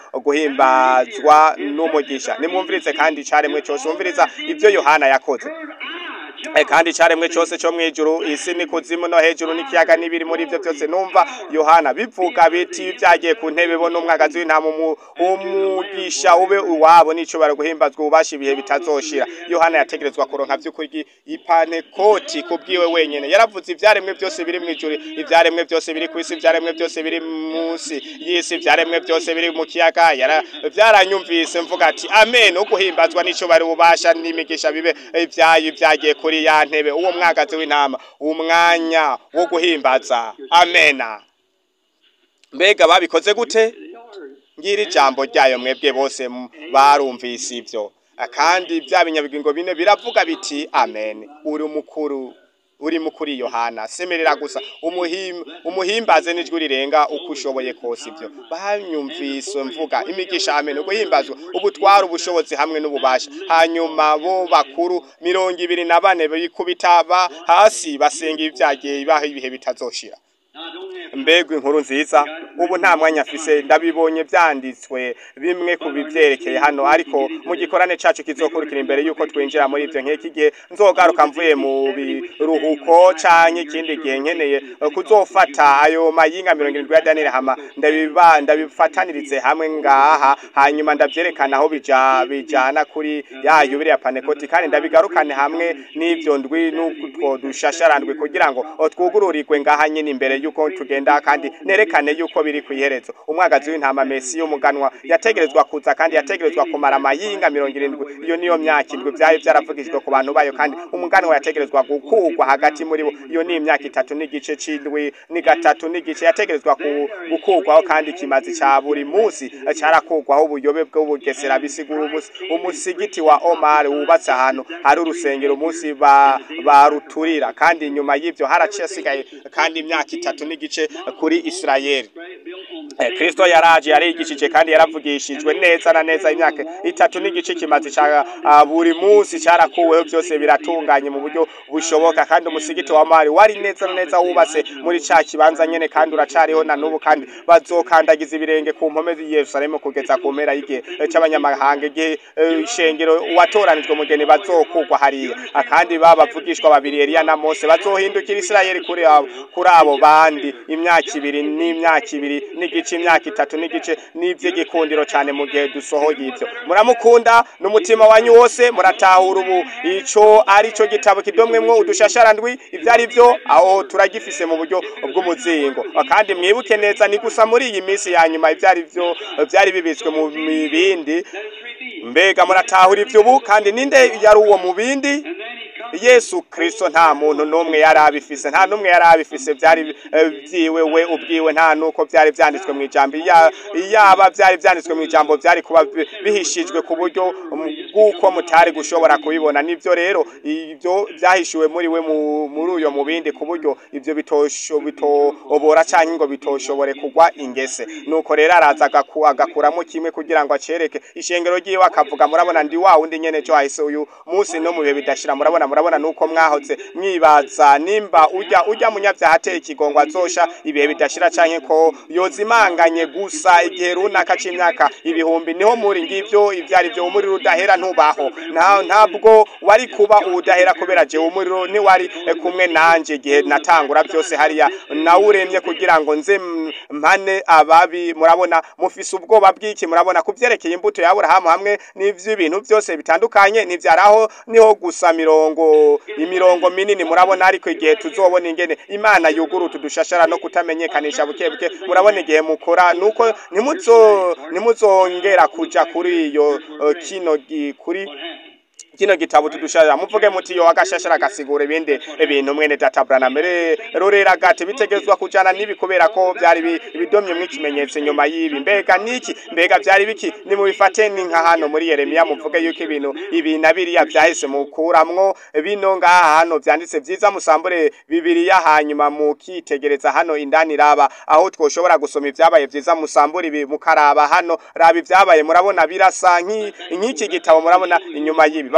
guhimbazwa n'umugisha nimwumvirize kandi icaremwe cose wumviriza ivyo yohana yakoze heard I, Eh, kandi icaremwe cose co mwijuru isi ni kuzimu no hejuru n'ikiyaga n'ibiri muri ivyo vyose numva yohana bivuga biti vyagiye ku ntebe bo n'umwagazi w'intama umu- umugisha ube uwabo n'icubaro guhimbazwa ububasha ibihe bitazoshira yohana yategerezwa kuronka vy'ukuri ipantekoti kubwiwe wenyene yaravuze ivyaremwe vyose biri mwijuru ivyaremwe vyose biri kw'isi ivyaremwe vyose biri munsi y'isi ivyaremwe vyose biri mu kiyaga yara vyaranyumvise mvuga ati amen uguhimbazwa n'icubaro ububasha n'imigisha bibe ivyayo vyagiye kuri ya ntebe uwo mwagazi w'intama umwanya wo guhimbaza amena mbega babikoze gute ngira ijambo ryayo mwebwe bose m- barumvise ivyo kandi bya binyabigingo bine biravuga biti amen uri mukuru uri mukuri yohana semerera gusa umuhim, umuhimbaze n'ijwi rirenga uko ushoboye kose ivyo banyumvise mvuga imigisha amen uguhimbazwa ubutwara ubushobozi hamwe n'ububasha hanyuma bo bakuru mirongo ibiri na bane bikubita ba hasi basenga ibyagiye bibaho ibihe bitazoshira mbega inkuru nziza ubu nta mwanya afise ndabibonye byanditswe bimwe ku bivyerekeye hano ariko mu gikorane cacu kizokurikira imbere yuko twinjira muri ivyo nk'iki gihe nzogaruka mvuye mu biruhuko canke ikindi gihe nkeneye eh, kuzofata ayo mayinga mirongo irindwi ya daniyeli hama ndabiba ndabifatanirize hamwe ngaha hanyuma ndavyerekana aho bija bijana kuri ya yubire ya panekoti kandi ndabigarukane hamwe n'ivyo ndwi n'utwo dushasharandwi kugira ngo o, twugururirwe ngaha nyine imbere yuko tugenda kandi nerekane yuko biri ku iherezo umwagazi w'intama mesi y'umuganwa yategerezwa kuza kandi yategerezwa kumara amayinga mirongo irindwi iyo niyo myaka indwi vyari vyaravugijwe ku bantu bayo kandi umuganwa yategerezwa gukurwa hagati muri bo iyo ni imyaka itatu n'igice c'indwi ni gatatu n'igice yategerezwa ku- gukurwaho kandi ikimazi ca buri musi carakurwaho ubuyobe bw'ubugesera bisigura umusi umusigiti wa omar wubatse ahantu hari urusengero umunsi ba baruturira kandi inyuma y'ivyo haraciye hasigaye kandi imyaka itatu n'igice kuri isirayeli Eh, Kristo yaraje yarigishije kandi yaravugishijwe neza na neza imyaka itatu n'igice kimaze ca ah, buri munsi carakuweho byose biratunganye mu buryo bushoboka kandi umusigiti wa mari wari neza na neza wubatse muri ca kibanza nyene kandi uracariho na n'ubu kandi bazokandagiza ibirenge ku mpome z'i Yerusalemu kugeza ku mpera y'igihe eh, c'abanyamahanga igihe eh, ishengero watoranijwe mugeni bazokugwa hariya Ah, kandi babavugishwa babiri Eliya na Mose bazohindukira Isirayeli kuri abo kuri abo bandi imyaka ibiri n'imyaka ibiri n'igice imyaka itatu n'igice n'ivy'igikundiro cane mu gihe dusohoye ivyo muramukunda n'umutima wanyu wose muratahura ubu ico ari co gitabo kidomwemwo udushasharandwi ivyo ari vyo aho turagifise mu buryo bw'umuzingo kandi mwibuke neza ni gusa muri iyi minsi ya nyuma ivyo ari vyo vyari bibitswe mu mibindi mbega muratahura ivyo ubu kandi ninde yari uwo mu bindi yesu kristo nta muntu n'umwe yari abifise nta n'umwe yari abifise byari eh, vyiwe we ubwiwe nta nuko byari vyanditswe mu ijambo iya- iyaba byari vyanditswe mu ijambo byari kuba bi- bihishijwe ku buryo um, bw'uko mutari gushobora kubibona nivyo rero ivyo vyahishuwe muri we mu- muri uyo mubindi ku buryo ivyo bitosho bitobora canke ngo bitoshobore kugwa ingese nuko rero araza agaku- agakuramo kimwe kugira ngo acereke ishengero ryiwe akavuga murabona ndi wa wundi nyene co hahise uyu munsi no mu bihe bidashira murabona murabona nuko mwahoze mwibaza nimba urya urya munyavyaha ateye ikigongo azosha ibihe bidashira canke ko yozimanganye gusa igihe runaka c'imyaka ibihumbi niho muri ngivyo ivyari vyo umuriro udahera ntubaho nta ntabwo wari kuba udahera kubera je umuriro ntiwari eh, kumwe nanje igihe natangura byose hariya nawuremye kugira ngo nze m- mpane ababi murabona mufise ubwoba bw'iki murabona kuvyerekeye imbuto ya Aburahamu hamwe n'ivy'ibintu byose bitandukanye ntivyaraho niho gusa mirongo imirongo minini murabona ariko igihe tuzobona ingene imana yugura utudushashara no kutamenyekanisha buke buke murabona igihe mukora nuko ntimuzo ntimuzongera kuja kuri iyo eh, kino gi- kuri kino gitabo tudusharira muvuge muti yo agashashara gasigura ibindi ibintu mwene data Branham rero rero agate bitegerezwa kujana nibi kubera ko byari bi- ibidomye mw'ikimenyetso nyuma y'ibi mbega niki mbega byari biki ni mubifate ni nka hano muri Yeremiya muvuge yuko ibintu ibi na biriya byahise mukuramwo bino ngaha hano vyanditse vyiza musambure bibiriya hanyuma mukitegereza hano indani raba aho twoshobora gusoma ivyabaye vyiza musambure ibi mukaraba hano raba ivyabaye murabona birasa nk'i- nk'iki gitabo murabona inyuma y'ibi bavuga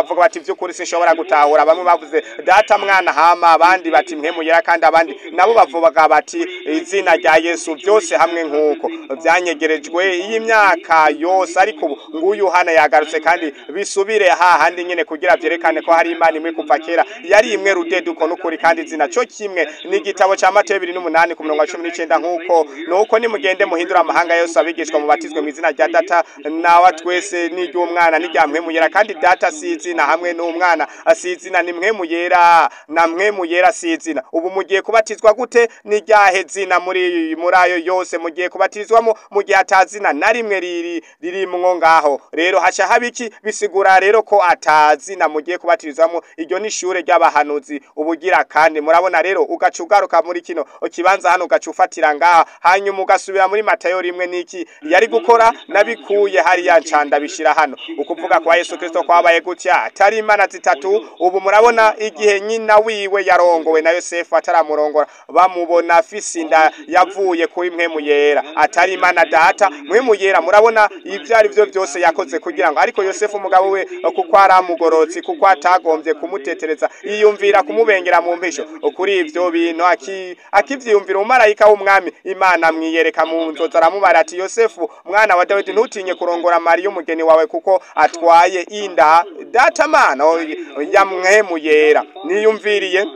bavuga bati by'ukuri sinshobora gutahura bamwe bavuze data mwana hama abandi bati mpemu yera kandi abandi nabo bavuga bati izina rya Yesu byose hamwe nk'uko byanyegerejwe iyi myaka yose ariko ubu nguyu hana yagarutse kandi bisubire hahandi nyene kugira vyerekane ko hari imana imwe kuva kera yari imwe rudeduko n'ukuri kandi izina cyo kimwe ni igitabo ca Mateyo 28 ku murongo wa 19 nk'uko nuko nimugende muhindura amahanga yose abigishwa mubatizwe mu izina rya data nawa twese n'iry'umwana n'irya mpwemu yera kandi data si izina hamwe n'umwana si izina ni mpwemu yera na mpwemu yera si izina ubu mugiye kubatizwa gute n'iryahe zina muri muri ayo yose mugiye kubatizwamo mu gihe atazina na rimwe riri ririmwo ngaho rero haca haba iki bisigura rero ko atazina mugiye kubatirizwamo iryo ni ishure ry'abahanuzi ubugira kandi murabona rero ugaca ugaruka muri kino kibanza hano ugaca ufatira ngaha hanyuma ugasubira muri matayo rimwe n'iki yari gukora nabikuye hariya ncanda bishira hano ukuvuga kwa Yesu Kristo kwabaye gutya atari imana zitatu ubu murabona igihe nyina wiwe yarongowe na Yosefu ataramurongora bamubona afise inda yavuye kuri mpwemu yera atari imana data mpwemu yera murabona ibyo ari byo byose yakoze kugira ngo ariko Yosefu umugabo we kuko aramugorotsi kuko atagombye kumutetereza yiyumvira kumubengera mu mpisho kuri ivyo bintu aki akivyiyumvira umumarayika w'umwami imana mwiyereka mu nzozi aramubara ati Yosefu mwana wa Dawidi ntutinye kurongora Mariya umugeni wawe kuko atwaye inda data mana ya mpwemu yera niyumviriye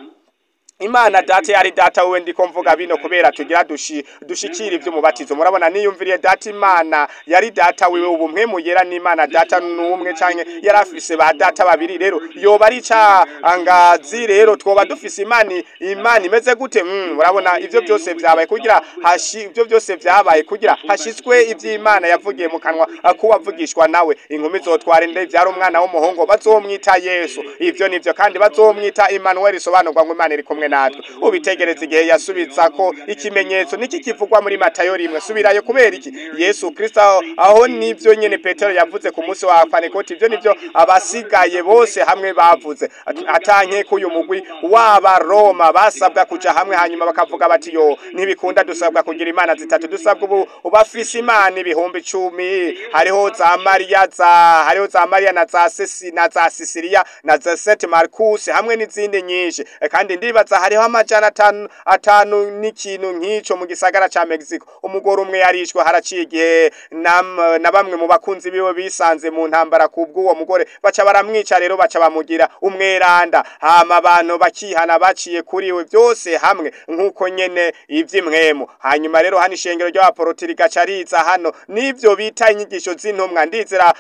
Imana data yari data wewe ndiko mvuga bino kubera tugira dushi dushikira ivy'umubatizo murabona niyumviriye data Imana yari data wewe ubu mpwemu yera n'Imana data numwe canke yarafise ba data babiri rero yoba ari ca angazi rero twoba dufise imani imana imeze gute mm, murabona ivyo byose vyabaye kugira hashi ivyo byose vyabaye kugira hashitswe ivy'Imana yavugiye mu kanwa kuwavugishwa nawe inkumi zotwara inde vyari umwana w'umuhungu bazomwita Yesu ivyo nivyo kandi bazomwita Emmanuel isobanurwa ngo Imana iri kumwe natwe ubitegereza igihe yasubiza ko ikimenyetso niki kivugwa muri Matayo rimwe subirayo kubera iki Yesu Kristo aho, aho nivyo nyene Petero yavuze ku munsi wa Pantekoti ivyo nivyo abasigaye bose hamwe bavuze atanke kuyu mugwi waba Roma basabwa kuja hamwe hanyuma bakavuga bati yo ntibikunda dusabwa kugira imana zitatu dusabwa ubu ubafise imana ibihumbi cumi hariho za Maria za hariho za Maria na za Sesi na za Sisilia na za Saint Marcus hamwe n'izindi nyinshi kandi ndibaza hariho amajana atanu atanu n'ikintu nk'ico mu gisagara ca Mexico umugore umwe yarishwe haraciye igihe na bamwe mu bakunzi biwe bisanze mu ntambara kubw'uwo mugore baca baramwica rero baca bamugira umweranda hama abantu bakihana baciye kuri we byose hamwe nk'uko nyene ivy'imwemu hanyuma rero hano ishengero ry'abaporoti rigaca riza hano n'ivyo bita inyigisho z'intumwa ndizera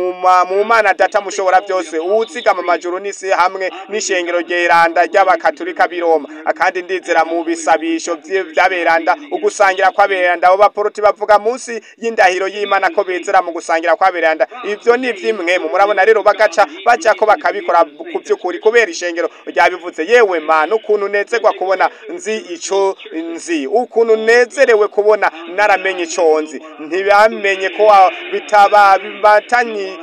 mu mana data mushobora byose uzigama amajuru n'isi hamwe n'ishengero ryeranda ry'abakatolika biro Roma akandi ndizera mu bisabisho by'aberanda ugusangira kw'aberanda abo baporoti bavuga munsi y'indahiro y'Imana ko bezera mu gusangira kw'aberanda ivyo ni vy'imwemu murabona rero bagaca baca ko bakabikora ku by'ukuri kubera ishengero ryabivuze yewe mana ukuntu nezerwa kubona nzi ico nzi ukuntu nezerewe kubona naramenye ico nzi ntibamenye ko bitaba bibatanyi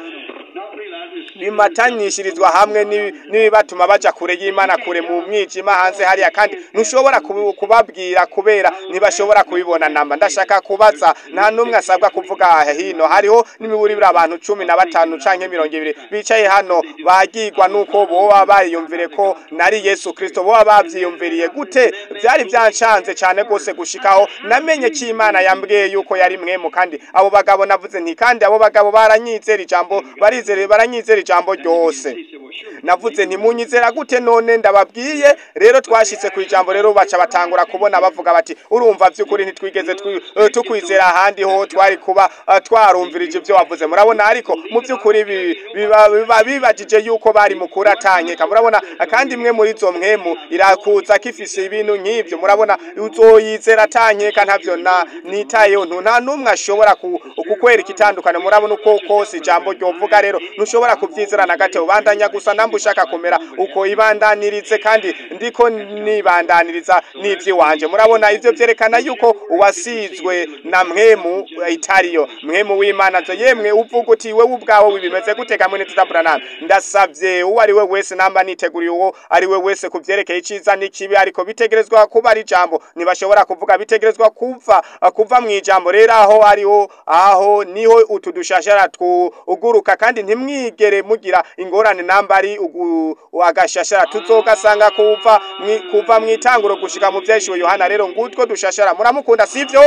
bimatanyishirizwa hamwe n'ibibatuma baja kure y'Imana kure mu mwijima hanze hariya kandi ntushobora kubabwira kubera ntibashobora kubibona namba ndashaka kubaza nta numwe asabwa kuvuga hino hariho n'imiburibira abantu cumi na batanu canke mirongo ibiri bicaye hano bagirwa nuko boba bariyumvire ko nari Yesu Kristo boba bavyiyumviriye gute byari byancanze cyane gose gushikaho namenye ko Imana yambwiye yuko yari mwemu kandi abo bagabo navuze nti kandi abo bagabo baranyizera ijambo barizere baranyizera ijambo ryose navuze ntimunyizera gute none ndababwiye rero twashitse ku ijambo rero baca batangura kubona bavuga bati urumva by'ukuri ntitwigeze tukwizera ahandi ho twari kuba twarumvirije ibyo wavuze murabona ariko mu by'ukuri biba bibajije yuko bari mukuru atanyeka murabona kandi imwe muri izo mwemu irakuza kifise ibintu nk'ibyo murabona uzoyizera atanyeka ntavyo na nitayeho nta n'umwe ashobora kukwereka itandukano murabona uko kose ijambo ryovuga rero ntushobora kuvyizera na gato ubandanya gusa namba ushaka kumera uko ibandanirize kandi ndiko nibandaniriza n'ivyi wanje murabona ivyo vyerekana yuko uwasizwe na mwemu itariyo mwemu w'Imana zo yemwe uvuga uti wewe ubwawe wibimeze gute kamwe nitutaburana ndasavye uwo ari we wese namba niteguriye uwo ari we wese kuvyerekeye iciza n'ikibi ariko bitegerezwa kuba ari ijambo ntibashobora kuvuga bitegerezwa kuva kuva mu ijambo rero aho ariho aho niho utu dushashara twuguruka kandi ntimwigere ntimwigere mugira ingorane namba ari ugu- agashashara tuzogasanga kuva mwi- kuva mu itanguro gushika mu vyeshiwe yohana rero ngutwo dushashara muramukunda sivyo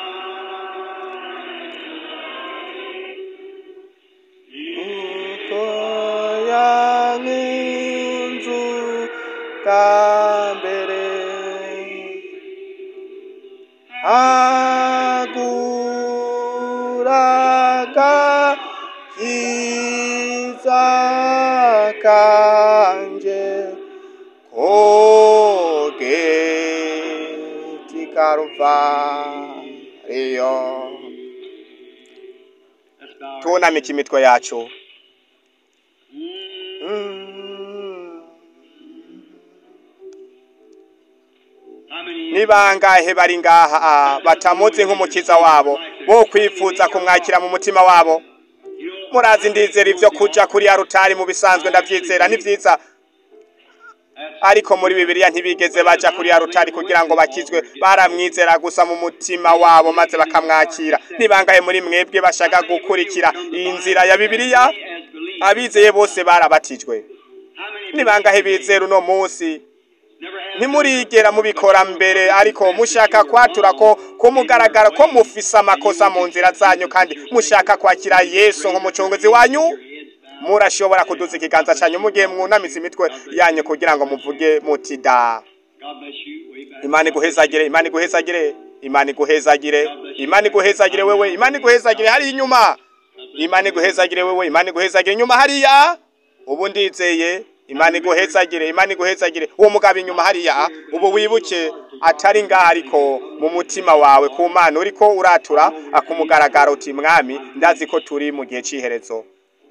uko yankinzu bwa mbere aguraga kiza kanje kogeti karuvariyo Let's bow our tunamika imitwe yacu Mm. Mm. How many ni bangahe bari ngaha ah, batamuzi nk'umukiza wabo bo kwifuza kumwakira mu mutima wabo you know, murazi ndizera ivyo kuja kuri ya rutari mu bisanzwe ndavyizera ni vyiza ariko muri bibiliya ntibigeze baja kuri ya rutari kugira ngo bakizwe baramwizera gusa mu mutima wabo maze bakamwakira ni bangahe muri mwebwe bashaka gukurikira iyi nzira ya bibiliya as believers? abizeye bose barabatijwe How many ni bangahe bizera uno munsi never had ntimurigera mubikora mbere ariko mushaka kwatura ko kumugaragara ko mufise amakosa mu nzira zanyu kandi mushaka kwakira yesu nk'umucunguzi wanyu murashobora kuduza ikiganza cyanyu mugihe mwunamitse imitwe yanyu kugira ngo muvuge muti da God bless you. Way back. imana iguhezagire imana iguhezagire imana iguhezagire imana iguhezagire wewe imana iguhezagire hariya inyuma imana iguhezagire wewe imana iguhezagire inyuma hariya ubu ndizeye imana iguhezagire imana iguhezagire uwo mugabo inyuma hariya ubu wibuke atari ngaha ariko mu mutima wawe ku mana uriko uratura akumugaragara uti mwami ndazi ko turi mu gihe c'iherezo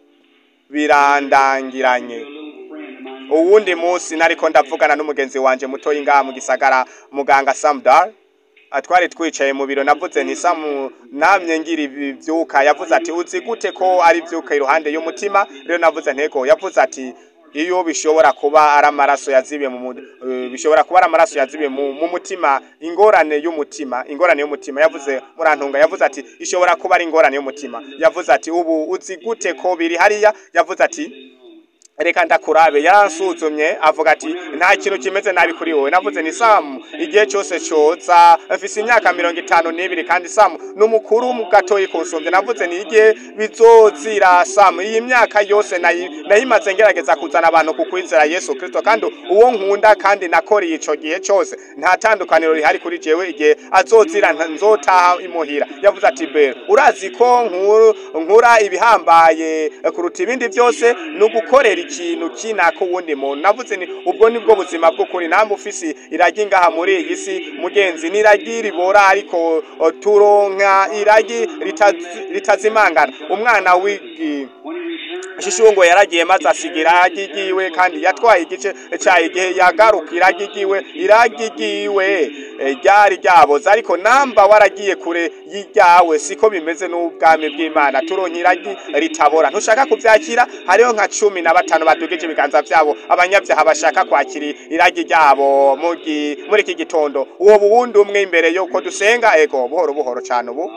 birandangiranye uwundi munsi nariko ndavugana n'umugenzi wanje mutoyi ngaha mu gisagara muganga Samdar atwari twicaye mu biro navuze nti Samu namye ngira ivyuka yavuze ati uzi gute ko ari vyuka iruhande y'umutima rero navuze ntego yavuze ati iyo bishobora kuba ari amaraso yazibiye mu mu- eh, bishobora kuba ari amaraso yazibiye mu, mu mutima ingorane y'umutima ingorane y'umutima yavuze murantunga yavuze ati ishobora kuba ari ingorane y'umutima yavuze ati ubu uzi gute ko biri hariya yavuze ati reka ndakurabe yaransuzumye avuga ati nta kintu kimeze nabi kuri wowe navuze ni samu igihe cyose coza mfise imyaka mirongo itanu n'ibiri kandi samu n'umukuru mu gatoyi kunsumvye navuze ni igihe bizozira samu iyi myaka yose nayi- nayimaze ngerageza kuzana abantu ku kwizera yesu kristo kandi uwo nkunda kandi nakoreye ico gihe cyose nta tandukaniro rihari kuri jewe igihe azozira nta- nzotaha imuhira yavuze ati bero urazi ko nkuru nkura ibihambaye kuruta ibindi byose ni ugukorera ikintu kinaka uwundi muntu navuze ni ubwo nibwo buzima bw'ukuri namwe ufise iragi ngaha muri iyi si mugenzi ni iragi ribora ariko o, turonka iragi ritazi- ritazimangana umwana w'igi shishungo yaragiye maze asiga iragi ryiwe kandi yatwaye igice cyayo igihe yagaruka iragi ryiwe iragi ryiwe eh, ryari ryaboze ariko namba waragiye kure y'iryawe siko bimeze n'ubwami bw'imana turonka iragi ritabora ntushaka kuvyakira hariho nka cumi na batanu badugije ibiganza vyabo abanyabyaha bashaka kwakira iragi ryabo mu gi- muri iki gitondo uwo buwundi umwe imbere yuko dusenga ego buhoro buhoro cane ubu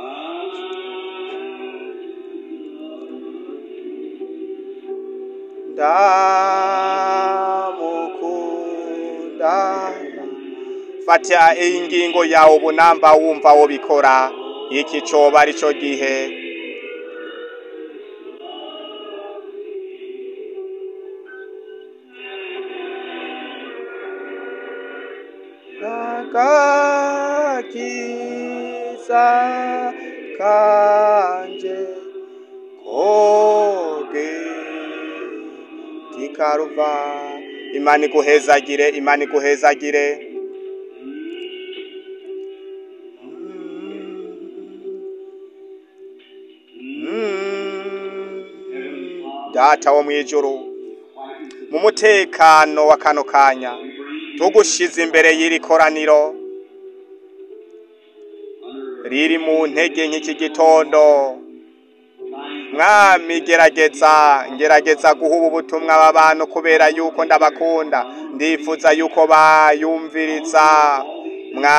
ndamukunda fata iyi ngingo yawe ubu namba wumva wo bikora iki coba ari cyo gihe agakiza kanje koge tikaruva imana iguhezagire imana iguhezagire data wo mwijuru mu mutekano wa kano kanya tugushize imbere y'iri koraniro riri mu ntege nk'iki gitondo mwami gerageza ngerageza guha ubu butumwa aba bantu kubera yuko ndabakunda ndifuza yuko bayumviriza mwami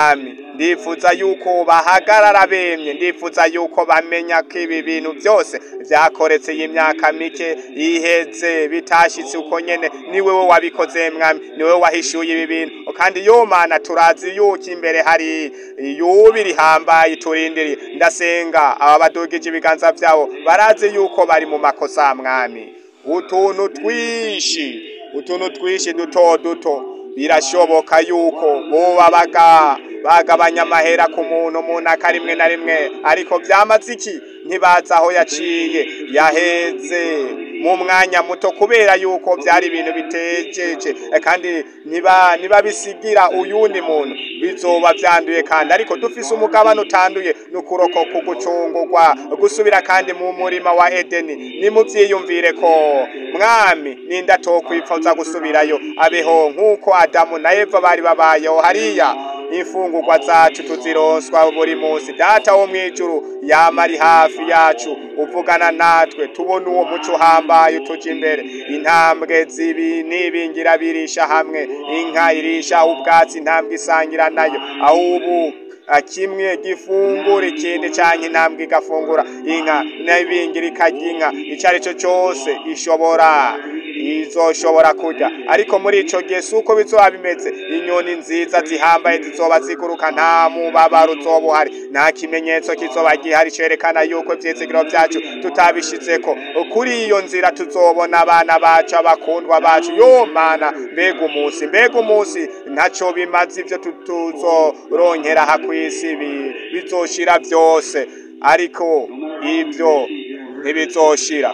ndifuza yuko bahagarara bemye ndifuza yuko bamenya ko ibi bintu byose byakoretse iyi myaka mike iheze bitashitse uko nyene ni wewe wabikoze mwami ni wewe wahishuye ibi bintu kandi yo mana turazi yuko imbere hari yubi rihambaye turindiriye ndasenga aba badugije ibiganza byabo barazi yuko bari mu makosa mwami utuntu twishi utuntu twishi duto duto birashoboka yuko boba baga bagabanya amahera ku muntu umuntu akarimwe na rimwe ariko byamaze iki ntibazi aho yaciye yaheze mu mwanya muto kubera yuko byari ibintu bitejeje kandi niba niba bisigira uyundi muntu bizoba byanduye kandi ariko dufise umugabane utanduye n'ukuroko kugucungurwa gusubira kandi mu murima wa edeni nimubyiyumvire ko mwami ninda tokwifuza gusubirayo abeho nk'uko adamu na eva bari babayeho hariya imfungurwa zacu tuzironswa buri munsi data wo mwijuru yama ari hafi yacu uvugana natwe tubona uwo muco uhambaye utuja imbere intambwe zibi n'ibingira birisha hamwe inka irisha ubwatsi intambwe isangira nayo aho ubu kimwe gifungura ikindi canke intambwe igafungura inka n'ibingira ikarya inka ico ari cyo cyose ishobora izoshobora kurya ariko muri ico gihe si uko bizoba bimeze inyoni nziza zihambaye zizoba ziguruka nta mubabaro uzoba uhari nta kimenyetso kizoba gihari cerekana yuko ivyizigiro vyacu tutabishizeko kuri iyo nzira tuzobona abana bacu abakundwa bacu yo mana mbega umunsi mbega umunsi ntaco bimaze ivyo tuzoronkera aha kw'isi bizoshira vyose ariko ivyo ntibizoshira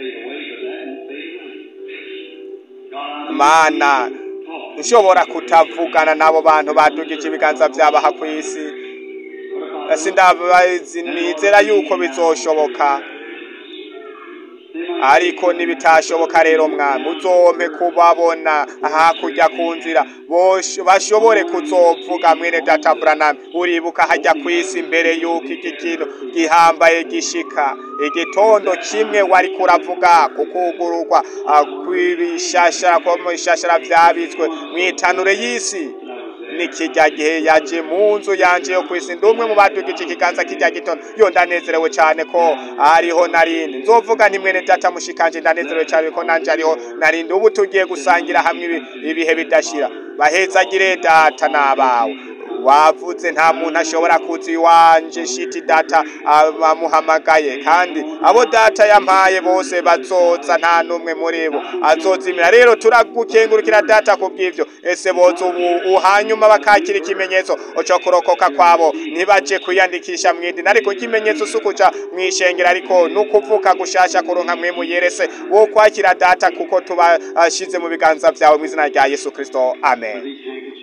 mana nshobora kutavugana n'abo bantu badugije ibiganza vyabaha kw'isi sindabazi nizera yuko bizoshoboka ariko nibitashoboka rero mwami uzompe kubabona hakurya ku nzira bashobore kuzovuga mwene data Branham uribuka hajya kwisi mbere yuko iki kintu gihambaye gishika igitondo kimwe wari kuravuga kukugururwa kw'ibishashara ko mu bishashara vyabitswe mwitanure y'isi ni kijya gihe yaje mu nzu yanje yo kwisi ndi umwe mu badugije ikiganza kijya gitondo yo ndanezerewe cyane ko ariho narindi nzovuga nti mwene data mushikanje ndanezerewe cyane ko nanje ariho narindi ubu tugiye gusangira hamwe ibihe bidashira bahezagire data n'abawe wavuze nta muntu ashobora kuza iwanje shiti data amuhamagaye kandi abo data yampaye bose bazoza nta n'umwe muri bo azozimira rero turagukengurukira data ku bw'ivyo ese boza ubu hanyuma bakakira ikimenyetso cyo kurokoka kwabo ntibaje kwiyandikisha mwidini ariko ikimenyetso si ukuja mwishengera ariko nukuvuka gushasha kuronka mwe muyerese wo kwakira data kuko tubashize mu biganza vyawe mu izina rya yesu kristo amen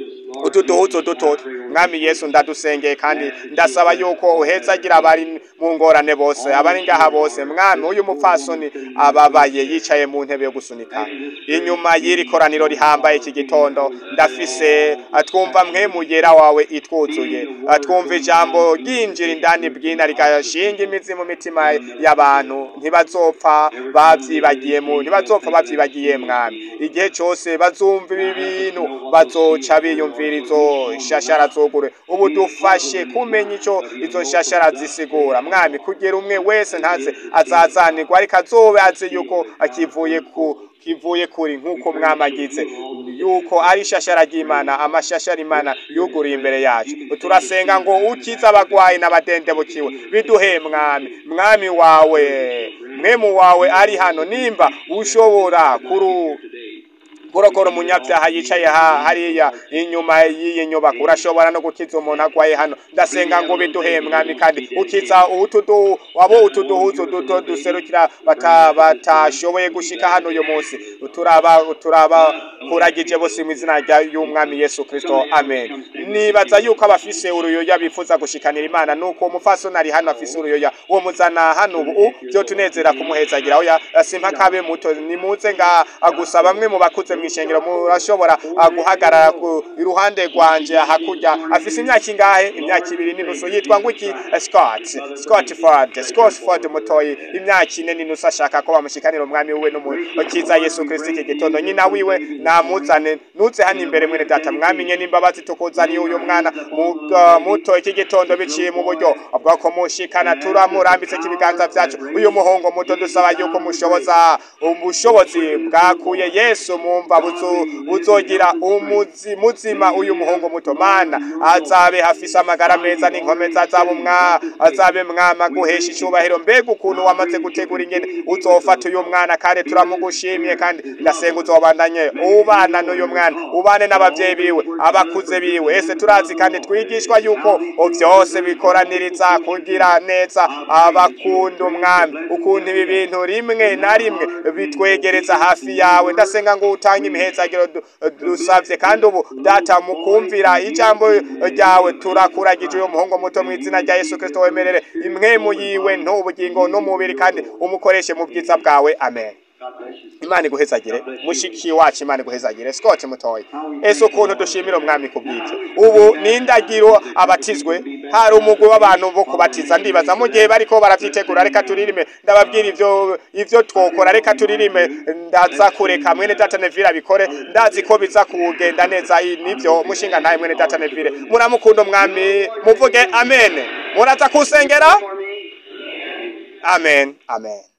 utu duhuzo duto mwami yesu ndadusengeye kandi ndasaba yuko uhezagira abari mu ngorane bose abari ngaha bose mwami uyu mupfasoni ababaye yicaye mu ntebe yo gusunika inyuma y'iri koraniro rihambaye iki gitondo ndafise atwumva mwe mugera wawe itwuzuye atwumva ijambo ryinjira indani bwina rigashinga imizi mu mitima y'abantu ntibazopfa bavyibagiye mu ntibazopfa bavyibagiye mwami igihe cyose bazumva ibi bintu bazoca biyumvira izo shashara zogure ubu dufashe kumenya ico izo shashara zisigura mwami kugira umwe wese ntaze azazanirwa ariko azobe azi yuko akivuye ku kivuye kuri nk'uko mwamagize yuko ari ishashara ry'imana amashashara imana yuguriye imbere yacu turasenga ngo ukize abagwayi n'abadendebukiwe biduhe mwami mwami wawe mwemu wawe ari hano nimba ushobora kuru kurokora umunyabyaha yicaye hariya inyuma y'iyi nyubako urashobora no gukiza umuntu agwaye hano ndasenga ngo biduhe mwami kandi ukiza utudu wabo utuduhuzo duto duserukira batashoboye gushika hano uyu munsi turaba turaba kuragije bose mu izina y'umwami yesu kristo amen nibaza yuko abafise uruyoya bifuza gushikanira imana nuko umufasoni ari hano afise uruyoya uwo muzana hano ubu byo tunezera kumuhezagira oya simpa kabe muto nimuze nga gusa bamwe mu bakuze mw'ishengero murashobora ah, guhagarara ku iruhande rwanje hakurya afise imyaka ingahe imyaka ibiri n'inusu yitwa ngwiki Scott Scott Ford Scott Ford mutoyi imyaka ine n'inusu ashaka ko bamushikanira umwami wiwe n'umukiza Yesu Kristo iki gitondo nyina wiwe namuzane nuze hano imbere mwene data mwamenye n'imbabazi tukuzaniye uyu mwana mu- ah, muto iki gitondo biciye mu buryo bwo kumushikana turamurambitse kibiganza vyacu uyu muhungu muto dusaba yuko mushoboza ubushobozi bwakuye Yesu mumva buzo buzogira umuzi muzima uyu muhungu muto mana azabe hafise amagara meza n'inkomeza azabe umwa azabe mwama guhesha icubahiro mbega ukuntu wamaze gutegura ingene uzofata uyu mwana kandi turamugushimiye kandi ndasenga uzobandanye ubana n'uyu mwana ubane n'abavyeyi biwe abakuze biwe ese turazi kandi twigishwa yuko vyose bikoraniriza kugira neza abakunda umwami ukuntu ibi bintu rimwe na rimwe bitwegereza hafi yawe ndasenga ngo utange imihezagiro du- dusavye kandi ubu data mukumvira ijambo ryawe turakuragije uyu muhungu muto mu izina rya Yesu Kristo wemerere imwemu yiwe n'ubugingo n'umubiri kandi umukoreshe mu bwiza bwawe amen imana iguhezagire mushiki wacu imana iguhezagire scott mutoya ese ukuntu dushimira umwami ku bw'ibyo ubu ni indagiro abatizwe hari umugwi w'abantu bo kubatiza ndibaza mu gihe bariko baravyitegura reka turirime ndababwira ivyo ivyo twokora reka turirime ndaza kureka mwene data neville abikore ndazi ko biza kugenda neza i- nivyo mushinga ntaye mwene data neville muramukunda umwami muvuge amen muraza kusengera amen amen